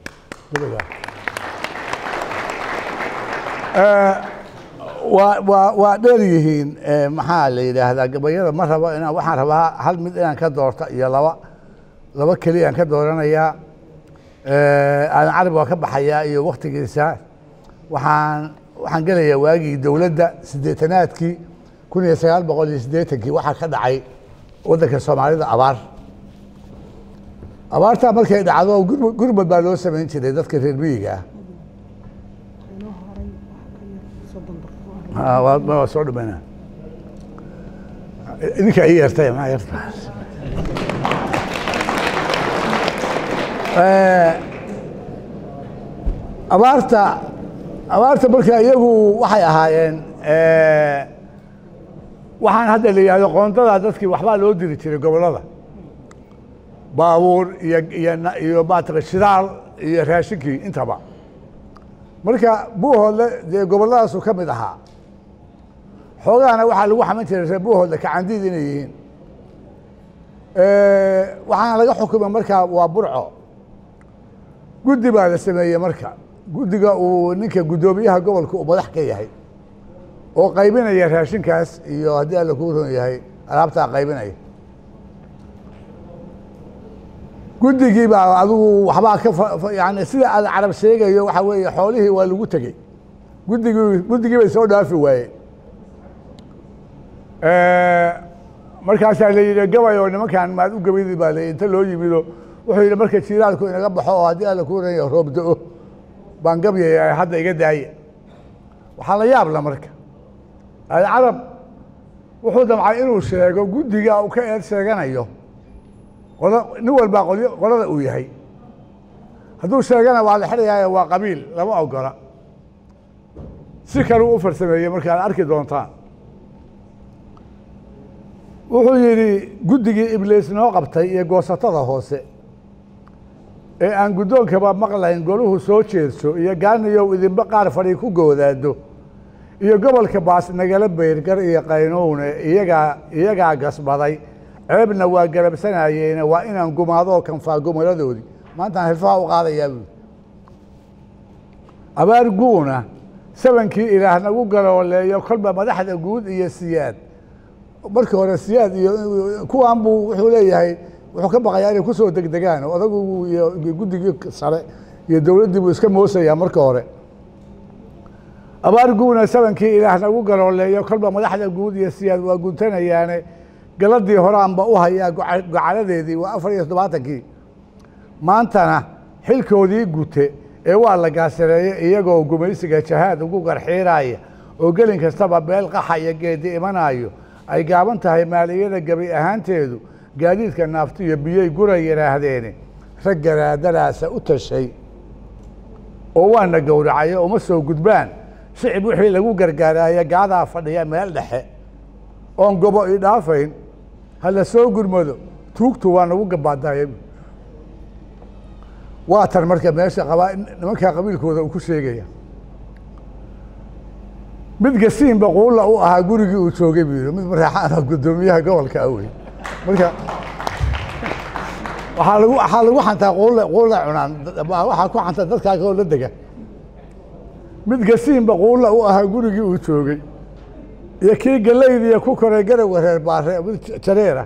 waa waa waa dheer yihiin eh, maxaa la yidhaahdaa gabayada ma rabo inaan waxaan rabaa hal mid inaan ka doorto iyo laba laba keliyaan ka dooranayaa Eh, aadan carab waa ka baxayaa iyo waktigiisa waxaan waxaan gelayaa waagii dowladda siddeetanaadkii kun iyo sagaal boqol iyo siddeetankii waxaa ka dhacay waddanka soomaalida abaar abaartaa markay dhacdo gurmud gurmud baa loo samayn jiray dadka reer miyiga ah Ah, waa waa soo dhamayna idinka ii yeertay maxaa yeerta Eh, abaarta abaarta marka iyagu waxay ahaayeen eh, waxaan hadda la yidhahdo qoondada dadkii waxbaa loo diri jiray gobollada baabuur iyo iyo na- iyo maataqan shidaal iyo raashinkii intaba marka buuhoodle dee gobolladaasu ka mid ahaa xoogahana waxaa lagu xaman jiray reer buuhoodle kacandiid inay yihiin Eh, waxaana laga xukumay markaa waa burco guddi baa la sameeyey marka guddiga uu ninka guddoomiyaha gobolka uu madax ka yahay oo qaybinaya raashinkaas iyo haddii alla kuu ron yahay alaabtaa qaybinaya guddigii baa adigu waxbaa ka fa- fa- yani sida aad carab sheegayo waxa weeye xoolihii waa lagu tegey guddigii guddigii bay soo dhaafi waayeen Eh, markaasaa la yidhi gabay oo nimankan maad u gabaydi baa la inta loo yimido wuxuu yidhi marka jiiraalku inaga baxo oo haddii alla kuu ran yahay roob da-o baan gabyaya hadda iga daaya waxaa la yaab la marka alcarab wuxuu damcay inuu sheego guddiga uu ka eed sheeganayo qola nin walbaa qolyo qolada uu yahay hadduu sheegana waa la xidhayaayo waa qabiil lama ogola si kaluu u farsameeyey marka aad arki doontaan wuxuu yidhi guddigii ibliis noo qabtay iyo goosatada hoose ee aan guddoonkaba maqlayn goluhu soo jeedso iyo gaaniyow idinba qaar fadhi ku goodaado iyo gobolka baas nagala beyrgar iyo qaynowne iyagaa iyagaa gasbaday ceebna waa garabsanayeene waa inaan gumaadoo kanfaa gumaladoodii maantaan hilfaha u qaadayaa buuri abaar guuna sabankii ilaah nagu galooleeyo kolba madaxda guud iyo siyaad markii hore siyaad iyo kuwan buu wuxuu leeyahay wuxuu ka baqayaa inay kusoo degdegaan odagu iyo guddigii sare iyo dowladdii buu iska moosayaa marka hore abaar guuna sabankii ilaah nagu galooleeyo kolba madaxda guud iyo siyaad waa guntanayaane galadii horaanba u hayaa goca- gocaladeedii waa afar iyo toddobaatankii maantana xilkoodii gute ee waa la gaasireeyey iyagoo gumaysiga jahaad ugu garxiiraya oo gelin kastaba beel qaxa iyo geedi imanayo ay gaaban tahay maaliyada gabi ahaanteedu gaadiidka naafto iyo biyey gura yidhaahdeeni rag garaadaraasa u tashay oo waana gowracayo uma soo gudbaan shicib wixii lagu gargaaraya gaadaa fadhiya meel dhexe oon gobo i dhaafayn ha la soo gurmado tuugtu waa nagu gabaadaya waa tan marka meesha qabaa nimankaa qabiilkooda uu ku sheegaya mid gasiin baquulla u ahaa gurigii uu joogay buu yidhi mid maraexaana guddoomiyaha gobolka ah wey marka waxaa lagu waxaa lagu xantaa quulla quulla cunaan waxaa ku xanta dadkaa kaloo la dega mid gasiin baquulla u ahaa gurigii uu joogay iyo kii gallaydiiya ku koray garawga reer baare mid jareera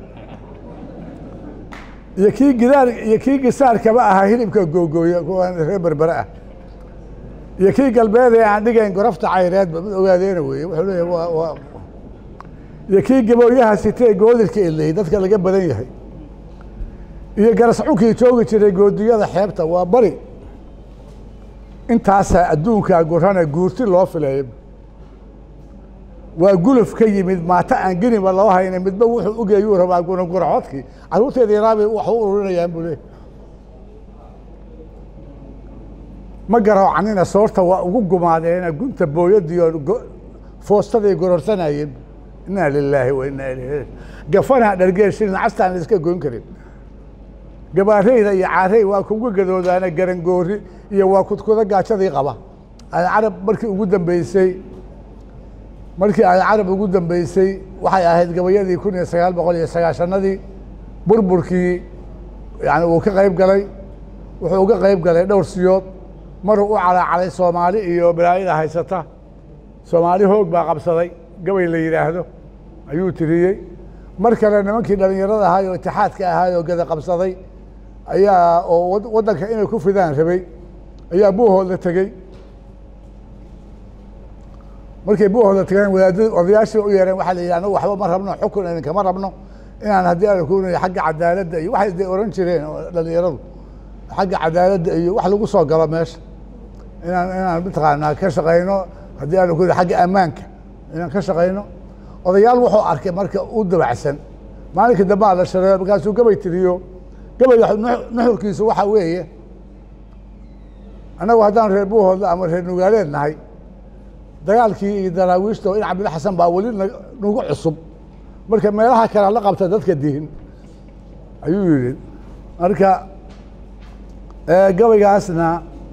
iyo kii gidaar iyo kii gisaarkaba ahaa hilibka googooya kuwaan reer berbere ah iyo kii galbeed ee aan dhigayn gorofta cayreedba mid ogaadeena weeye wuxuu leeyahay waa waa iyo kii gabooyaha sitee goodirka eley dadka laga badan yahay iyo garascunkii joogi jiray goodiyada xeebta waa bari intaasaa adduunkaa gurana guurti loo fileeyo waa guluf ka yimid maata aan geniba loo hayna midba wuxuu ugeeyuu rabaa gunaguraxoodkii carruurteeda yaraabay wax u ururinayaan buu leeyahy ma garoocanina soorta waa ugu gumaadeena gunta booyadiioo go- foostaday gororsanayeen inaa lilaahi wa inaa ilayhi gafanaa dhargeeshinin castaan la iska goyn karin gabaareyda iyo caarey waa kugu gadoodaana garangoori iyo waa kudkuda gaajadii qaba ay carab markii ugu dambeysay markii ay carab ugu dambeysay waxay ahayd gabayadii kun iyo sagaal boqol iyo sagaashanadii burburkii yani uu ka qayb galay wuxuu uga qayb galay dhowr siyood maruu u calaacalay soomaali iyo balaayada haysata soomaali hoog baa qabsaday gabay la yidhaahdo ayuu tiriyey mar kale nimankii dhallinyarada ahaay oo itixaadka ahaay oo gada qabsaday ayaa oo wad- waddanka inay ku fidaan rabay ayaa buuhooda tegey markay buuhooda tegeen wadaadada odayaashii u yeereen waxaa la yidhi anagu waxba ma rabno xukun idinkama rabno inaan haddii aan kunayo xagga cadaaladda iyo waxay de oran jireen oo dhallinyaradu xagga cadaaladda iyo wax lagu soo galo meesha inaan inaan mataqaanaa ka shaqayno haddii aan ku xagga ammaanka inaan ka shaqayno odayaal wuxuu arkay marka u dabacsan maalinka dambe aa la shareeyo markaasuu gabay tiriyo gabayga nuxu- nuxurkiisu waxa weeye annagu haddaan reer buuhoodla ama reer nugaaleed nahay dagaalkii iyo daraawiishta oo in cabdilla xasan baa weli na- nagu cusub marka meelaha kale la qabta dadka dihin ayuu yidhi marka eh, gabaygaasna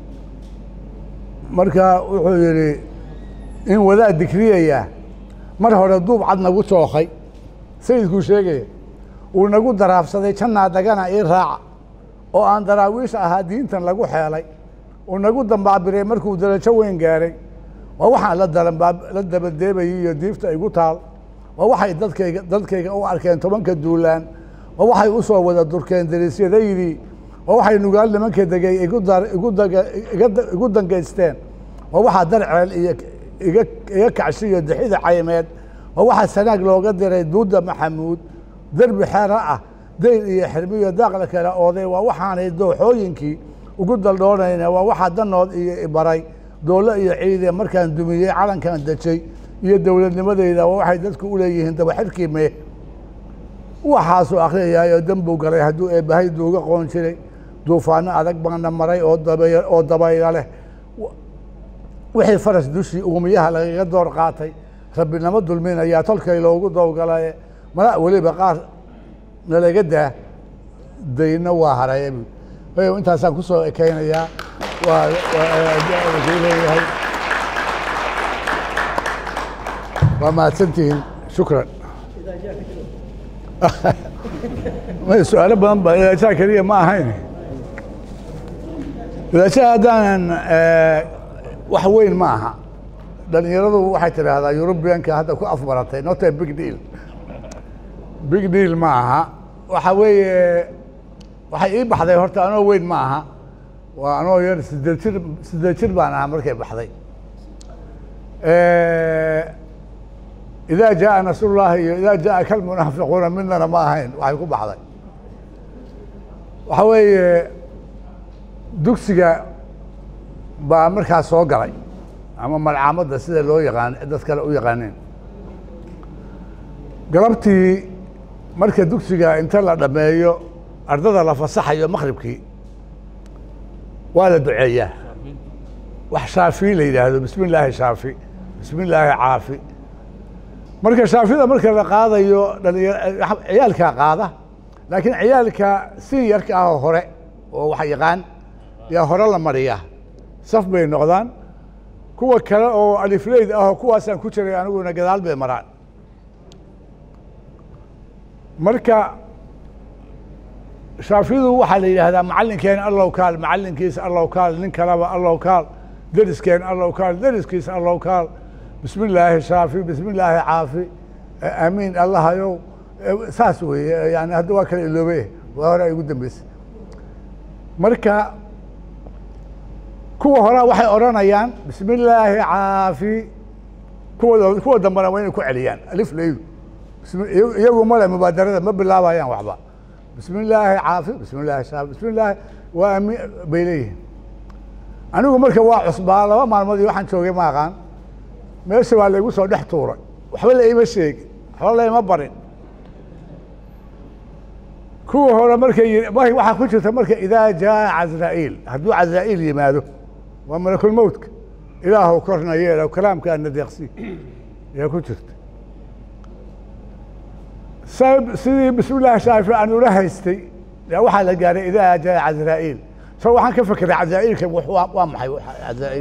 marka wuxuu yidhi in wadaad dikriyaya mar hore duub cad nagu jookay sayidkuu sheegaya uu nagu daraafsaday jannaa dagana ii raaca oo aan daraawiish ahaa diintan lagu xeelay uu nagu dambaabiray markuu darajo weyn gaaray waa waxaan la dalanbaab la dabadeebayay iyo diifta igu taal waa waxay dadkayga dadkayga u arkeen tobanka duulaan waa waxay u soo wada durkeen dariisyadaydii waa waxay nugaal nimanka degay igu dar igu daga iga da- igu dangaysteen waa waxaa darceel iyo iga iga kacshiyo dixida caymeed waa waxaa sanaag looga diray duuda maxamuud derbi xeero ah dayl iyo xirmiyo daaqla kale ooday waa waxaanay dooxooyinkii ugu daldhoonayna waa waxaa danood iyo ibaray doole iyo ciide markaan dumiyey calankan dejay iyo dowladnimadeyda waa waxay dadku u leeyihiin dabaxirkii mee waxaasuu akhriyayaayo dembuu galay hadduu eebbahay duuga qoon jiray duufaano adag baana maray oo dabay oo dabayla leh wixii faras dushii uumiyaha lagaga door qaatay rabbinamo dulminayaa tolkay loogu dowgalaye mala weliba qaar nalaga daa dayna waa haraye bu ayo intaasaan ku soo ekeynayaa waa waa leeyahay waa mahadsantihiin shukran may su-aalo badan ba idaajaha keliya ma ahayn idaajaha haddaanan eh, wax weyn ma aha dhalinyaradu waxay tidhaahdaa yurubiyanka hadda ku afbaratay not a big deal big deal ma aha waxa weeye waxay ii baxday horta anoo weyn ma aha waa anoo yar sideed jir sideed jir baan ahaa markay baxday idaa jaa nasrullahi iyo idaa jaa kalmunaafiquuna midnana ma ahayn waxay ku baxday waxa weeye dugsiga baa markaas soo galay ama malcaamadda sida loo yaqaan dad kale u yaqaaneen galabtii marka dugsiga inta la dhammeeyo ardada la fasaxayo maqribkii waa la duceeyaa wax shaafi la yidhaahdo bismi illaahi shaafi bismi illaahi caafi marka shaafida marka la qaadayo dhalinya ciyaalkaa qaada laakiin ciyaalka seniorka ah oo hore oo wax yaqaan yaa hore la mariyaa saf bay noqdaan kuwa kale oo alifleyd ah oo kuwaasaan ku jiray aniguna gadaal bay maraan marka shaafidu waxaa la yidhaahdaa macallinkeen allow kaal macallinkiisa allow kaal nin kaleba allow kaal deriskeen allow kaal deriskiisa allow kaal bismi illaahi shaafi bismi illaahi caafi aamiin allahayow saas weeye yani hadda waa kala iloobe waa hore ay ugu dambeysay marka kuwa horaa waxay odhanayaan bismi illaahi caafi kuwa kuwa dambena waa inay ku celiyaan alif leydu bismi- iyagu- iyagu male mubaadarada ma bilaabayaan waxba bismi illaahi caafi bismi illaahi shaafi bismi illaahi waa ami bay leeyihiin anigu marka waa cusbaa laba maalmood iyo waxaan joogay ma aqaan meesha waa laygu soo dhex tuuray waxba la ima sheegin waxba la ima barin kuwa hore markay yidhi mar- waxaa ku jirta marka idaa jaa casraa'iil hadduu casraa'iil yimaado waa malakulmowtka ilaahu korna yeelo kalaamkaana deeqsi ayaa ku jirta sa- sidii bismillahi shaafi aan ula haystay yaa waxaa la gaaray idaa jaa casraa'iil so waxaan ka fekeray casraa'iilka wax- waa waa maxay waxa- casraa'iil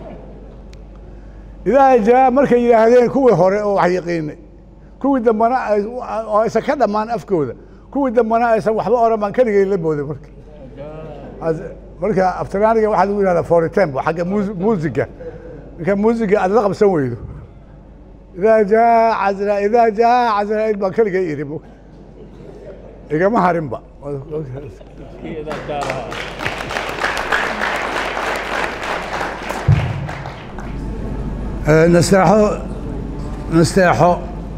idaa jaa markay yidhaahdeen kuwii hore oo wax yaqiinay kuwii dambana ay oo aysan ka dhammaan afkooda kuwii dambana aysan waxba oran baan keligay la booday marka As- marka aftiraaniga waxaa lagu yidhahdaa foritempo xagga muus- muusiga marka muusiga aad la qabsan weydo idaa jaa casra idaa jaa casraaiil baan keligay iri mo igama harinba nasteexo nasteexo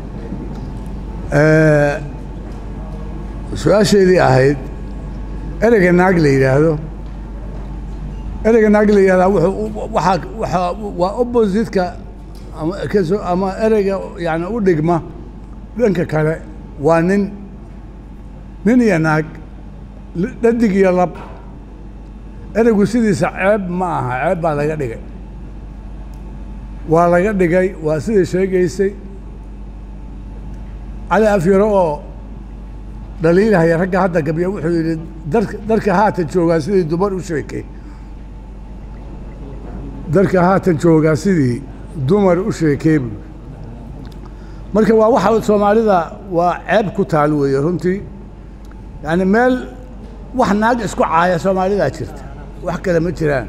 su-aasheedii ahayd ereyga naag la yidhaahdo ereyga naag la yidhahdaa wuxuu waxaa waxaa waa oppositka ama kaso ama ereyga yani u dhigma dhanka kale waa nin nin iyo naag li- dhadig iyo lab ereygu sidiisa ceeb ma aha ceeb baa laga dhigay waa laga dhigay waa sidai sheegaysay cali afyaro oo dhaliilahaya ragga hadda gabya wuxuu yidhi darka darka haatan joogaa sidii dumar u sheekay darka haatan joogaa sidii dumar u sheekay buu marka waa waxa soomaalida waa ceeb ku taal weeye runtii yani meel wax naag isku caaya soomaalidaa jirta wax kale ma jiraan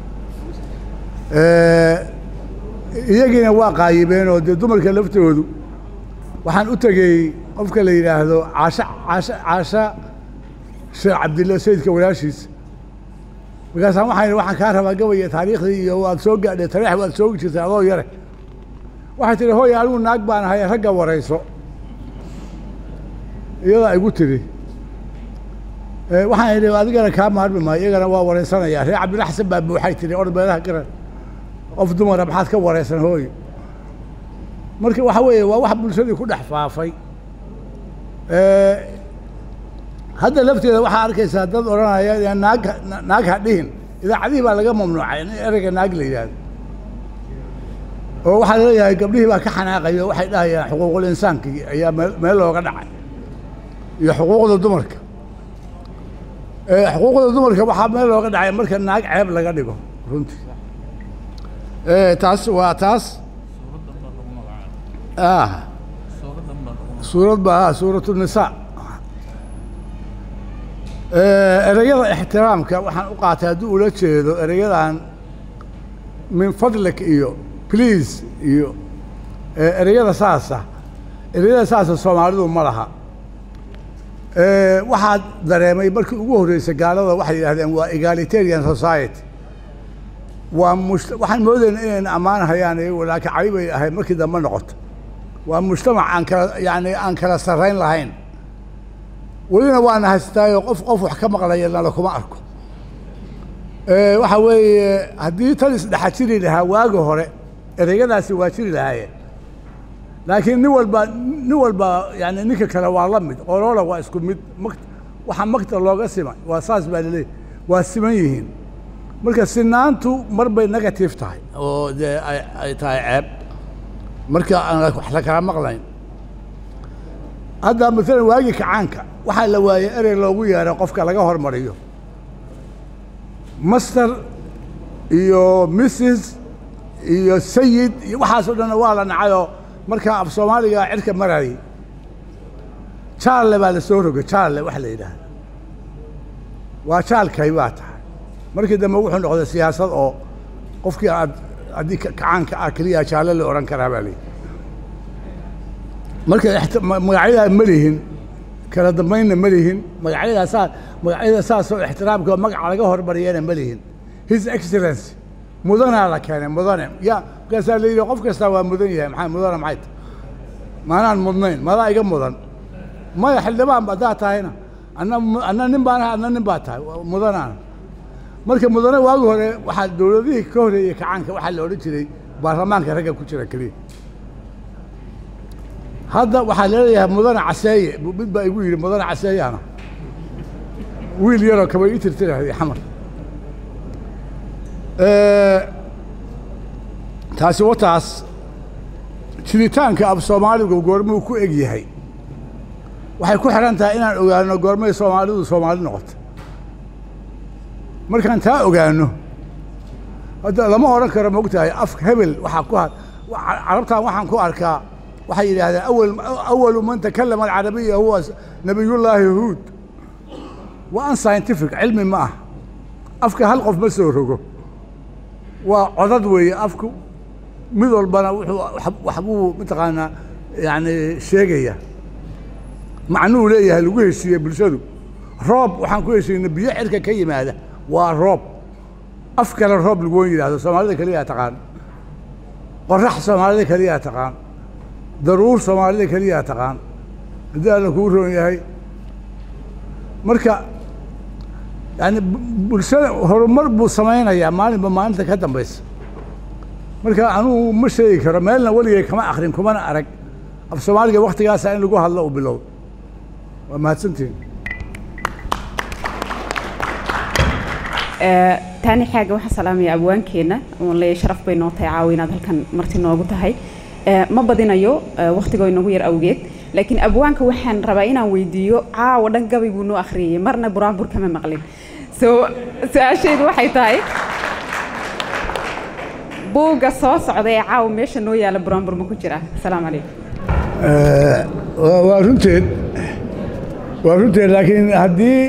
iyagiina waa qaayibeen oo dee dumarka laftoodu waxaan u tegey qofka la yidhaahdo caasha caasha caasha sheekh cabdilla sayidka walaashiisa markaasaan waxaan idhi waxaan kaa rabaa gabaya taariikhdii iyo waad soo gaadhay tareex waad soogi jirtay adoo yare waxay tihi hooy anigu naag baan ahay ragga warayso iyadaa igu tidhi Eh, waxaan idhi adigana kaa maarmi maayo iyagana waa waraysanaya reer cabdilla xasan baa buuxay tihi or meelaha garan qof dumara maxaad ka waraysan hooy marka waxa weeye waa wax bulshadii ku dhex faafay Eh, hadda lafteeda waxaa arkaysaa dad odhanaya "Yaa naag na- naag ha dhihin idaacadihii baa laga mamnuucay in ereyga naag la yidhaahdo oo waxaa laleeyahay gabdhihii baa ka xanaaqayo waxay dhahayaan xuquuqul insaankii ayaa meel meel looga dhacay iyo xuquuqda dumarka Eh, xuquuqda dumarka waxaa meel looga dhacay marka naag ceeb laga dhigo runtii Eh, taas waa taas ah suurad ba ah suuratu nisaa Eh, ereyada ixtiraamka waxaan u qaatay haddii ula jeedo ereyadan min fadlik iyo please iyo eh, ereyada saasa ereyada saasa soomaalidu ma laha Eh, waxaa dareemay markii ugu horreysay gaalada waxay yidhahdeen waa egalitarian society waa mus waxaan moodayna inayna ammaanahayaan iyagu laakiin cali bay ahayd markii dambe noqoto waa mujtamac aan kala yani aan kala sarrayn lahayn welina waana haystaayo qof qof wax ka maqlaya nala kuma arko Eh, waxa weeye haddii tan isdhexa jiri lahaa waagi hore ereyadaasi waa jiri lahaayeen laakiin nin walba nin walba yani ninka kale waa la mid oloola waa isku mid mak waxa makta looga simay waa saas baa laleeyahy waa siman yihiin marka sinaantu mar bay negative tahay oo dee ay ay tahay ceeb marka aan la- wax la kala maqlayn hadda maalan waagii kacaanka waxaa la waayey erey loogu yeeray qofka laga hormariyo master iyo mrs iyo sayid iyo waxaasoo dhan waa la nacayoo markaa af soomaaliga cirka marayay jaarle baa la soo rogay jaarle waxa la yidhaahda waa jaalkay baa tahay markii dambe wuxuu noqday siyaasad oo qofkii aad haddii ka- kacaanka ah keliya jaalle la odhan karaa baa layidhi marka ixti- ma- magacyadaa ma lihin kala dambaynna ma lihin magacyadaa saa magacyada saasoo ixtiraamka oo magaca laga hormariyana ma lihin his excellency mudanaa la keenay mudane ya markaasaa la yidhi qof kastaa waa mudan yahay maxaa mudane maxay tahay maanaan mudnayn madaa iga mudan maya xildhibaan haddaa tahayna anna mu- anna nin baan ahay adna nin baa tahay waa mudanaana marka mudane waagi hore waxaa dowladihii ka horeeyey kacaanka waxaa la odhan jiray baarlamaanka ragga ku jira keliya hadda waxaa leeyahay mudane caseeye mid baa igu yidhi mudane caseeyana wiil yaroo kaba ii tirtirahay xamar taasi wataas jiritaanka af soomaaligu goormuu ku eg yahay waxay ku xidhan tahay inaan ogaano goormay soomaalidu soomaali noqoto markaan taa ogaano hadda lama odhan karo mogtahay af hebel waxaa ku carabtan waxaan ku arkaa waxay yidhaahdeen awal awalu man takallama alcarabiya huwa nabiyullaahi huud waa an scientific cilmi ma ah afka hal qof ma soo rogo waa codad weeye afku mid walbana wuxuu waxbuu mataqaanaa yani sheegaya macnuu leeyahay lagu heshiiye bulshadu roob waxaan ku heshiinay biyo cirka ka yimaada waa roob af kale roob laguwan yidhahdo soomaalida keliyaa taqaan qorax soomaalida keliyaa taqaan daruur soomaalida keliyaa taqaan haddii alla kuu roon yahay marka yani bulshada horumar buu samaynayaa maalinba maalinta ka dambaysa marka anugu ma sheegi karo meelna weligay kama akrin kumana arag af soomaaliga waktigaasa in lagu hadlo u bilow waa mahadsantihin taani xaaga waxaan salaamaya abwaankeenna oon leeyahay sharaf bay noo tahay caawa inaad halkan marti noogu tahay ma badinayo waktigoo inoogu yar awgeed laakiin abwaanka waxaan rabaa inaan weydiiyo caawa dhan gabay buu noo akhriyey marna buraanbur kama maqlin so su-aashaydu waxay tahay buugga soo socda ee caawa meesha noo yaala buraanbur ma ku jira asalaamu calaykum waa runteed waa runteed laakiin haddii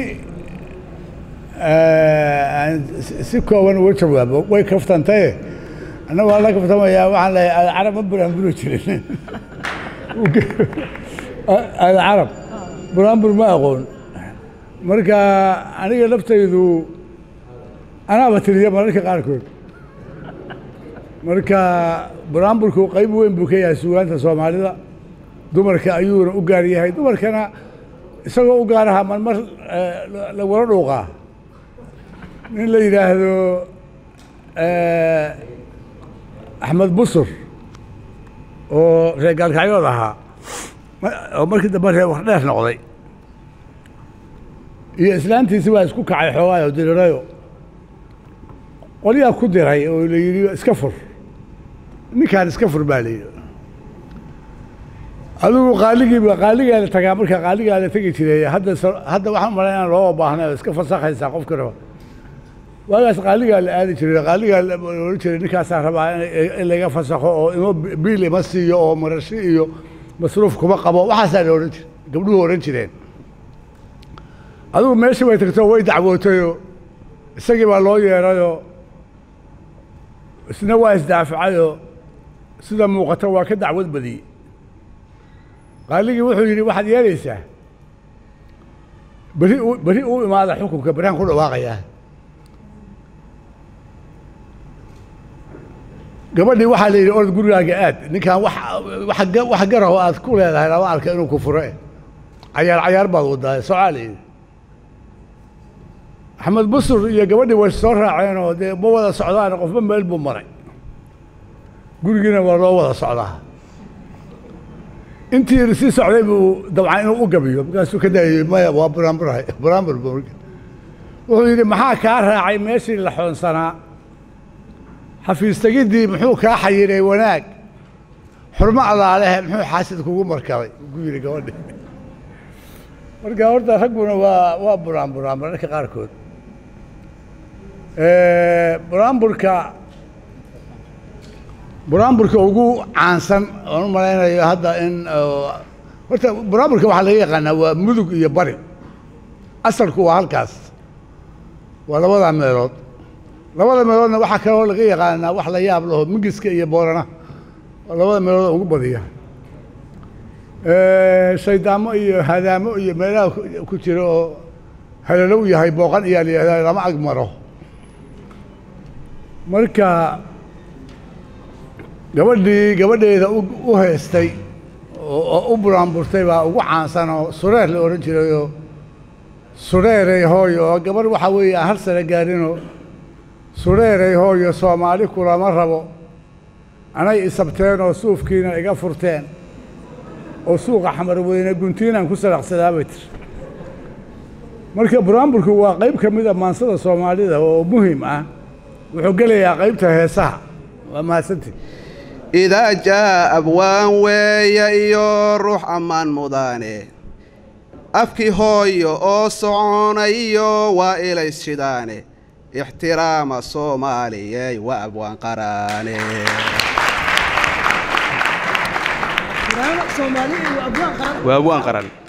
si kooban uga jawaabo way kaftantaye annagu waa la kaftamayaa waxaan leeyahay alcarab ma buraanburi jirin alcarab buraanbur ma aqoon marka aniga laftaydu anaaba tiriya mararka qaarkood marka buraanburku qayb weyn buu ka yahay sugaanta soomaalida dumarka ayuuna u gaar yahay dumarkana isagoo u gaaraha marmar lagula dhuuqaa nin la yidhaahdo axmed busur oo reer gaalkacyood ahaa oo markii dambe reer wax dheer noqday iyo islaantiisi waa isku kacay xoogaayo dirirayo qolyaa ku diray oo la yidhi iska fur ninkaan iska fur baa la yidhi adigu qaaligiiba qaaligaa la tagaa marka qaaligaa la tegi jiray hadda hadda waxaan malay inaan looga baahnay oo iska fasakhaysaa qofka raba waagaas qaaligaa la aadi jiray qaaligaa la ohan jiray ninkaasaa rabaa in laga fasakho oo imo biil ima siiyo oo marashi iyo masruuf kuma qabo waxaasaa la odhan jiray gabdhuhu odhan jireen adigu meeshii bay tagto way dacwootayoo isagii baa loo yeerayoo isna waa isdaafacayoo sida muuqata waa ka dacwad badiyey qaaligii wuxuu yidhi waxaad yeelaysaa beri beri u imaada xukunka berihaan ku dhawaaqayaa gabadhii waxaa la yidhi orod gurigaaga aad ninkaan wax wax garaho aad ku leedahay lama arka inuu ku fure cayaar cayaar baad wadaa socaa la yidhi axmed busur iyo gabadhii way soo raaceenoo dee ma wada socdaan qofba meel buu maray gurigiina waa loo wada socdaa intii sii socday buu dabcan inuu u gabiyo markaasuu ka daayey maya waa buraanburahay buraanbur buu wuxuu yidhi maxaa kaa raacay meeshii la xoonsanaa xafiis tegiddii muxuu kaa xayiray wanaag xurmo allaalehe muxuu xaasid kugu markabay ku yidhi gabadhi marka horta ragguna waa waa buraanburaan mararka qaarkood buraanburka buraanburka ugu caansan oon u malaynayo hadda in horta buraanburka waxaa laga yaqaanaa waa mudug iyo bari asalku waa halkaas waa labadaa meelood labada meeloodna waxaa kaloo laga yaqaanaa wax la yaab laho mingiska iyo boorana waa labada meelood ugu badiya shaydaamo iyo hadaamo iyo meelaha ku jira oo halalo u yahay booqan iyaa la yihahdaa lama ag maro marka gabadhii gabadheeda u heystay oo u buraanburtay baa ugu caansan oo sureer la odhan jirayoo sureerey hooyo oo gabarh waxaa weeye aan hal sano gaarinoo sureerey hooyo soomaali kulama rabo anay isabteen oo suufkiina iga furteen oo suuqa xamarweyne guntiinaan ku salaqsadaa bay tiri marka buraanburku waa qayb ka mid a maansada soomaalida oo muhim ah wuxuu gelayaa qaybta heesaha waa mahadsantii idaa jaa abwaan weeye iyo ruux ammaan mudaane afkii hooyo oo soconayo waa ilays shidaane ixtiraama soomaaliyey waa abwaan qaraane waa abwaan qaran